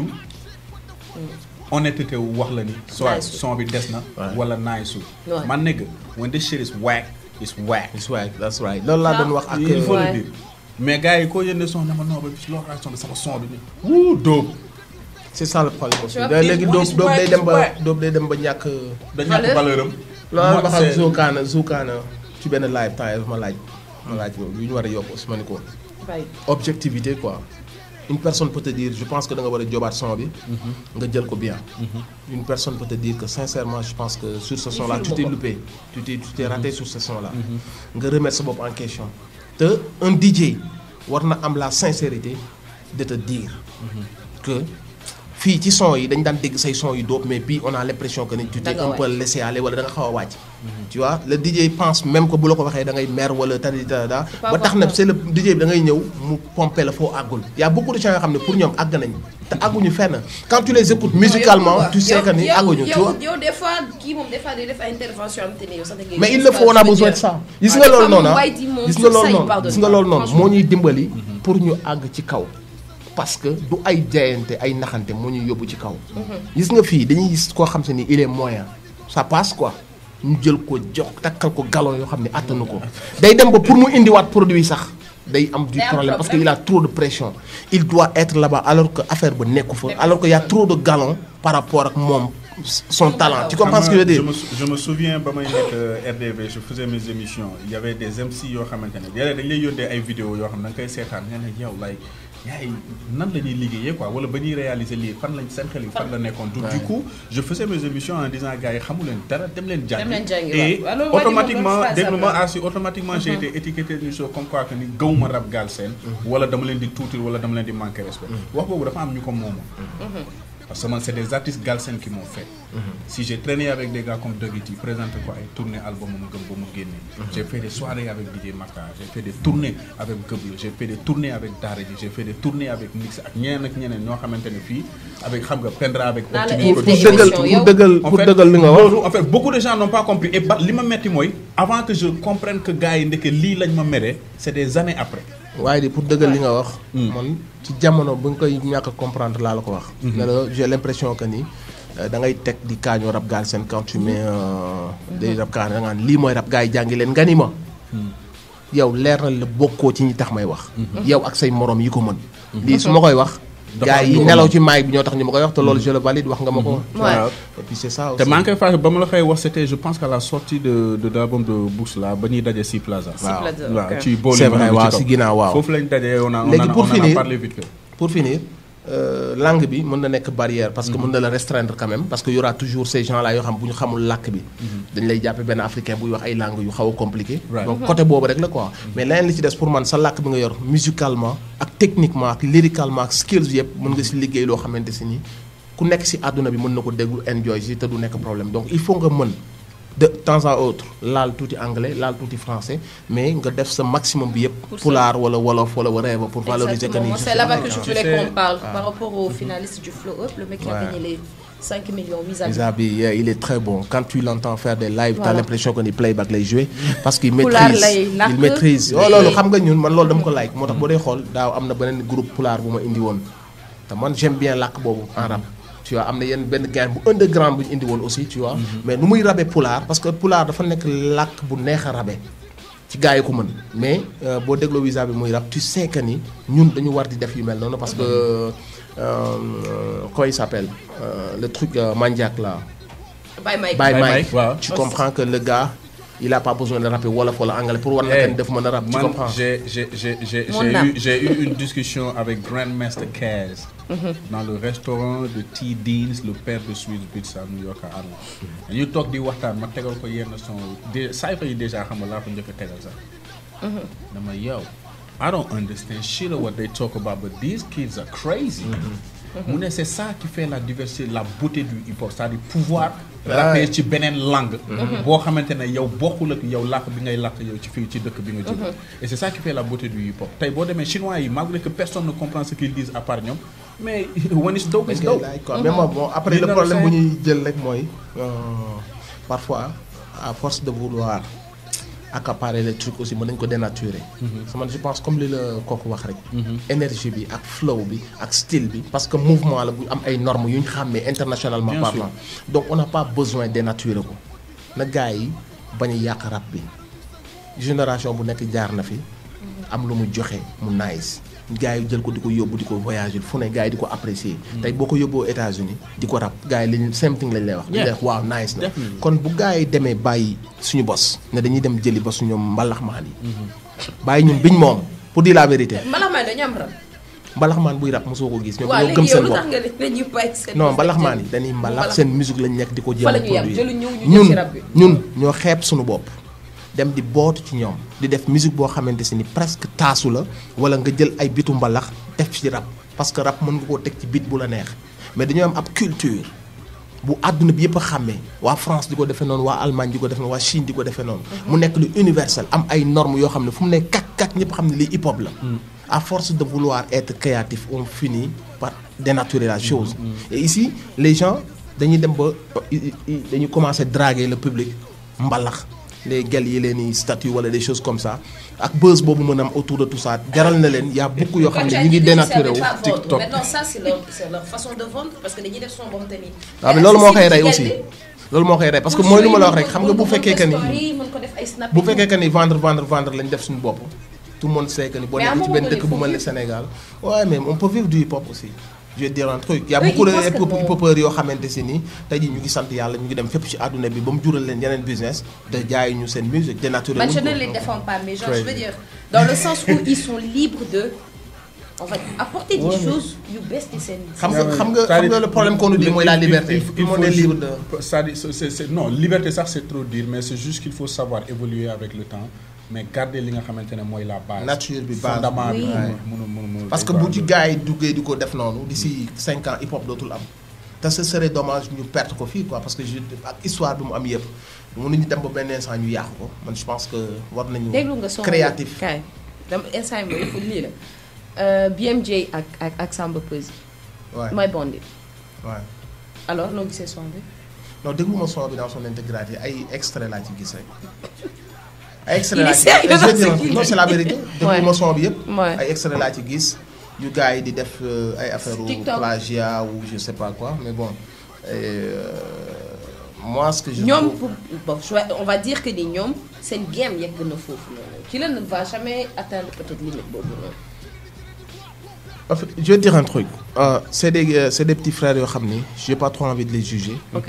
Speaker 1: honnêteté wu wax la ni soit
Speaker 2: Nice.
Speaker 1: son bi des na
Speaker 3: Ouais.
Speaker 1: wala nice sul
Speaker 2: Ouais.
Speaker 1: man nigga when this shit is whack it's whack
Speaker 3: That's right, that's right. loolu laa doon wax ak.
Speaker 1: il faut
Speaker 2: Ouais.
Speaker 1: le dire mais gars yi koo yëndee son ne ma non ba bis loo son bi sama son bi ni wuu dope
Speaker 3: c'est ça le problème aussi.
Speaker 2: vois,
Speaker 3: da léegi
Speaker 1: it's
Speaker 3: doob doob day
Speaker 1: whack,
Speaker 3: dem ba
Speaker 1: it's whack.
Speaker 3: doob day dem ba ñàkk.
Speaker 1: da ñàkk valeur am
Speaker 3: loolu
Speaker 1: Moi,
Speaker 3: ma xam
Speaker 1: c'est-
Speaker 3: Zoukaana Zoukaana ci benn live temps yii ma laaj. ma laaj loolu yu ñu war a yokk aussi ma ne ko.
Speaker 2: Bàyyi.
Speaker 3: objectivité quoi une personne peut te dire je pense que da nga war a jobaat son bi nga jël ko bien une personne peut te dire que sincèrement je pense que sur ce son là tu t'es loupé tu t'es tu t'es raté sur ce son là nga remettre sa bopp en question te un DJ war na am la sincérité de te dire que fii ci son yi dañ daan dégg say son yu dóob mais bii on a l'impression que ni tu t'es
Speaker 2: Da nga
Speaker 3: un peu laissé aller wala da nga xaw a wàcc tu vois le DJ pense même que bu la ko waxee da ngay mer wala tadi tada
Speaker 2: pas
Speaker 3: ba tax na
Speaker 2: important.
Speaker 3: c'est le DJ bi da ngay ñëw mu pomper la foo àggul y a beaucoup de gens yoo xam ne pour ñoom àgg nañ te àgguñu fenn quand tu les écoutes musicalement tu sais que ni àgguñu tu vois
Speaker 2: yow des fois kii moom des fois day def ay intervention am te ne yow sax da ngay
Speaker 3: mais il
Speaker 2: gis
Speaker 3: le faut on a
Speaker 2: je veux
Speaker 3: besoin de
Speaker 2: dire.
Speaker 3: ça gis
Speaker 2: Ah,
Speaker 3: nga
Speaker 2: des
Speaker 3: loolu
Speaker 2: fois
Speaker 3: noonu
Speaker 2: moom
Speaker 3: ah
Speaker 2: White dit moom
Speaker 3: gis
Speaker 2: sur
Speaker 3: nga loolu
Speaker 2: ça, il
Speaker 3: noonu
Speaker 2: pardonne
Speaker 3: gis nga
Speaker 2: pas,
Speaker 3: loolu noonu
Speaker 2: franchement.
Speaker 3: moo ñuy dimbali pour ñu àgg ci kaw parce que du ay jaayante ay naxante moo ñuy yóbbu ci kaw gis nga fii dañuy gis koo xam se ni il est moyen ça passe quoi ñu jël ko jox takkal ko galon yoo xam ne attanu ko day dem ba pour mu indiwaat produit sax day am du
Speaker 2: Day am
Speaker 3: problème parce que
Speaker 2: problème.
Speaker 3: il a trop de pression il doit être là-bas alors que affaire ba nekku fa alors que y a trop de galon par rapport ak moom son talent tu comprends ce que je veux dire
Speaker 1: je me sou- je me souviens ba may nekk euh, RDV je faisais mes émissions il y avait des MC yoo xamante ne léeg-léeg dañ lay yónnee ay vidéos yoo xam ne da nga koy seetaan nga ne yow like gars yi nan la ñuy liggéeyee quoi wala ba ñuy réaliser lii fan lañ seen xel yi fan la nekkoon. du du coup je faisais mes émissions en disant gars yi xamu leen dara dem leen jàngi.
Speaker 2: Dem leen jàngi,
Speaker 1: et
Speaker 2: waaw. Alors, waa ji moom
Speaker 1: automatiquement
Speaker 2: doon phrase
Speaker 1: déglu ma
Speaker 2: am la.
Speaker 1: asi automatiquement j'ai été étiqueté d'une chose comme quoi que ni gawuma rap Galsen. wala dama leen di tuuti wala dama leen di manquer respect. wax boobu dafa am ñu ko moomoon. Parce que man, c'est des artistes Galsen qui m'ont fait. Si j'ai traîné avec des gars comme Doggy présenté quoi, et tourné album mu gëm ba mu génne. J'ai fait des soirées avec DJ Maka, j'ai fait des tournées avec Gëblo, j'ai fait des tournées avec Daara J, j'ai fait des tournées avec Mix ak ñeneen ak ñeneen ñoo xamante ne fii avec xam nga Pendra avec
Speaker 2: Naa la
Speaker 1: Optimus
Speaker 3: pour
Speaker 2: invité
Speaker 3: dëggal
Speaker 2: émission
Speaker 3: pour
Speaker 2: yow.
Speaker 3: dëggal
Speaker 1: en
Speaker 3: pour
Speaker 1: fait,
Speaker 3: dëggal li nga wax.
Speaker 1: loolu, en fait beaucoup de gens n'ont pas compris et ba li ma metti mooy avant que je comprenne que gars yi ndeke lii lañ ma mere c'est des années après.
Speaker 3: waaye di pour dëggal li nga wax. man ci jamono bu nga koy ñàkk a comprendre laa la ko wax. ne la j'ai l'impression que ni euh, da ngay teg di kaañoo rap Galsen quand tu mets euh, des rap kaa da nga naan lii mooy rap gars yi jàngi leen nga ni ma. yow leer na la bokkoo ci ñi tax may wax. yow ak say morom yi ko mën. lii su ma koy wax.
Speaker 1: Dafa
Speaker 3: gars
Speaker 1: am
Speaker 3: yi
Speaker 1: lu ko
Speaker 3: nelaw
Speaker 1: mën.
Speaker 3: ci maay bi ñoo tax ñu ma koy wax te loolu je le valide wax nga ma ko.
Speaker 2: Ouais.
Speaker 3: et puis c'est ça
Speaker 1: te
Speaker 3: aussi.
Speaker 1: maa ngi koy fàttali ba ma la koy wax c'était je pense qu'à la sortie de de l'album de Books là ba ñuy daje si Plaza.
Speaker 3: Waaw.
Speaker 2: Plaza,
Speaker 1: waaw
Speaker 2: ok.
Speaker 1: ci boolu
Speaker 3: C'est vrai,
Speaker 1: bi ci
Speaker 3: waaw,
Speaker 1: kaw.
Speaker 3: si ginnaaw, waaw.
Speaker 1: foofu lañ daje on a on
Speaker 3: Léegi
Speaker 1: a
Speaker 3: pour
Speaker 1: on en a
Speaker 3: finir-
Speaker 1: parlé vite fait.
Speaker 3: pour finir euh, langue bi mën na nekk barrière parce que mën na la restreindre quand même parce que y aura toujours ces gens là yoo xam bu ñu xamul làkk bi dañ lay jàppe benn africain buy wax ay langues yu xaw a compliqué
Speaker 1: Right.
Speaker 3: donc côté boobu rek la quoi mais leneen li ci des pour man sa làkk bi nga yor musicalement ak techniquement ak lyricalement ak skills yëpp mën nga si liggéey loo xamante si ni ku nekk si àdduna bi mën na ko déglu enjoy si te du nekk problème donc il faut nga mën de temps à autre laal tuuti anglais laal tuuti français mais nga def sa maximum bi yëpp
Speaker 2: Pour ça.
Speaker 3: pulaar wala wolof wala whatever pour valoriser que
Speaker 2: Exactement.
Speaker 3: ni
Speaker 2: Moi,
Speaker 3: je
Speaker 2: c'est
Speaker 3: suis
Speaker 2: là-bas
Speaker 3: là,
Speaker 2: que je
Speaker 3: quoi.
Speaker 1: Tu
Speaker 2: voulais
Speaker 1: sais-
Speaker 2: qu'on parle par rapport au finaliste du Flow Up, le mec qui a
Speaker 3: Ouais.
Speaker 2: gagné les 5 millions mis à
Speaker 3: Zabi, yeah, il est très bon. Quand tu l'entends faire des lives,
Speaker 2: Voilà.
Speaker 3: t'as l'impression qu'on est playback lay jouer parce qu'il
Speaker 2: Pulaar
Speaker 3: maîtrise.
Speaker 2: lay làkk.
Speaker 3: Il maîtrise. Oh
Speaker 2: lay-
Speaker 3: loolu xam nga ñun man loolu dama ko like moo tax boo dee xool daaw am na beneen groupe pulaar bu ma indi woon te man j'aime bien làkk boobu en rap. tu vois am na yenn benn gain bu underground bu ñu indi woon aussi tu vois. mais nu muy rabe pulaar parce que pulaar dafa nekk làkk bu neex a rabe. ci gars yi ko mën mais euh, boo dégloo visa bi muy rap tu sais que ni ñun dañu war di def yu mel noonu parce que euh, euh, comment il s'appelle Euh, le truc euh, Mandiak là.
Speaker 2: Bye Mike.
Speaker 3: Bye
Speaker 1: Bye
Speaker 3: Mike,
Speaker 1: Mike, waaw.
Speaker 3: tu comprends que le gars il a pas besoin de rapper wolof wala anglais pour war na
Speaker 1: Eh,
Speaker 3: kenn def mën a rap tu
Speaker 1: man,
Speaker 3: comprends
Speaker 1: j'ai j'ai j'ai j'ai
Speaker 2: Mon
Speaker 1: j'ai
Speaker 2: âme.
Speaker 1: eu j'ai eu une discussion avec Grandmaster Kaz dans le restaurant de T Deans le père de Swiss Beats à New York à Harlem. ñu toog di waxtaan ma tegal ko yenn son de saa yi déjà xam nga laa ko njëkk a tegal sax. dama yow I don't understand shit of what they talk about but these kids are crazy. mu ne c'est ça qui fait la diversité la beauté du hip-hop c'est-à-dire pouvoir rapper ci beneen langue boo xamante ne yow bokkul ak yow làkk bi ngay làkk yow ci fii ci dëkk bi nga jóge et c'est ça qui fait la beauté du hip-hop tey boo demee chinois yi malgré que personne ne comprend ce qu'ils disent à part ñoom mais when it's dope
Speaker 3: dañ
Speaker 1: it's
Speaker 3: koy
Speaker 1: dope
Speaker 3: laaj quoi mais moom bon après
Speaker 1: You
Speaker 3: le
Speaker 1: know
Speaker 3: problème
Speaker 1: what
Speaker 3: bu
Speaker 1: I'm
Speaker 3: ñuy jël rek mooy euh, parfois à force de vouloir accaparer les trucs aussi mën nañ ko dénaturer sama je pense comme li la kooku wax rek énergie bi ak flow bi ak style bi parce que mouvement la bu am ay normes yu ñu xàmmee internationalement
Speaker 1: Bien
Speaker 3: parlant donc on n'a pas besoin dénaturer ko na gars yi bañ a yàq rap bi génération bu nekk jaar na fi am lu mu joxe mu nice gars yi jël ko di ko yóbbu di ko voyager fu ne gars yi di ko apprécier tey boo ko yóbboo États-Unis di ko rap gars yi lañu same thing lañ lay wax.
Speaker 1: Yeah.
Speaker 3: di lay wax waaw nice na.
Speaker 1: Definitely.
Speaker 3: kon bu gars yi demee bàyyi suñu bos ne dañuy dem jëli ba suñu mbalaxmaan yi. bàyyi ñun biñ moom pour dire la vérité
Speaker 2: mbalax maa dañu am rab.
Speaker 3: mbalaxmaan buy rap mosoo ko gis. ñoom
Speaker 2: waaw
Speaker 3: ñoo gëm
Speaker 2: léegi yow
Speaker 3: seen
Speaker 2: lu
Speaker 3: bopp
Speaker 2: tax nga ne dañuy bàyyi seen.
Speaker 3: non mbalaxmaan yi dañuy mbalax
Speaker 2: mbalax.
Speaker 3: seen musique lañ nekk di ko jéem
Speaker 2: Fa
Speaker 3: a
Speaker 2: la ñu yem,
Speaker 3: produire
Speaker 2: jëluñ ñëw ñu jël
Speaker 3: ñun
Speaker 2: ci rap bi.
Speaker 3: ñun ñoo xeeb suñu bopp dem di bootu ci ñoom di def musique boo xamante si ni presque taasu la wala nga jël ay bitu mbalax def ci rap parce que rap mën nga koo teg ci bit bu la neex mais dañoo am ab culture bu àdduna bi yëpp a xàmmee waa France di ko defee noonu waa Allemagne di ko defee noonu waa Chine di ko defee noonu mu nekk lu universel am ay normes yoo xam ne fu mu ne kak kak ñëpp xam ne lii hip hop la à force de vouloir être créatif on finit par dénaturer la chose et ici les gens dañuy dem ba i- i- dañuy commencer draguer le public mbalax les gel yi leen i statut wala des choses comme ça ak buzz boobu mën a am autour de tout ça jaral na leen y a beaucoup yoo xam ne ñu ngi dénaturé wu
Speaker 1: TikTok.
Speaker 2: Maintenant, ça, c'est leur, c'est leur façon de vendre parce que dañuy def son bon tamit.
Speaker 3: waaw mais loolu moo koy rey aussi loolu moo koy rey parce que mooy lu ma la wax rek xam nga bu fekkee que ni
Speaker 2: mën ko def ay snap
Speaker 3: bu fekkee que ni vendre vendre vendre lañ def suñu bopp tout le monde sait que ni boo
Speaker 2: Mais à un
Speaker 3: nekk ci
Speaker 2: moment
Speaker 3: benn
Speaker 2: donné,
Speaker 3: dëkk bu
Speaker 2: faut
Speaker 3: mel ne
Speaker 2: vivre.
Speaker 3: Sénégal ouais mais on peut vivre du hip hop aussi je vais te dire un truc y a
Speaker 2: Oui,
Speaker 3: beaucoup de
Speaker 2: il pense que
Speaker 3: hip-
Speaker 2: bon.
Speaker 3: hip-hopeurs yoo xamante si ni tey jii ñu ngi sant yàlla ñu ngi dem fépp ci àdduna bi ba mu jural leen yeneen business te jaay ñu seen musique dénaturé
Speaker 2: Man,
Speaker 3: wuñ
Speaker 2: je
Speaker 3: ko.
Speaker 2: ne les défends pas, mais genre,
Speaker 3: Crazy.
Speaker 2: je veux dire, dans le sens où ils sont libres de on va apporter des
Speaker 1: Ouais, mais-
Speaker 2: choses yu bees ci seen.
Speaker 3: xam nga xam nga xam nga le problème qu'on nous dit mooy la liberté tout le monde est libre de
Speaker 1: c'est-à-dire c'est- c'est- c'est- non liberté sax c'est trop dire mais c'est juste qu'il faut savoir évoluer avec le temps mais garder li nga xamante ne mooy la base
Speaker 3: Nature bi, base.
Speaker 1: fondament bi
Speaker 2: Oui.
Speaker 1: mënu mënu mënu
Speaker 3: parce que bu ci gars yi duggee di ko def noonu d'ici cinq ans hip hop dootul am te ce serait dommage ñu perdre ko fii quoi parce que je ak histoire bi mu am yëpp mënuñu dem ba benn instant ñu yàqu ko man je pense que war nañu
Speaker 2: déglu nga son
Speaker 3: créatif
Speaker 2: kaay dama instant yi mooy lii la Euh, BMJ ak ak ak Samba Peuzzi.
Speaker 3: ouais
Speaker 2: mooy Bandit.
Speaker 3: ouais
Speaker 2: alors noo gisee son bi.
Speaker 3: non déglu ma son bi dans son intégralité ay extrait laa ci gis rek ay extrait
Speaker 2: Il
Speaker 3: laa
Speaker 2: est
Speaker 3: ci
Speaker 2: sérieux
Speaker 3: je veux
Speaker 2: dans ce
Speaker 3: dire,
Speaker 2: qu'il
Speaker 3: non
Speaker 2: dit.
Speaker 3: c'est la vérité déglu ma son bi yëpp
Speaker 2: Ouais.
Speaker 3: ay extrait laa ci gis yu gars yi di def euh, ay affaire
Speaker 2: TikTok.
Speaker 3: plagiat ou je sais pas quoi mais bon euh, moi ce que je
Speaker 2: ñoom
Speaker 3: trouve-
Speaker 2: pour bon je vais- on va dire que ni ñoom seen game yegg na foofu noonu ci la ne va jamais atteindre peut-être limite boobu noonu.
Speaker 3: En fait, je vais te dire un truc. Euh, c'est des, euh, c'est des petits frères, yo, xamni. j'ai pas trop envie de les juger.
Speaker 2: ok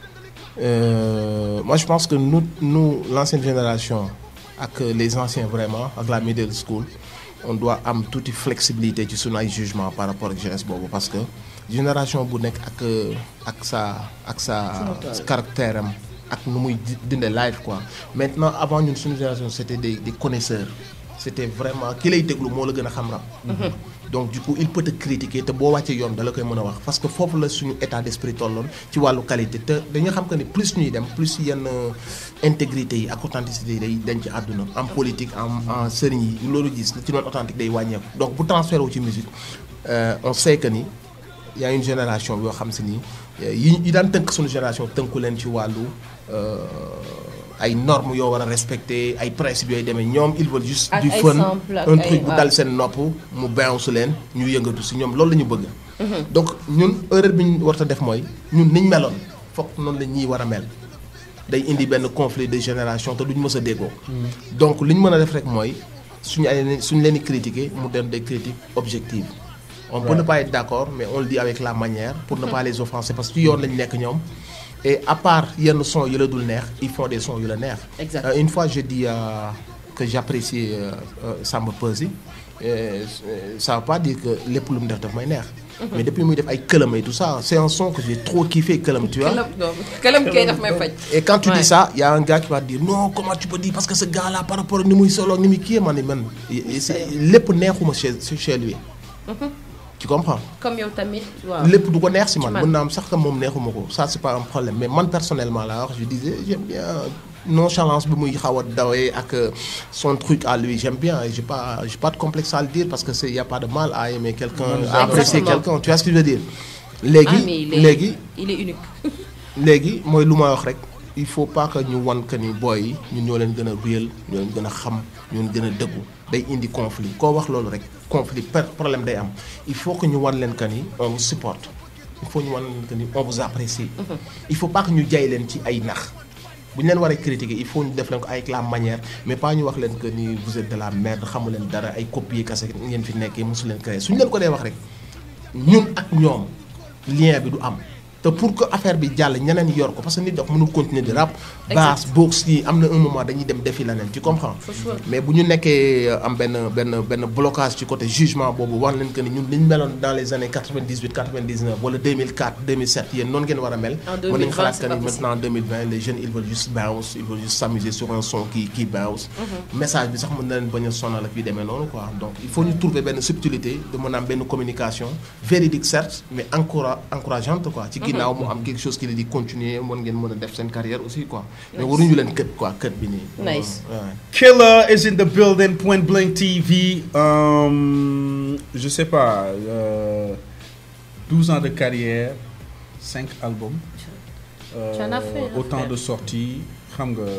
Speaker 3: Euh, moi, je pense que nous, nous l'ancienne génération, avec les anciens vraiment, avec la middle school, on doit avoir toute flexibilité sur nos jugements par rapport à la jeunesse boobu parce que génération bu nekk ak ak sa ak sa caractère am ak nu muy di- dundee live quoi maintenant avant ñun suñu génération c'était des des connaisseurs c'était vraiment ki lay déglu moo la gën a xam rap donc du coup il peut te critiquer te boo wàccee yoon da la koy mën a wax parce que foofu la suñu état d'esprit tolloon ci wàllu qualité te dañu xam que ni plus ñuy dem plus yenn intégrité yi ak authenticité yi day dañ ci àdduna en politique en en sëriñ yi loolu gis ci noonu authentique day wàññeeku donc bu transféré wu ci musique euh, on sait que ni y a une génération yoo xam si ni euh, yi yi daan tënk suñu génération tënku leen ci wàllu euh, ay normes yoo war a respecter ay principes yooyu demee ñoom ils veulent juste
Speaker 2: Ak
Speaker 3: du
Speaker 2: ay
Speaker 3: fun
Speaker 2: samples ak
Speaker 3: un
Speaker 2: ay-
Speaker 3: truc bu
Speaker 2: waaw.
Speaker 3: dal seen nopp mu bounce leen ñu yëngatu si ñoom loolu la ñu bëgg donc ñun erreur bi ñu war a def mooy ñun niñ meloon foog noonu la ñuy war a mel day indi benn conflit de génération te duñ mës a déggoo donc li ñu mën a def rek mooy suñu ay suñu leen di critiquer mu dem des critiques objectives on peut ne pas être d'accord mais on le dit avec la manière pour ne pas les offenser parce que ci yoon lañu nekk ñoom et à part yenn son yu la dul neex ils font des sons yu la neex
Speaker 2: Exact.
Speaker 3: Euh, une fois je dis euh, que j'apprécie euh, euh, Samba Peuzzi euh, ça veut pas dire que lépp lu mu def daf may neex mais depuis muy def ay këlam et tout ça c'est un son que j'ai trop kiffé këlam tu vois
Speaker 2: këlam non këlam kay daf may faj.
Speaker 3: et quand tu
Speaker 2: Ouais.
Speaker 3: dis ça, il y a un gars qui va te dire non comment tu peux dire parce que ce gars-là par rapport à ni muy solo ni muy kii man man c'est lépp neexuma chez chez lui. tu comprends.
Speaker 2: comme yow tamit waaw.
Speaker 3: lépp du ko neex si man
Speaker 2: man.
Speaker 3: mën naa am sax que moom neexuma ko ça c'est pas un problème mais man personnellement laa wax je disais j'aime bien nonchalance bi muy xaw a dawee ak euh, son truc à lui j'aime bien et j'ai pas j'ai pas de complexe à le dire parce que c'est y a pas de mal à aimer quelqu'un à apprécier
Speaker 2: Exactement.
Speaker 3: quelqu'un tu vois ce que je veux dire.
Speaker 2: ah
Speaker 3: léegi
Speaker 2: mais il est
Speaker 3: léegi.
Speaker 2: il est unique.
Speaker 3: léegi mooy lu ma wax rek il faut pas que ñu wan que ni booy yi ñun ñoo leen gën a réel ñoo leen gën a xam ñoo leen gën a dëggu day indi conflit koo wax loolu rek conflit per problème day am il faut que ñu wan leen que ni on vous supporte il faut ñu wan leen que ni on vous apprécie il faut pas que ñu jay leen ci ay nax bu ñu leen waree critiquer il faut ñu def leen ko avec la manière mais pas ñu wax leen que ni vous êtes de la merde xamu leen dara ay copier kase ngeen fi nekkee mosu leen créer suñu leen ko dee wax rek ñun ak ñoom lien bi du am te pour que affaire bi jàll ñeneen yor ko parce que nit dox mënul continuer di rap basse box yi am na un moment dañuy dem defi leneen tu comprends mais bu ñu nekkee euh, am benn benn benn blocage ci côté jugement boobu wax leen que ni ñun li ñu meloon dans les années 98 99 wala 2004 2007 yéen noonu ngeen war a mel
Speaker 2: En
Speaker 3: mën nañu
Speaker 2: 2020,
Speaker 3: xalaat
Speaker 2: c'est
Speaker 3: que
Speaker 2: pas
Speaker 3: ni
Speaker 2: possible.
Speaker 3: maintenant en 2020 les jeunes ils veulent juste bounce ils veulent juste s'amuser sur un son qui qui bounce message bi sax mën na leen bañ a sonal ak yu demee noonu quoi donc il faut ñu trouver benn subtilité de mën a am benn communication véridique certes mais encoura encourageante quoi ci ginnaaw mu am quelque chose qui leen di continuer mën ngeen mën a def seen carrière aussi quoi mais waruñu leen kët quoi kët bi nii
Speaker 2: Nice.
Speaker 3: Ouais.
Speaker 1: Killer is in the building, Point Blank TV. Um, je sais pas, euh, 12 ans de carrière, 5 albums, euh,
Speaker 2: Tu en as fait, hein,
Speaker 1: autant
Speaker 2: frère.
Speaker 1: de sorties. xam nga,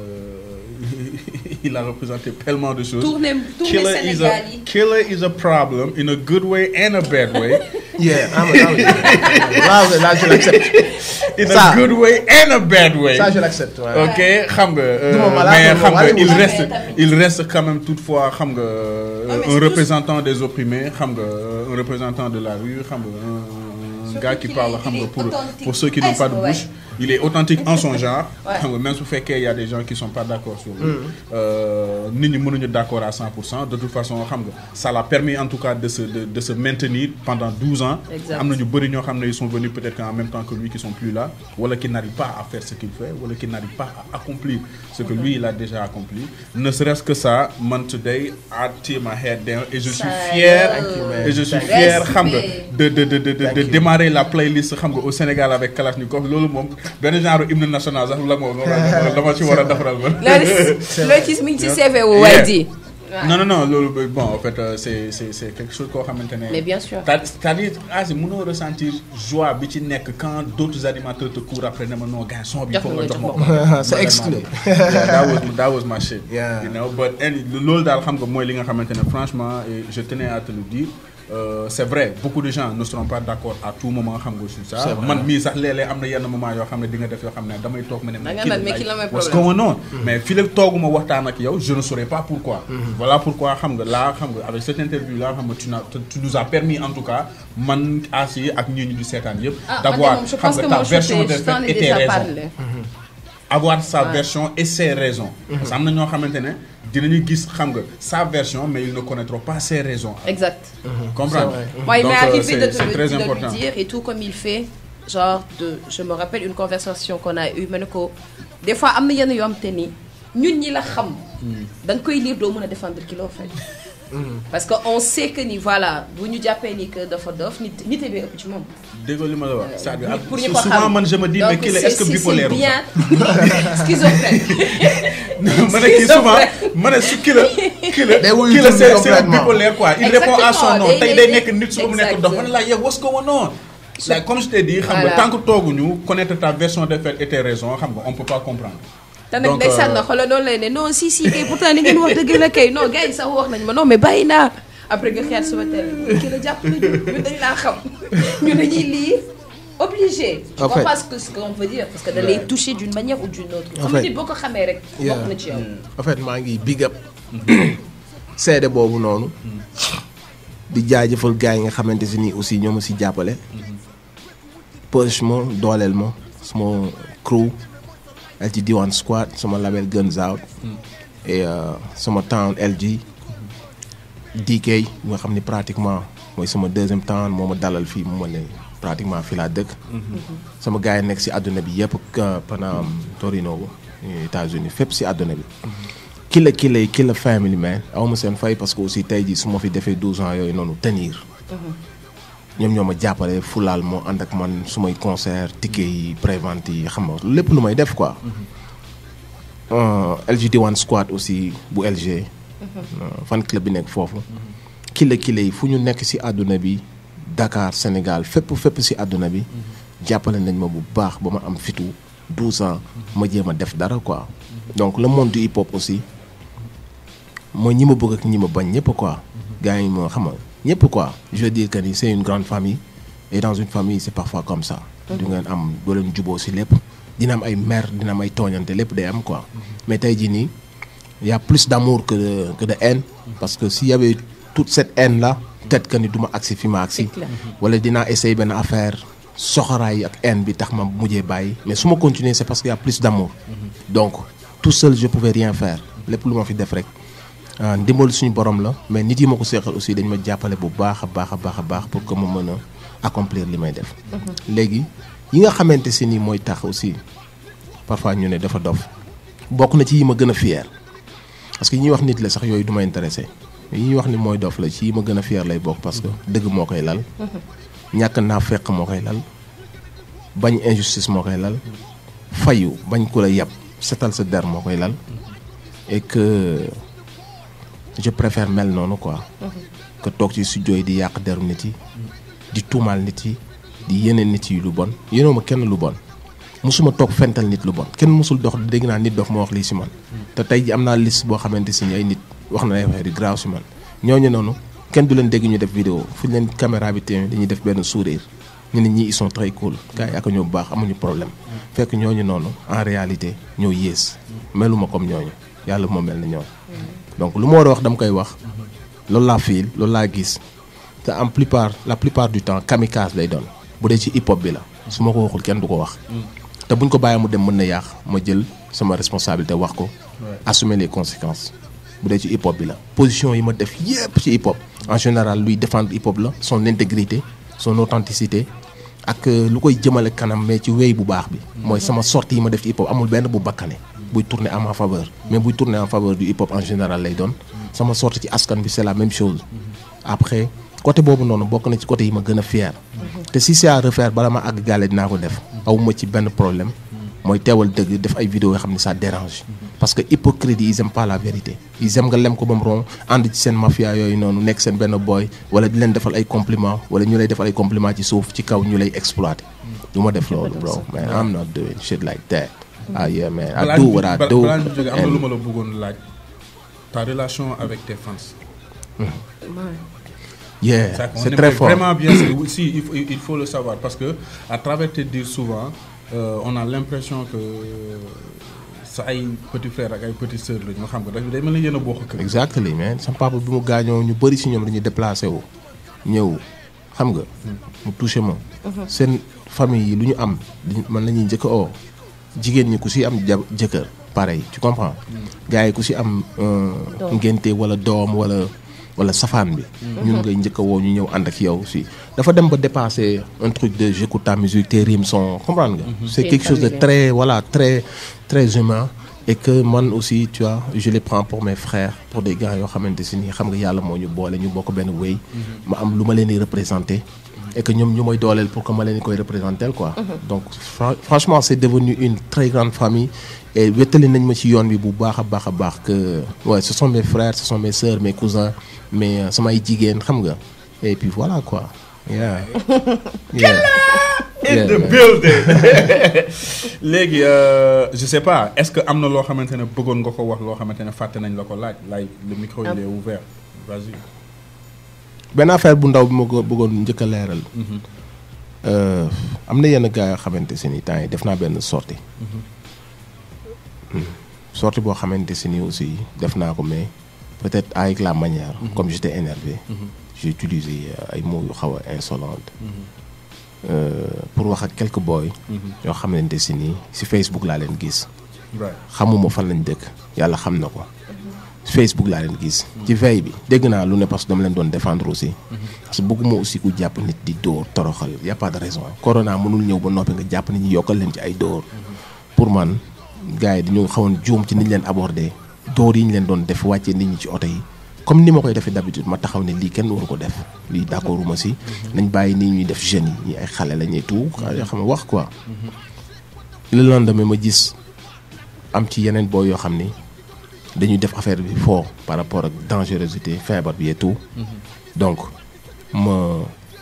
Speaker 1: euh, il a représenté tellement de choses.
Speaker 2: tournée tournée
Speaker 1: Killer is,
Speaker 2: Sénégal
Speaker 1: a,
Speaker 2: yi.
Speaker 1: killer is a problem in a good way and a bad way.
Speaker 3: Yeah, ah, mais ah, oui. là, là, je l'accepte.
Speaker 1: in
Speaker 3: Ça.
Speaker 1: a good way and a bad way.
Speaker 3: Ça, je l'accepte. ouais.
Speaker 1: ok xam nga euh,
Speaker 3: Du ma malade,
Speaker 1: mais
Speaker 3: du ma
Speaker 1: xam nga
Speaker 3: malade,
Speaker 1: il
Speaker 3: mais
Speaker 1: reste
Speaker 2: tamit.
Speaker 1: il reste quand même toutefois xam nga
Speaker 2: mais
Speaker 1: un
Speaker 2: c'est
Speaker 1: représentant des opprimés xam nga un représentant de la rue xam nga un, un
Speaker 2: Surtout
Speaker 1: gars qui
Speaker 2: qu'il
Speaker 1: parle
Speaker 2: est-
Speaker 1: xam
Speaker 2: il
Speaker 1: nga
Speaker 2: est
Speaker 1: pour
Speaker 2: authentique.
Speaker 1: pour ceux qui n'ont
Speaker 2: Ah,
Speaker 1: pas de
Speaker 2: c'est vrai.
Speaker 1: bouche il est authentique en son genre.
Speaker 2: Ouais.
Speaker 1: xam nga même su fekkee il y a des gens qui sont pas d'accord sur lui. Euh, nit ñi mënuñu d'accord à 100% de toute façon xam nga ça l'a permis en tout cas de se de, de se maintenir pendant 12 ans.
Speaker 2: Exact.
Speaker 1: am na ñu bëri ñoo xam ne ils sont venus peut-être en même temps que lui qui sont plus là wala qui n'arrivent pas à faire ce qu'il fait wala qui n'arrivent pas à accomplir ce que lui il a déjà accompli. Ne serait-ce que ça man today I tear my head down et je suis
Speaker 2: Ça,
Speaker 1: fier
Speaker 2: Thank you,
Speaker 3: man.
Speaker 1: et je suis
Speaker 3: Thank
Speaker 2: you.
Speaker 1: fier xam nga
Speaker 2: Respect.
Speaker 1: de de de de de,
Speaker 3: Thank
Speaker 1: de
Speaker 3: you.
Speaker 1: démarrer la playlist xam nga au Sénégal avec Kalashnikov loolu moom benn genre hymne national sax la moom la ma ci war a defaral man.
Speaker 2: loolu loolu ci mi ngi ci CV wu waay ji.
Speaker 1: non non non loolu ba- bon en fait euh, c'est c'est c'est quelque chose koo xamante ne.
Speaker 2: Mais bien sûr.
Speaker 1: C'est- c'est-à-dire ah si mënoo ressentir joie bi ci nekk quand d'autres animateurs te courent après ne ma non gars son bi
Speaker 2: Jox
Speaker 1: foog
Speaker 2: ma
Speaker 1: nga
Speaker 2: nga
Speaker 1: jox ma
Speaker 2: jox
Speaker 1: ko.
Speaker 3: ma. C'est exclu.
Speaker 1: Yeah, that was that was my shit.
Speaker 3: Yeah.
Speaker 1: You know but any loolu daal xam nga mooy li nga xamante ne franchement et je tenais à te le dire. Euh, c'est vrai beaucoup de gens ne seront pas d'accord à tout moment xam nga sur ça
Speaker 3: C'est vrai.
Speaker 1: man mii sax léeg-léeg am na yenn moment yoo xam ne di nga def yoo xam ne damay toog ma ne
Speaker 2: Da nga naan, mais ki la may
Speaker 1: what's
Speaker 2: problème.
Speaker 1: going on mais fii la tooguma waxtaan ak yow je ne saurais pas pourquoi voilà pourquoi xam nga là xam nga avec cette interview là xam nga tu n'as tu nous as permis en tout cas man Asi ak ñii ñu di seetaan yëpp
Speaker 2: Ah,
Speaker 1: d'avoir
Speaker 2: man de moom, je
Speaker 1: xam
Speaker 2: pense
Speaker 1: nga
Speaker 2: que
Speaker 1: ta
Speaker 2: mon
Speaker 1: version
Speaker 2: shooté,
Speaker 1: des
Speaker 2: je t'en
Speaker 1: faits
Speaker 2: ai
Speaker 1: et tes
Speaker 2: déjà
Speaker 1: raisons
Speaker 2: parlé.
Speaker 1: avoir sa
Speaker 2: Ouais.
Speaker 1: version et ses raisons parce que am na ñoo xamante ne dinañu gis xam nga sa version mais ils ne connaîtront pas ses raisons
Speaker 2: Exact.
Speaker 1: comprendre
Speaker 3: C'est
Speaker 2: Moi, il
Speaker 1: Donc,
Speaker 2: m'est
Speaker 1: euh,
Speaker 2: arrivé
Speaker 1: c'est-
Speaker 2: de, te
Speaker 1: c'est
Speaker 2: le-
Speaker 1: très
Speaker 2: de lui
Speaker 1: important
Speaker 2: dire et tout comme il fait. Genre, de, je me rappelle une conversation qu'on a eue. ma ne ko des fois, am na yenn yoo xam te ni ñun ñi la xam. da nga koy lire doo mën a défendre ki loo fait. parce que on sait que ni voilà bu ñu jàppee ni que dafa dof nit nit bee ëpp ci moom.
Speaker 1: déggoo li ma la wax c'est-à-dire ak-
Speaker 2: pour ñu ko xam
Speaker 1: souvent man je me dis mais
Speaker 2: Donc,
Speaker 1: kii la
Speaker 2: c'est-
Speaker 1: est-ce que
Speaker 2: c'est-
Speaker 1: bipolaire
Speaker 2: c'est
Speaker 1: ou
Speaker 2: bien schizophrène.
Speaker 1: ma ne kii souvent ma ne su kii la kii la
Speaker 3: Day wuyu
Speaker 1: kii la
Speaker 3: tur bi
Speaker 1: c'est c'est un
Speaker 3: complètement.
Speaker 1: bipolaire quoi il répond à son nom
Speaker 2: Exactement.
Speaker 1: tey
Speaker 2: Day-
Speaker 1: day
Speaker 2: day-
Speaker 1: nekk nit suba mu nekk
Speaker 2: Exact.
Speaker 1: dof man la yow what's going on like comme je t'ai dit xam nga
Speaker 2: Voilà.
Speaker 1: tant que tooguñu connaître ta version des faits et tes raisons xam nga on peut pas comprendre
Speaker 2: te nag
Speaker 1: Donc,
Speaker 2: ndeysaan
Speaker 1: euh,
Speaker 2: na xoolal noonu lay ne non si si kay pourtant ni ngeen wax dëgg la kay non gars yi sax wax nañ ma non mais bàyyi naa après nga xeet suba teel kii la jàpp nañu ñun dañ laa xam ñu dañuy lire obligé. tu
Speaker 3: En fait.
Speaker 2: comprends ce que ce qu'on veut dire parce que da lay toucher d'une manière ou d'une autre.
Speaker 3: En
Speaker 2: xam nga
Speaker 3: fait.
Speaker 2: nit boo ko xamee rek.
Speaker 3: Yeah.
Speaker 2: bokk na ci yow.
Speaker 3: en fait maa ngi big up seede boobu noonu di jaajëfal gars yi nga xamante si nii aussi ñoo ma si jàppale push ma dooleel ma sama crew LG Diwan Squad sama label Guns Out et euh, sama town LG DK nga xam ni pratiquement mooy sama deuxième town moo ma dalal fii mu ma ne pratiquement fii laa dëkk sama gars yi nekk si àdduna bi yëpp ka Panam Torino États-Unis fépp si àdduna bi killa killa yi killa family man aw ma seen fay parce que aussi tey jii su ma fi defee 12 ans yooyu noonu tenir ñoom ñoo ma jàppale fulaal moo ànd ak man su may concert ticket yi prévente yi xam nga lépp lu may def quoi Euh, LG Diwan Squad aussi bu LG euh, fan club bi nekk foofu killa killa yi fu ñu nekk si àdduna bi Dakar Sénégal fépp fépp si àdduna bi jàppale nañ ma bu baax ba ma am fitu 12 ans ma jéem a def dara quoi donc le monde du hip hop aussi mooy ñi ma bëgg ak ñi ma bañ ñëpp quoi gars yi moo xam nga ñëpp quoi je veux dire que ni c'est une grande famille et dans une famille c'est parfois comme ça du ngeen am doo leen juboo si lépp dina am ay mer dina am ay tooñante lépp day am quoi mais tey jii nii y a plus d'amour que de que de haine parce que s'il y avait toute cette haine là peut-être que ni du ma agsi fi ma agsi
Speaker 2: C'est clair.
Speaker 3: wala dinaa essayer benn affaire soxoraay ak haine bi tax ma mujjee bàyyi mais su ma continuer c'est parce qu'il y a plus d'amour donc tout seul je pouvais rien faire lépp lu ma fi def rek ah, ndimbal suñu borom la mais nit yi ma ko seexal aussi dañ ma jàppale bu baax a baax a baax a baax pour que ma mën a accomplir li may def léegi yi nga xamante si nii mooy tax aussi parfois ñu ne dafa dof bokk na ci yi ma gën a fier parce que yi ñuy wax nit la sax yooyu du ma intéressé yi ñuy wax ni mooy dof la ci yi ma gën a fier lay bokk parce que dëgg moo koy lal ñàkk naa fekk moo koy lal bañ injustice moo koy lal fayu bañ ku la yab setal sa der moo koy lal et que je préfère mel noonu quoi que toog ci studio yi di yàq deru nit yi di tuumaal nit yi di yeneen nit yi lu bon yéenoo ma kenn lu bon musuma toog fental nit lu bon kenn musul dox dégg naa nit dof ma wax lii si man te tey ji am naa liste boo xamante si ni ay nit wax na ay affaire yu grave si man ñooñu noonu kenn du leen dégg ñu def vidéo fu ñu leen caméra bi téye dañuy def benn sourire ñu ne ñii ils sont très cool gars yi ak ñoo bu baax amuñu problème fekk ñooñu noonu en réalité ñoo yées meluma comme ñooñu yàlla moo mel na ñoom donc lu ma war a wax dama koy wax loolu laa fiil loolu laa gis te en plupart la plupart du temps kamikaze lay doon bu dee ci hip hop bi la su ma ko waxul kenn du ko wax te buñ ko bàyyee mu dem mën na yàq ma jël sama responsabilité wax ko
Speaker 1: Ouais.
Speaker 3: assumer les conséquences bu dee ci hip hop bi la position yi ma def yépp ci hip hop en général luy défendre hip hop la son intégrité son authenticité ak euh, lu koy jëmale kanam mais ci wéy bu baax bi mooy sama sortie yi ma def ci hip hop amul benn bu bakkane buy tourner en ma faveur mais buy tourner en faveur du hip hop en général lay doon sama sortie ci askan bi c'est la même chose après côté boobu noonu bokk na ci côté yi ma gën a fier te si c'est à refaire bala ma àgg gaale dinaa ko def awuma ci benn problème mooy teewal dëgg def ay vidéos yoo xam ne ça dérange parce que hypocrite yi ils aiment pas la vérité ils aiment nga lem ko ba mu ron ànd ci seen mafia yooyu noonu nekk seen benn boy wala di leen defal ay compliment wala ñu lay defal ay compliment ci suuf ci kaw ñu lay exploiter du ma def loolu bro man I'm not doing shit like that ah yeah man I
Speaker 1: balaa
Speaker 3: do
Speaker 1: ñu
Speaker 3: what I
Speaker 1: ba-
Speaker 3: do
Speaker 1: balaa ñu jógee am na
Speaker 3: and-
Speaker 1: lu ma la bëggoon laaj ta relation avec tes fans.
Speaker 3: yeah
Speaker 1: Ça, on
Speaker 3: c'est
Speaker 1: aimerait
Speaker 3: très fort
Speaker 1: Vraiment bien, c'est- oui, si, il faut, il faut le savoir parce que à travers tes dires souvent, euh, on a l'impression que sa ay petit frère ak ay petite sœur la ñoo xam nga day mel ni yéen a bokk kër.
Speaker 3: exactly man sama papa bi mu gaañoo ñu bëri si ñoom dañuy déplacé wu ñëw xam nga mu touché ma seen famille yi lu ñu am dañ- man la ñuy njëkk a oo jigéen ñi ku si am ja jëkkër pareil tu comprends gars yi ku si am euh,
Speaker 2: Doom.
Speaker 3: ngénte wala doom wala wala safaan bi ñun ngay njëkk a woo ñu ñëw ànd ak yow si dafa dem ba dépasser un truc de j'écoute ta musique tes rimes sont comprendre nga c'est
Speaker 2: C'est
Speaker 3: quelque chose de
Speaker 2: familier.
Speaker 3: très voilà très très humain et que man aussi tu vois je les prends pour mes frères pour des gars yoo xamante si nii xam nga yàlla moo ñu boole ñu bokk benn wéy ma am lu ma leen di représenter et que ñoom ñu may dooleel pour que ma leen di koy représenter quoi donc fra- franchement c'est devenu une très grande famille et wéttali nañ ma ci yoon bi bu baax a baax a baax que ouais ce sont mes frères ce sont mes sœurs mes cousins mais euh, samay jigéen xam nga et puis voilà quoi yeah yeah
Speaker 1: In
Speaker 3: Yeah,
Speaker 1: the
Speaker 3: man.
Speaker 1: building. léegi euh, je sais pas est-ce que am na loo xamante ne bëggoon nga ko wax loo xamante ne fàtte nañ la ko laaj like le micro il est ouvert vas-y.
Speaker 3: benn affaire bu ndaw bi ma ko bëggoon njëkk a leeral Euh, am na yenn gars yoo xamante si ni temps yi def naa benn sortie Hmm. sortie boo xamante si ni aussi def naa ko mais peut-être avec la manière comme j'étais énervé j'ai utilisé euh, ay mots yu xaw a insolente Euh, pour wax ak quelques boys yoo xamante si ni si Facebook laa leen gis
Speaker 1: right
Speaker 3: xamuma fan lañ dëkk yàlla xam na ko Facebook laa leen gis ci veille bi dégg naa lu ne parce que dama leen doon défendre aussi parce que bëgguma aussi ku jàpp nit di dóor toroxal y a pas de raison corona mënul ñëw ba noppi nga jàpp nit ñi yokkal leen ci ay dóor pour man gars yi dañoo xawoon juum ci niñ leen abordé dóor yi ñu leen doon def wàccee nit ñi ci oto yi comme ni ma koy defee d'habitude ma taxaw ne lii kenn waru ko def lii d'accorduma si nañ bàyyi nii ñuy def jeunes yi ñi ay xale la ñuy tout yoo xam ne wax quoi le lendemain ma gis am ci yeneen boo yoo xam ni dañuy def affaire bi fort par rapport ak dangerosité feebar bi et tout donc ma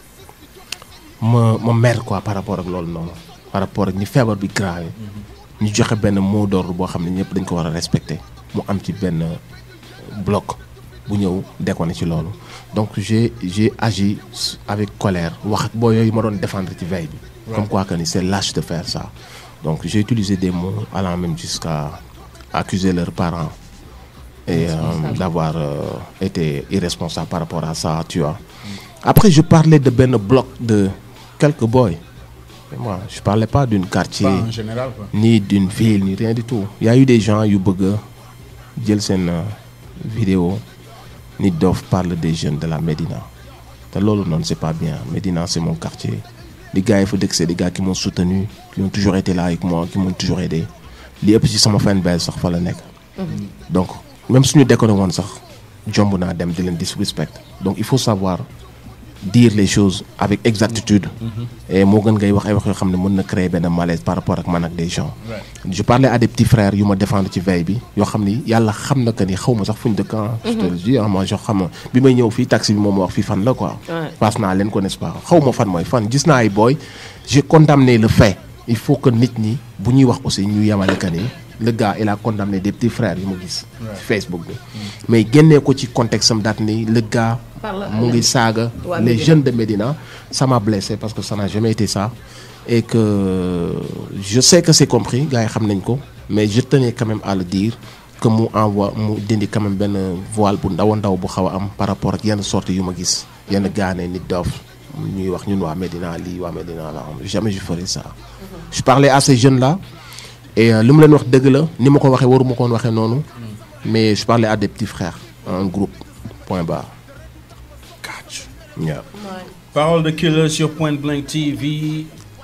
Speaker 3: ma ma mer quoi par rapport ak loolu noonu par rapport ak ni feebar bi grave ñu joxe benn mot d'ordre boo xam ne ñëpp dañ ko war a respecter mu am ci benn bloc bu ñëw déconné ci loolu donc j'ai j'ai agi avec colère wax ak boo yooyu ma doon défendre ci veille bi comme quoi que ni c'est lâche de faire ça donc j'ai utilisé des mots allant même jusqu'à accuser leurs parents et euh, d'avoir euh, été irresponsable par rapport à ça tu vois après je parlais de benn bloc de quelques boys Et moi je parlais pas d'une quartier
Speaker 1: pas en général quoi.
Speaker 3: ni d'une ville ni rien du tout il y a eu des gens yu bëgg a jël seen euh, vidéo Nit Doff parle des jeunes de la Médina te loolu noonu c'est pas bien Médina c'est mon quartier les gars yi fa dëkk c'est des gars qui m'ont soutenu qui ont toujours été là avec moi qui m'ont toujours aidé li ëpp ci sama fanbase sax fa la nekk donc même suñu déconné woon sax jomb naa dem di leen disrespect donc il faut savoir dire les choses avec exactitude et moo gën ngay wax ay wax yoo xam ne mën na créer benn malaise par rapport ak man ak des gens je parlais à des petits frères yu ma défendre ci veille bi yoo xam ni yàlla xam na que ni xaw ma sax fuñ dëkk ah je te le dis ah moi jo xam na bi may ñëw fii taxi bi moom ma wax fii fan la quoi
Speaker 2: Ouais.
Speaker 3: passe naa leen ko n'est-ce pas xaw ma fan mooy fan gis naa ay booy j'ai condamné le fait il faut que nit ñi bu ñuy wax aussi ñu yemale que ni le gars il a condamné des petits frères yu ma gis ci Facebook bi mais génnee ko ci contexte am daat ni le gars
Speaker 2: Parle à
Speaker 3: mu ngi saaga
Speaker 2: waa
Speaker 3: les
Speaker 2: Médina.
Speaker 3: jeunes de Médina ça m'a blessé parce que ça n'a jamais été ça et que je sais que c'est compris gars yi xam nañ ko mais je tenais quand même à le dire que mu envoie mu dindi quand même benn voile bu ndaw a ndaw bu xaw a am par rapport ak yenn sorties yu ma gis yenn gaane Nit Doff ñuy wax ñun waa Medina lii waa Medina la jamais je ferai ça. je parlais à ces jeunes là et euh, li mu leen wax dëgg la ni ma ko waxee waruma ko woon waxee noonu. mais je parlais à des petits frères un groupe point barre.
Speaker 1: Catch.
Speaker 3: Yeah.
Speaker 1: Parole de killer sur Point Blank TV.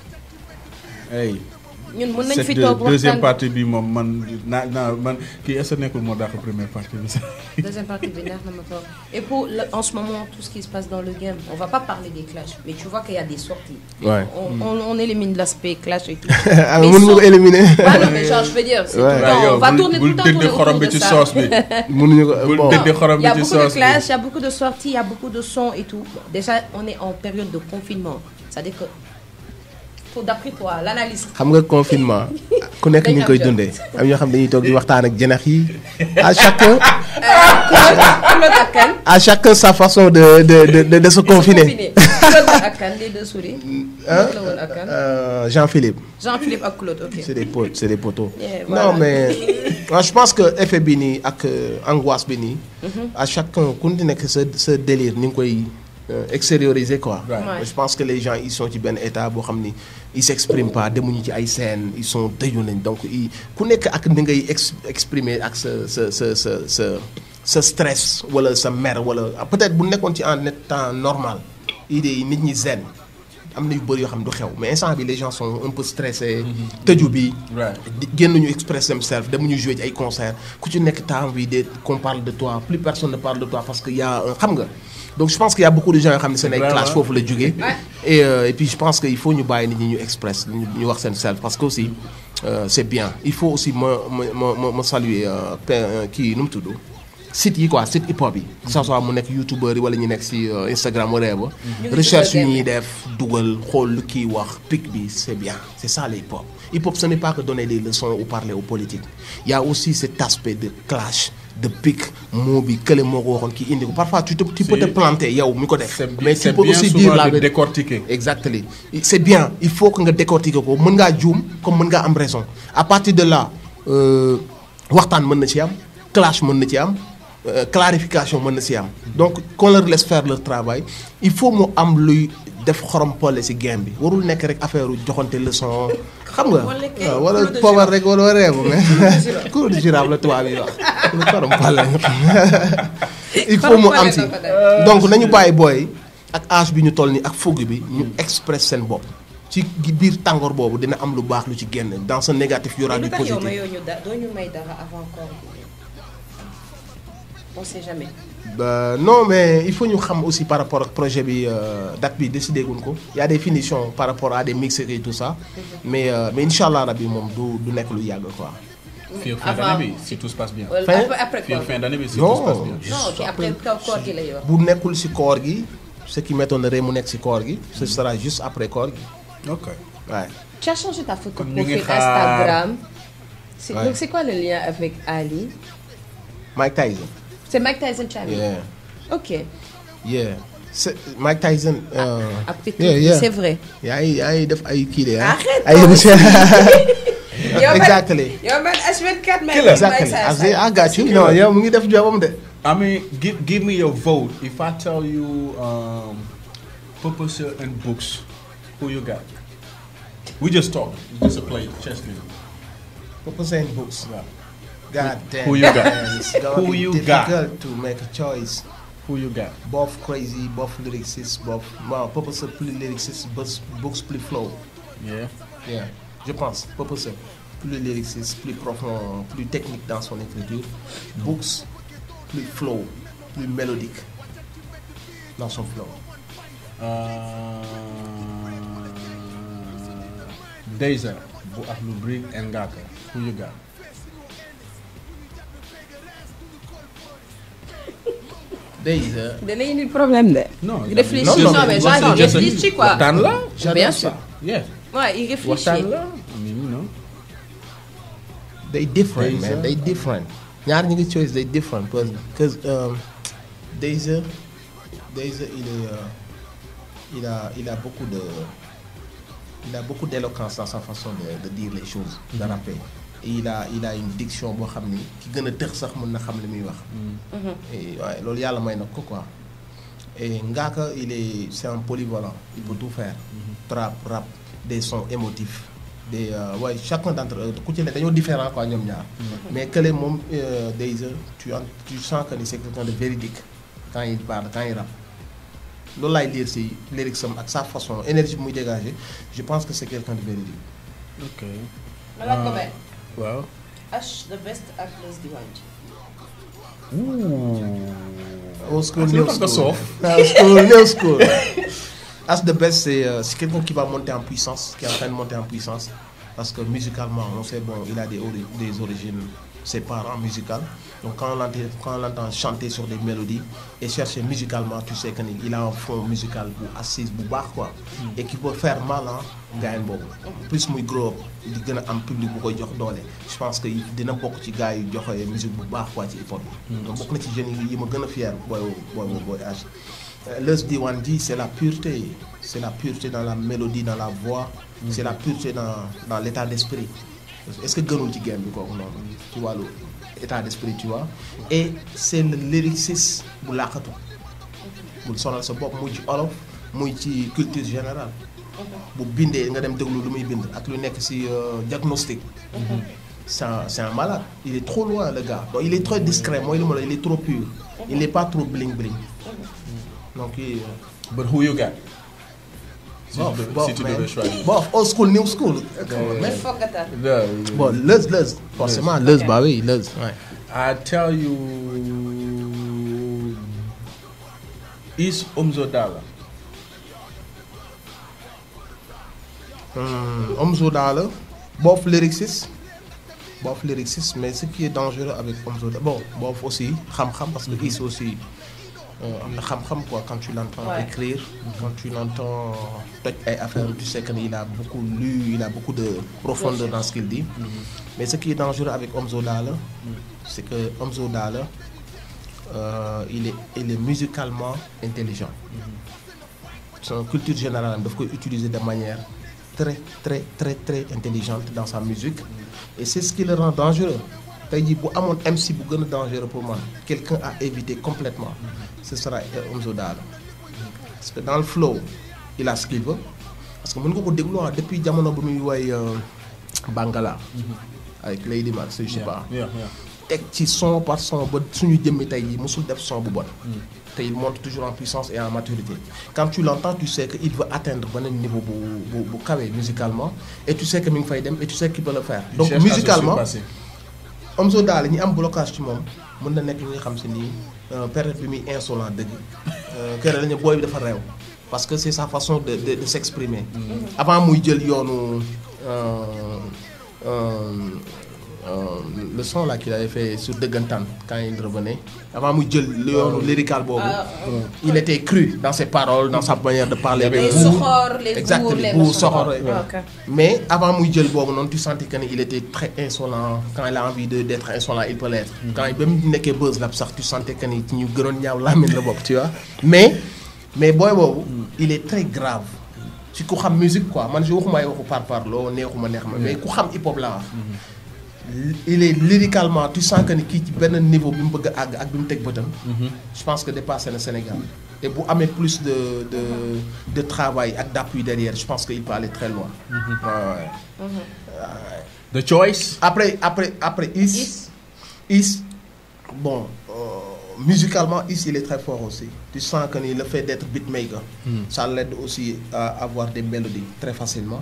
Speaker 1: Hey.
Speaker 2: ñun mën nañ
Speaker 1: cette
Speaker 2: fi
Speaker 1: deux-
Speaker 2: toog
Speaker 1: deuxième
Speaker 2: waxtaan
Speaker 1: partie bi moom man naa naa man kii est-ce que nekkul moo dàq première partie bi sax.
Speaker 2: Deuxième partie bi neex na ma trop. Et pour le- en ce moment, tout ce qui se passe dans le game, on va pas parler des clashs, mais tu vois qu'il y a des sorties.
Speaker 3: Ouais.
Speaker 2: On, on, on élimine l'aspect clash et tout.
Speaker 3: ah
Speaker 2: Mais
Speaker 3: mën nga ko
Speaker 2: sauf-
Speaker 3: éliminer.
Speaker 2: Ouais, non, mais genre, je veux dire, c'est
Speaker 3: Ouais.
Speaker 2: tout le temps,
Speaker 1: yow
Speaker 2: on va
Speaker 1: bul-
Speaker 2: tourner tout
Speaker 1: bul
Speaker 2: le temps
Speaker 1: dëdd
Speaker 2: tourner
Speaker 1: xorom
Speaker 2: autour
Speaker 1: bi
Speaker 2: de
Speaker 1: ci
Speaker 2: ça.
Speaker 1: sauce bi.
Speaker 3: mënuñu ko
Speaker 1: Bul
Speaker 3: bon.
Speaker 1: dëdd xorom
Speaker 2: Il y a
Speaker 1: bi ci
Speaker 2: beaucoup de
Speaker 1: sauce bi.
Speaker 2: clashs, il y a beaucoup de sorties, il y a beaucoup de sons et tout. Bon, déjà, on est en période de confinement. C'est-à-dire que, pour d'après toi, l'analyse.
Speaker 3: xam nga confinement ku nekk ni ñu koy dundee am ñoo xam dañuy toog di waxtaan ak janax yi à chacun
Speaker 2: Claude ak kan
Speaker 3: à chacun sa façon de de de de, de se confiner.
Speaker 2: Claude ak kan les deux souris.
Speaker 3: Hein?
Speaker 2: la woon ak kan
Speaker 3: Euh, Jean-Philippe
Speaker 2: Jean-Philippe ak Claude, ok.
Speaker 3: c'est des potes c'est des poteaux.
Speaker 2: Yeah,
Speaker 3: non
Speaker 2: voilà.
Speaker 3: mais moi, je pense que effet bi nii ak euh, angoisse bi nii. à chacun ku nekk sa sa délire ni nga koy euh, extérioriser quoi.
Speaker 1: Right.
Speaker 2: Ouais.
Speaker 3: je pense que les gens ils sont ci benn état boo xam ni ils s'expriment pas demuñu ci ay scènes ils sont tëju nañ donc ils ku nekk ak ni ngay ex exprimer ak sa sa sa sa sa sa stress wala sa mer wala peut-être bu nekkoon ci en temps normal idée yi nit ñi zen am na yu bëri yoo xam du xew mais instant bi les gens sont un peu stressés. tëju bi.
Speaker 1: Right.
Speaker 3: di génn ñu express themselves demuñu jouer ci ay concert ku ci nekk temps envie de qu'on parle de toi plus personne ne parle de toi parce que y a un xam nga donc je pense qu'il y a beaucoup de gens yoo xam ne seen ay
Speaker 1: Vraiment.
Speaker 3: clash foofu la jógee et euh, et puis je pense que il faut ñu bàyyi nit ñi ñu express ñu ñu wax seen self parce que aussi euh, c'est bien il faut aussi ma ma ma ma ma saluer euh, pe- euh, kii nu mu tudd site yi quoi site hip hop yi que ça soit mu nekk youtubeur yi wala ñu nekk si euh, Instagram wala ba
Speaker 2: ngi
Speaker 3: recherche
Speaker 2: dugal
Speaker 3: yi ñuy def dugal xool lu kii wax pic bi c'est bien c'est ça le hip hop hip hop ce n'est pas que donner des leçons ou parler aux politiques il y a aussi cet aspect de clash de pic moo bi kële moo ko waxoon kii indi ko parfois tu te tu peux te
Speaker 1: C'est-
Speaker 3: planter yow mi ko def
Speaker 1: C'est bien,
Speaker 3: mais tu
Speaker 1: c'est
Speaker 3: peux
Speaker 1: bien
Speaker 3: aussi
Speaker 1: souvent
Speaker 3: dire la
Speaker 1: de
Speaker 3: vérité
Speaker 1: décortiquer.
Speaker 3: exactement c'est bien il faut que nga décortiquer ko mën ngaa juum comme mën ngaa am raison à partir de là euh, waxtaan mën na ci am clash mën na ci am euh, clarification mën na ci am donc qu'on leur laisse faire leur travail il faut mu am luy def xorom pole ci game bi warul nekk rek affaire u joxante leçon xam nga
Speaker 2: Wala kay,
Speaker 3: waaw wala
Speaker 2: cours de
Speaker 3: poobar rek wala reebu mais cours de girafe la tubaab yi wax lu xorom pole il faut mu am ci
Speaker 2: Xorom pole la ko def.
Speaker 3: donc nañu bàyyi booy ak âge bi ñu toll nii ak fougue bi ñu express seen bopp ci biir tàngoor boobu dina am lu baax lu ci génn dans ce négatif y aura
Speaker 2: Mais
Speaker 3: du
Speaker 2: lu tax yow
Speaker 3: positif
Speaker 2: mayoo ñu da doo ñu may dara avant koor bi on sait jamais.
Speaker 3: Bah, non mais il faut ñu xam aussi par rapport ak projet bi euh, date bi décidé guñ ko y a des finitions par rapport à des mix et tout ça mais euh, mais incha allah rabi moom du du nekk lu yàgg quoi.
Speaker 1: Fii au fin
Speaker 2: Avant-
Speaker 1: d'année bi si tout se passe bien.
Speaker 2: Wala
Speaker 3: Fin-
Speaker 2: après après
Speaker 1: Fii au
Speaker 2: koor
Speaker 1: fin d'année bi si
Speaker 3: Non.
Speaker 1: tout se passe bien.
Speaker 2: non ok après kaw koor gi la yor.
Speaker 3: bu nekkul ci koor gi ce qui m'étonnerait mu nekk ci koor gi ce sera juste après koor gi
Speaker 1: Ok.
Speaker 3: waaye.
Speaker 2: tu as changé ta photo
Speaker 1: Comme ñu ngi
Speaker 2: profil
Speaker 1: xaar-
Speaker 2: Instagram. C'est-
Speaker 3: Ouais.
Speaker 2: donc c'est quoi le lien avec Ali
Speaker 3: Mike Tyson.
Speaker 2: c'est Mike Tyson Chami.
Speaker 3: yeah
Speaker 2: ok
Speaker 3: yeah c'est Mike Tyson. euh,
Speaker 2: après
Speaker 3: yeah, yeah.
Speaker 2: c'est vrai.
Speaker 3: yaa ngi yaa ngi def ay kii de ah.
Speaker 2: Arrête
Speaker 3: ay
Speaker 2: toi
Speaker 3: émission.
Speaker 2: yow man
Speaker 3: exactly.
Speaker 2: yow man H24 may
Speaker 3: exactly. I say I got you. non yow mu ngi def jobam de.
Speaker 1: I mean, give give me your vote. If I tell you um, Purpose and books, who you got? We just talk. Just a play chess game.
Speaker 3: Purpose and books.
Speaker 1: Yeah.
Speaker 3: God damn.
Speaker 1: Who you got?
Speaker 3: man, It's gonna
Speaker 1: Who
Speaker 3: be
Speaker 1: you got?
Speaker 3: difficult to make a choice.
Speaker 1: Who you got?
Speaker 3: Both crazy, both lyricists, both. Bon, Purpose plus lyriciste, both books plus flow.
Speaker 1: Yeah.
Speaker 3: Yeah, je pense. Purpose plus lyriciste, plus profond, plus technique dans son écriture. Books plus flow, plus mélodique dans son flow.
Speaker 1: Uh, Deja, Bu Aklu Brig and Gaka. Who you got?
Speaker 3: Déjà,
Speaker 2: dana indi problème de.
Speaker 1: Non,
Speaker 2: réfléchis
Speaker 3: non, non,
Speaker 2: non mais
Speaker 3: waxtaan
Speaker 2: genre il
Speaker 3: just-
Speaker 2: réfléchit quoi.
Speaker 1: Waxtaan la.
Speaker 3: j'adore
Speaker 2: Bien
Speaker 3: ça.
Speaker 2: sûr.
Speaker 1: Yeah.
Speaker 2: Ouais, il réfléchit.
Speaker 1: Waxtaan la. I mean, you know.
Speaker 3: they different
Speaker 1: Deja.
Speaker 3: man they different ñaar ñi ngi choice they different because because um, Deja Deja il est euh, il a il a beaucoup de il a beaucoup d'éloquence dans sa façon de, de dire les choses de rapper et il a il a une diction boo xam ni ki gën a tëx sax mën na xam li muy wax et waaye loolu yàlla may na ko quoi Et Ngaka, il est, c'est un polyvalent. Il peut tout faire. Trap, rap, des sons émotifs. Des, euh, ouais, chacun d'entre eux, ku ci ne dañoo différent quoi ñoom ñaar. Mais que les moom euh, Deyza, tu, en- tu sens que c'est quelqu'un de véridique quand il parle, quand il rappe. loolu laay lire si lyrics am ak sa façon énergie bi muy dégager je pense que c'est quelqu'un de véridique.
Speaker 1: ok
Speaker 2: ma laaj ko benn.
Speaker 1: waaw.
Speaker 2: H the best ak Leuz Diwane ji.
Speaker 3: Old school,
Speaker 1: Ah,
Speaker 3: new
Speaker 1: c'est pas
Speaker 3: school.
Speaker 1: soft.
Speaker 3: Old school, new school. As the best, c'est euh, c'est quelqu'un qui va monter en puissance, qui est en train de monter en puissance. Parce que musicalement, on sait, bon, il a des, ori- des origines, ses parents musicales. Donc quand on l'entend quand on l'entend chanter sur des mélodies et chercher musicalement, tu sais qu'il a un fond musical bu assise, bu baax quoi. Et qui peut faire mal, hein, gars boobu. Plus muy grow up, di gën a am public bu koy jox doole. Je pense que dina bokk ci gars yu joxe musique bu baax quoi ci hip hop bi. Donc bokk na ci jeunes yi yi ma gën a fier booy booy booy âge. Leuz Diwane ji c'est la pureté c'est la pureté dans la mélodie dans la voix c'est la pureté dans dans l'état d'esprit est-ce que gënul ci game bi kooku noonu ci wàllu état d'esprit tu vois et c'est le lyricisme bu làqatu bul sonal sa bopp muy ci olof muy ci culture générale bu bindee nga dem déglu lu muy bind ak lu nekk ci euh, diagnostic c'est un, c'est un malade il est trop loin le gars donc il est très discret mooy lu ma la il est trop pur il n'est pas trop bling bling donc il
Speaker 1: but who you got. si
Speaker 3: bof
Speaker 1: tu devais-
Speaker 3: bof
Speaker 1: si tu
Speaker 3: man.
Speaker 1: devais choisir.
Speaker 3: bof old school new school Come on, man.
Speaker 2: foog nga tar.
Speaker 3: bon Leuz Leuz forcément Leuz bah oui Leuz ouais.
Speaker 1: I tell you is Omzo Dollar.
Speaker 3: Hum, Omzo Dollar bof lyriciste bof lyriciste mais ce qui est dangereux avec Omzo Dollar bon bof aussi xam-xam parce que Is aussi euh, am na xam-xam quoi quand tu l'entends
Speaker 2: Ouais.
Speaker 3: écrire quand tu l'entends toj ay affaires tu sais qu'il a beaucoup lu il a beaucoup de profondeur dans ce qu'il dit mais ce qui est dangereux avec Omzo Dollar c'est que Omzo Dollar euh, il est il est musicalement intelligent son culture générale daf koy utiliser de manière très très très très intelligente dans sa musique et c'est ce qui le rend dangereux tey jii bu amoon MC bu gën a dangereux pour moi quelqu'un à éviter complètement ce sera euh, Omzo Dollar parce que dans le flow il a ce qu'il veut parce que mën nga ko déglu ah depuis jamono bu muy woy euh, Bangala avec Lady Max je sais pas
Speaker 1: Yeah, yeah.
Speaker 3: teg ci son par son ba suñu jëmmi tey jii mosul def son bu bon te il monte toujours en puissance et en maturité quand tu l'entends tu sais que il veut atteindre beneen niveau bu bu bu kawe musicalement et tu sais que mi ngi fay dem et tu sais qu'il peut le faire
Speaker 1: Il
Speaker 3: donc
Speaker 1: cherche à se
Speaker 3: musicalement
Speaker 1: surpasser.
Speaker 3: Omzo Dollar ñi am blocage ci moom mën na nekk ñi nga xam si nii euh, période bi muy insolent dëgg euh, kër la ñu booy bi dafa réew parce que c'est sa façon de de, de s'exprimer avant muy jël yoonu euh, euh, euh, le son là qu'il avait fait sur Dëggantaan quand il revenait avant muy jël yoonu lyrical boobu
Speaker 2: Ah,
Speaker 3: il était cru dans ses paroles dans sa manière de parler
Speaker 2: les
Speaker 3: avec vous
Speaker 2: soxor les
Speaker 3: Exactement,
Speaker 2: bourgs les
Speaker 3: bourg,
Speaker 2: machins.
Speaker 3: soxor,
Speaker 2: Ah,
Speaker 3: ouais.
Speaker 2: ok.
Speaker 3: mais avant muy jël boobu noonu tu sentais que ni il était très insolent quand il a envie de d'être insolent il peut l'être quand ba mu nekkee buzz la sax tu sentais que ni ci ñu gënoon ñaaw làmmiñ la bokk tu vois mais mais booy boobu il est très grave ci ku xam musique quoi man je waxuma ay waxu par parloo neexuma neex ma mais ku xam hip hop laa wax il est lyricalement tu sens que ni kii ci benn niveau bi mu bëgg a àgg ak bi mu teg bëtam je pense que dépassé na Sénégal et bu amee plus de de de travail ak d'appui derrière je pense que il peut aller très loin Ouais, ouais.
Speaker 1: The choice.
Speaker 3: après après après Is
Speaker 2: Is.
Speaker 3: Is bon euh, musicalement Is il est très fort aussi tu sens que ni le fait d'être beatmaker ça l'aide aussi à avoir des mélodies très facilement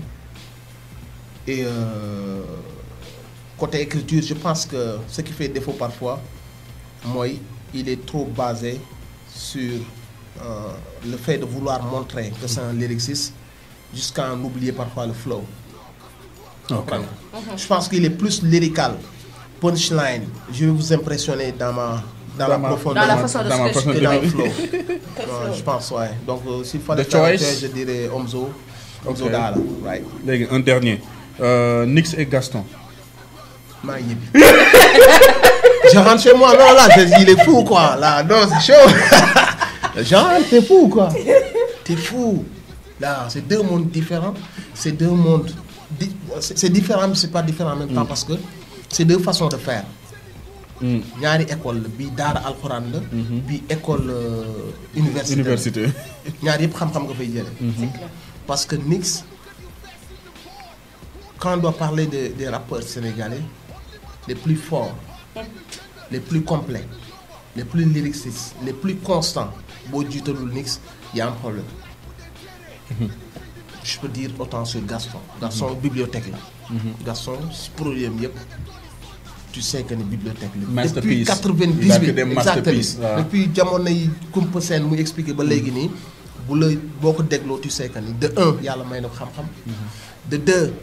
Speaker 3: et euh, côté écriture je pense que ce qui fait défaut parfois moi il est trop basé sur euh, le fait de vouloir montrer que c'est un lyriciste jusqu'à en oublier parfois le flow comprendre je pense qu'il est plus lyrical punchline je vais vous impressionner dans ma dans,
Speaker 1: Dans
Speaker 3: la
Speaker 1: ma-
Speaker 3: profondeur
Speaker 2: Dans la façon de
Speaker 1: Dans ma
Speaker 2: se
Speaker 1: façon
Speaker 3: que
Speaker 1: de
Speaker 3: dans le
Speaker 1: dire.
Speaker 3: flow Ouais, je pense ouais donc euh, s'il fallait
Speaker 1: The
Speaker 3: faire un
Speaker 1: choice.
Speaker 3: choix, je dirais Omzo Omzo
Speaker 1: Ok.
Speaker 3: Dollar right
Speaker 1: léegi un dernier. Euh, Nix et Gaston.
Speaker 3: maa ngi ñibbi je rentre chez moi non là je- il est fou quoi là non c'est chaud genre t'es fou quoi t'es fou là c'est deux mondes différents c'est deux mondes di c'est c'est différent mais c'est pas différent en même temps parce que c'est deux façons de faire ñaari école la bii daara alxuraan la bii école euh, université la.
Speaker 1: université
Speaker 3: ñaar yëpp xam-xam nga fay jële parce que Nix quand on doit parler de, des rappeurs sénégalais les plus forts les plus complets les plus lyricistes les plus constants boo jiitalul Nix y a un problème je peux dire autant sur Gaston Gaston bibliothèque la Gaston produit am yëpp tu sais que ni bibliothèque la depuis
Speaker 1: Masterpiece.
Speaker 3: 98
Speaker 1: Il a que des
Speaker 3: exactement
Speaker 1: masterpieces, waaw.
Speaker 3: depuis jamono yi Kumpa Seen muy expliqué ba léegi nii bu la boo ko dégloo tu sais que ni de un yàlla may na ko xam-xam de deux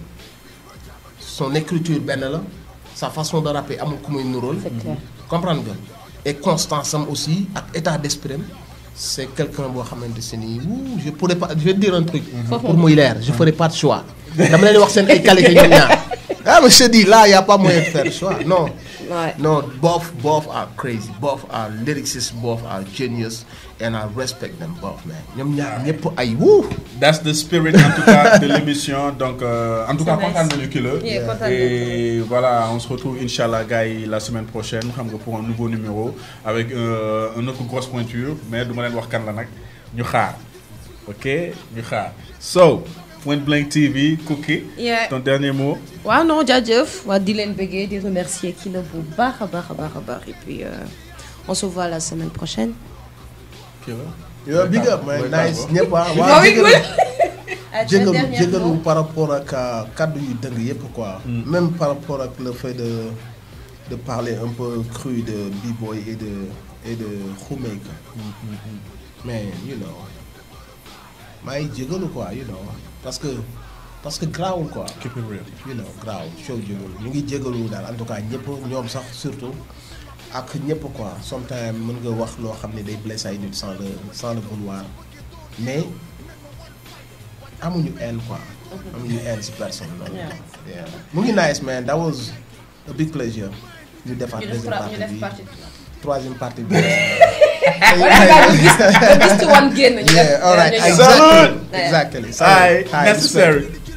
Speaker 3: son écriture benn la sa façon de rapper amul ku muy nuróol
Speaker 2: C'est clair.
Speaker 3: comprendre nga et constance am aussi ak état d'esprit am c'est quelqu'un boo xamante si nii wuu je pourrais pas je vais te dire un truc pour muy leer je ferai pas de choix dama leen di wax seen ay qualité ñoom ñaar ah mais je te dis là y a pas moyen de faire choix non
Speaker 2: Ouais.
Speaker 3: No, both both are crazy. Both are lyricists. Both are genius, and I respect them both, man. ñoom ñaar ñëpp ay wuu.
Speaker 1: That's the spirit en tout cas de l'émission donc euh, en tout cas
Speaker 2: C'est
Speaker 1: kontaan
Speaker 2: nice.
Speaker 1: nañu ki la
Speaker 2: Yeah, kontaan
Speaker 1: et voilà on se retrouve inchallah gars yi la semaine prochaine xam nga pour un nouveau numéro avec euh, une autre grosse pointure mais du ma leen wax kan la nag ñu xaar ok ñu xaar so Point Blank TV Cookie
Speaker 2: Yeah.
Speaker 1: ton dernier mot
Speaker 2: waaw non jaajëf waa di leen bëggee di remercier kii la bu baax a baax a baax a baax et puis euh, on se voit la semaine prochaine.
Speaker 1: kii la
Speaker 3: yow big up man
Speaker 1: mooy
Speaker 3: nice
Speaker 1: tàggoo.
Speaker 3: ñëpp ah.
Speaker 2: Mooy
Speaker 3: waaw jégalu
Speaker 2: cool. Ah, tu as un
Speaker 3: jégalu
Speaker 2: dernier
Speaker 3: jégalu
Speaker 2: mot
Speaker 3: par rapport ak euh, kaddu yu dëng yëpp quoi. même par rapport ak le fait de de parler un peu cru de b-boy et de et de Khoumeka. mais you know maa ngi jégalu quoi you know parce que parce que grawul quoi.
Speaker 1: keep it real
Speaker 3: you know grawul show jégalu ñu ngi jégalu daal en tout cas ñëpp ñoom sax surtout ak ñëpp quoi sometimes mën nga wax loo xam ne day blessé ay nit sans le sans le vouloir mais amuñu haine quoi. amuñu haine si personne loolu.
Speaker 2: Yeah.
Speaker 3: yeah mu ngi nice man that was a big pleasure. ñu defaat
Speaker 2: ñu def
Speaker 3: deuxième
Speaker 2: pra-
Speaker 3: partie
Speaker 2: ñu def
Speaker 3: bi
Speaker 2: partie
Speaker 3: troisième partie bi.
Speaker 2: nga gis nga gis ci wan génn. ñu def
Speaker 3: yeah all right
Speaker 2: ñu def-
Speaker 3: exactly
Speaker 1: Salute.
Speaker 3: exactly.
Speaker 1: Aye,
Speaker 3: Aye,
Speaker 1: necessary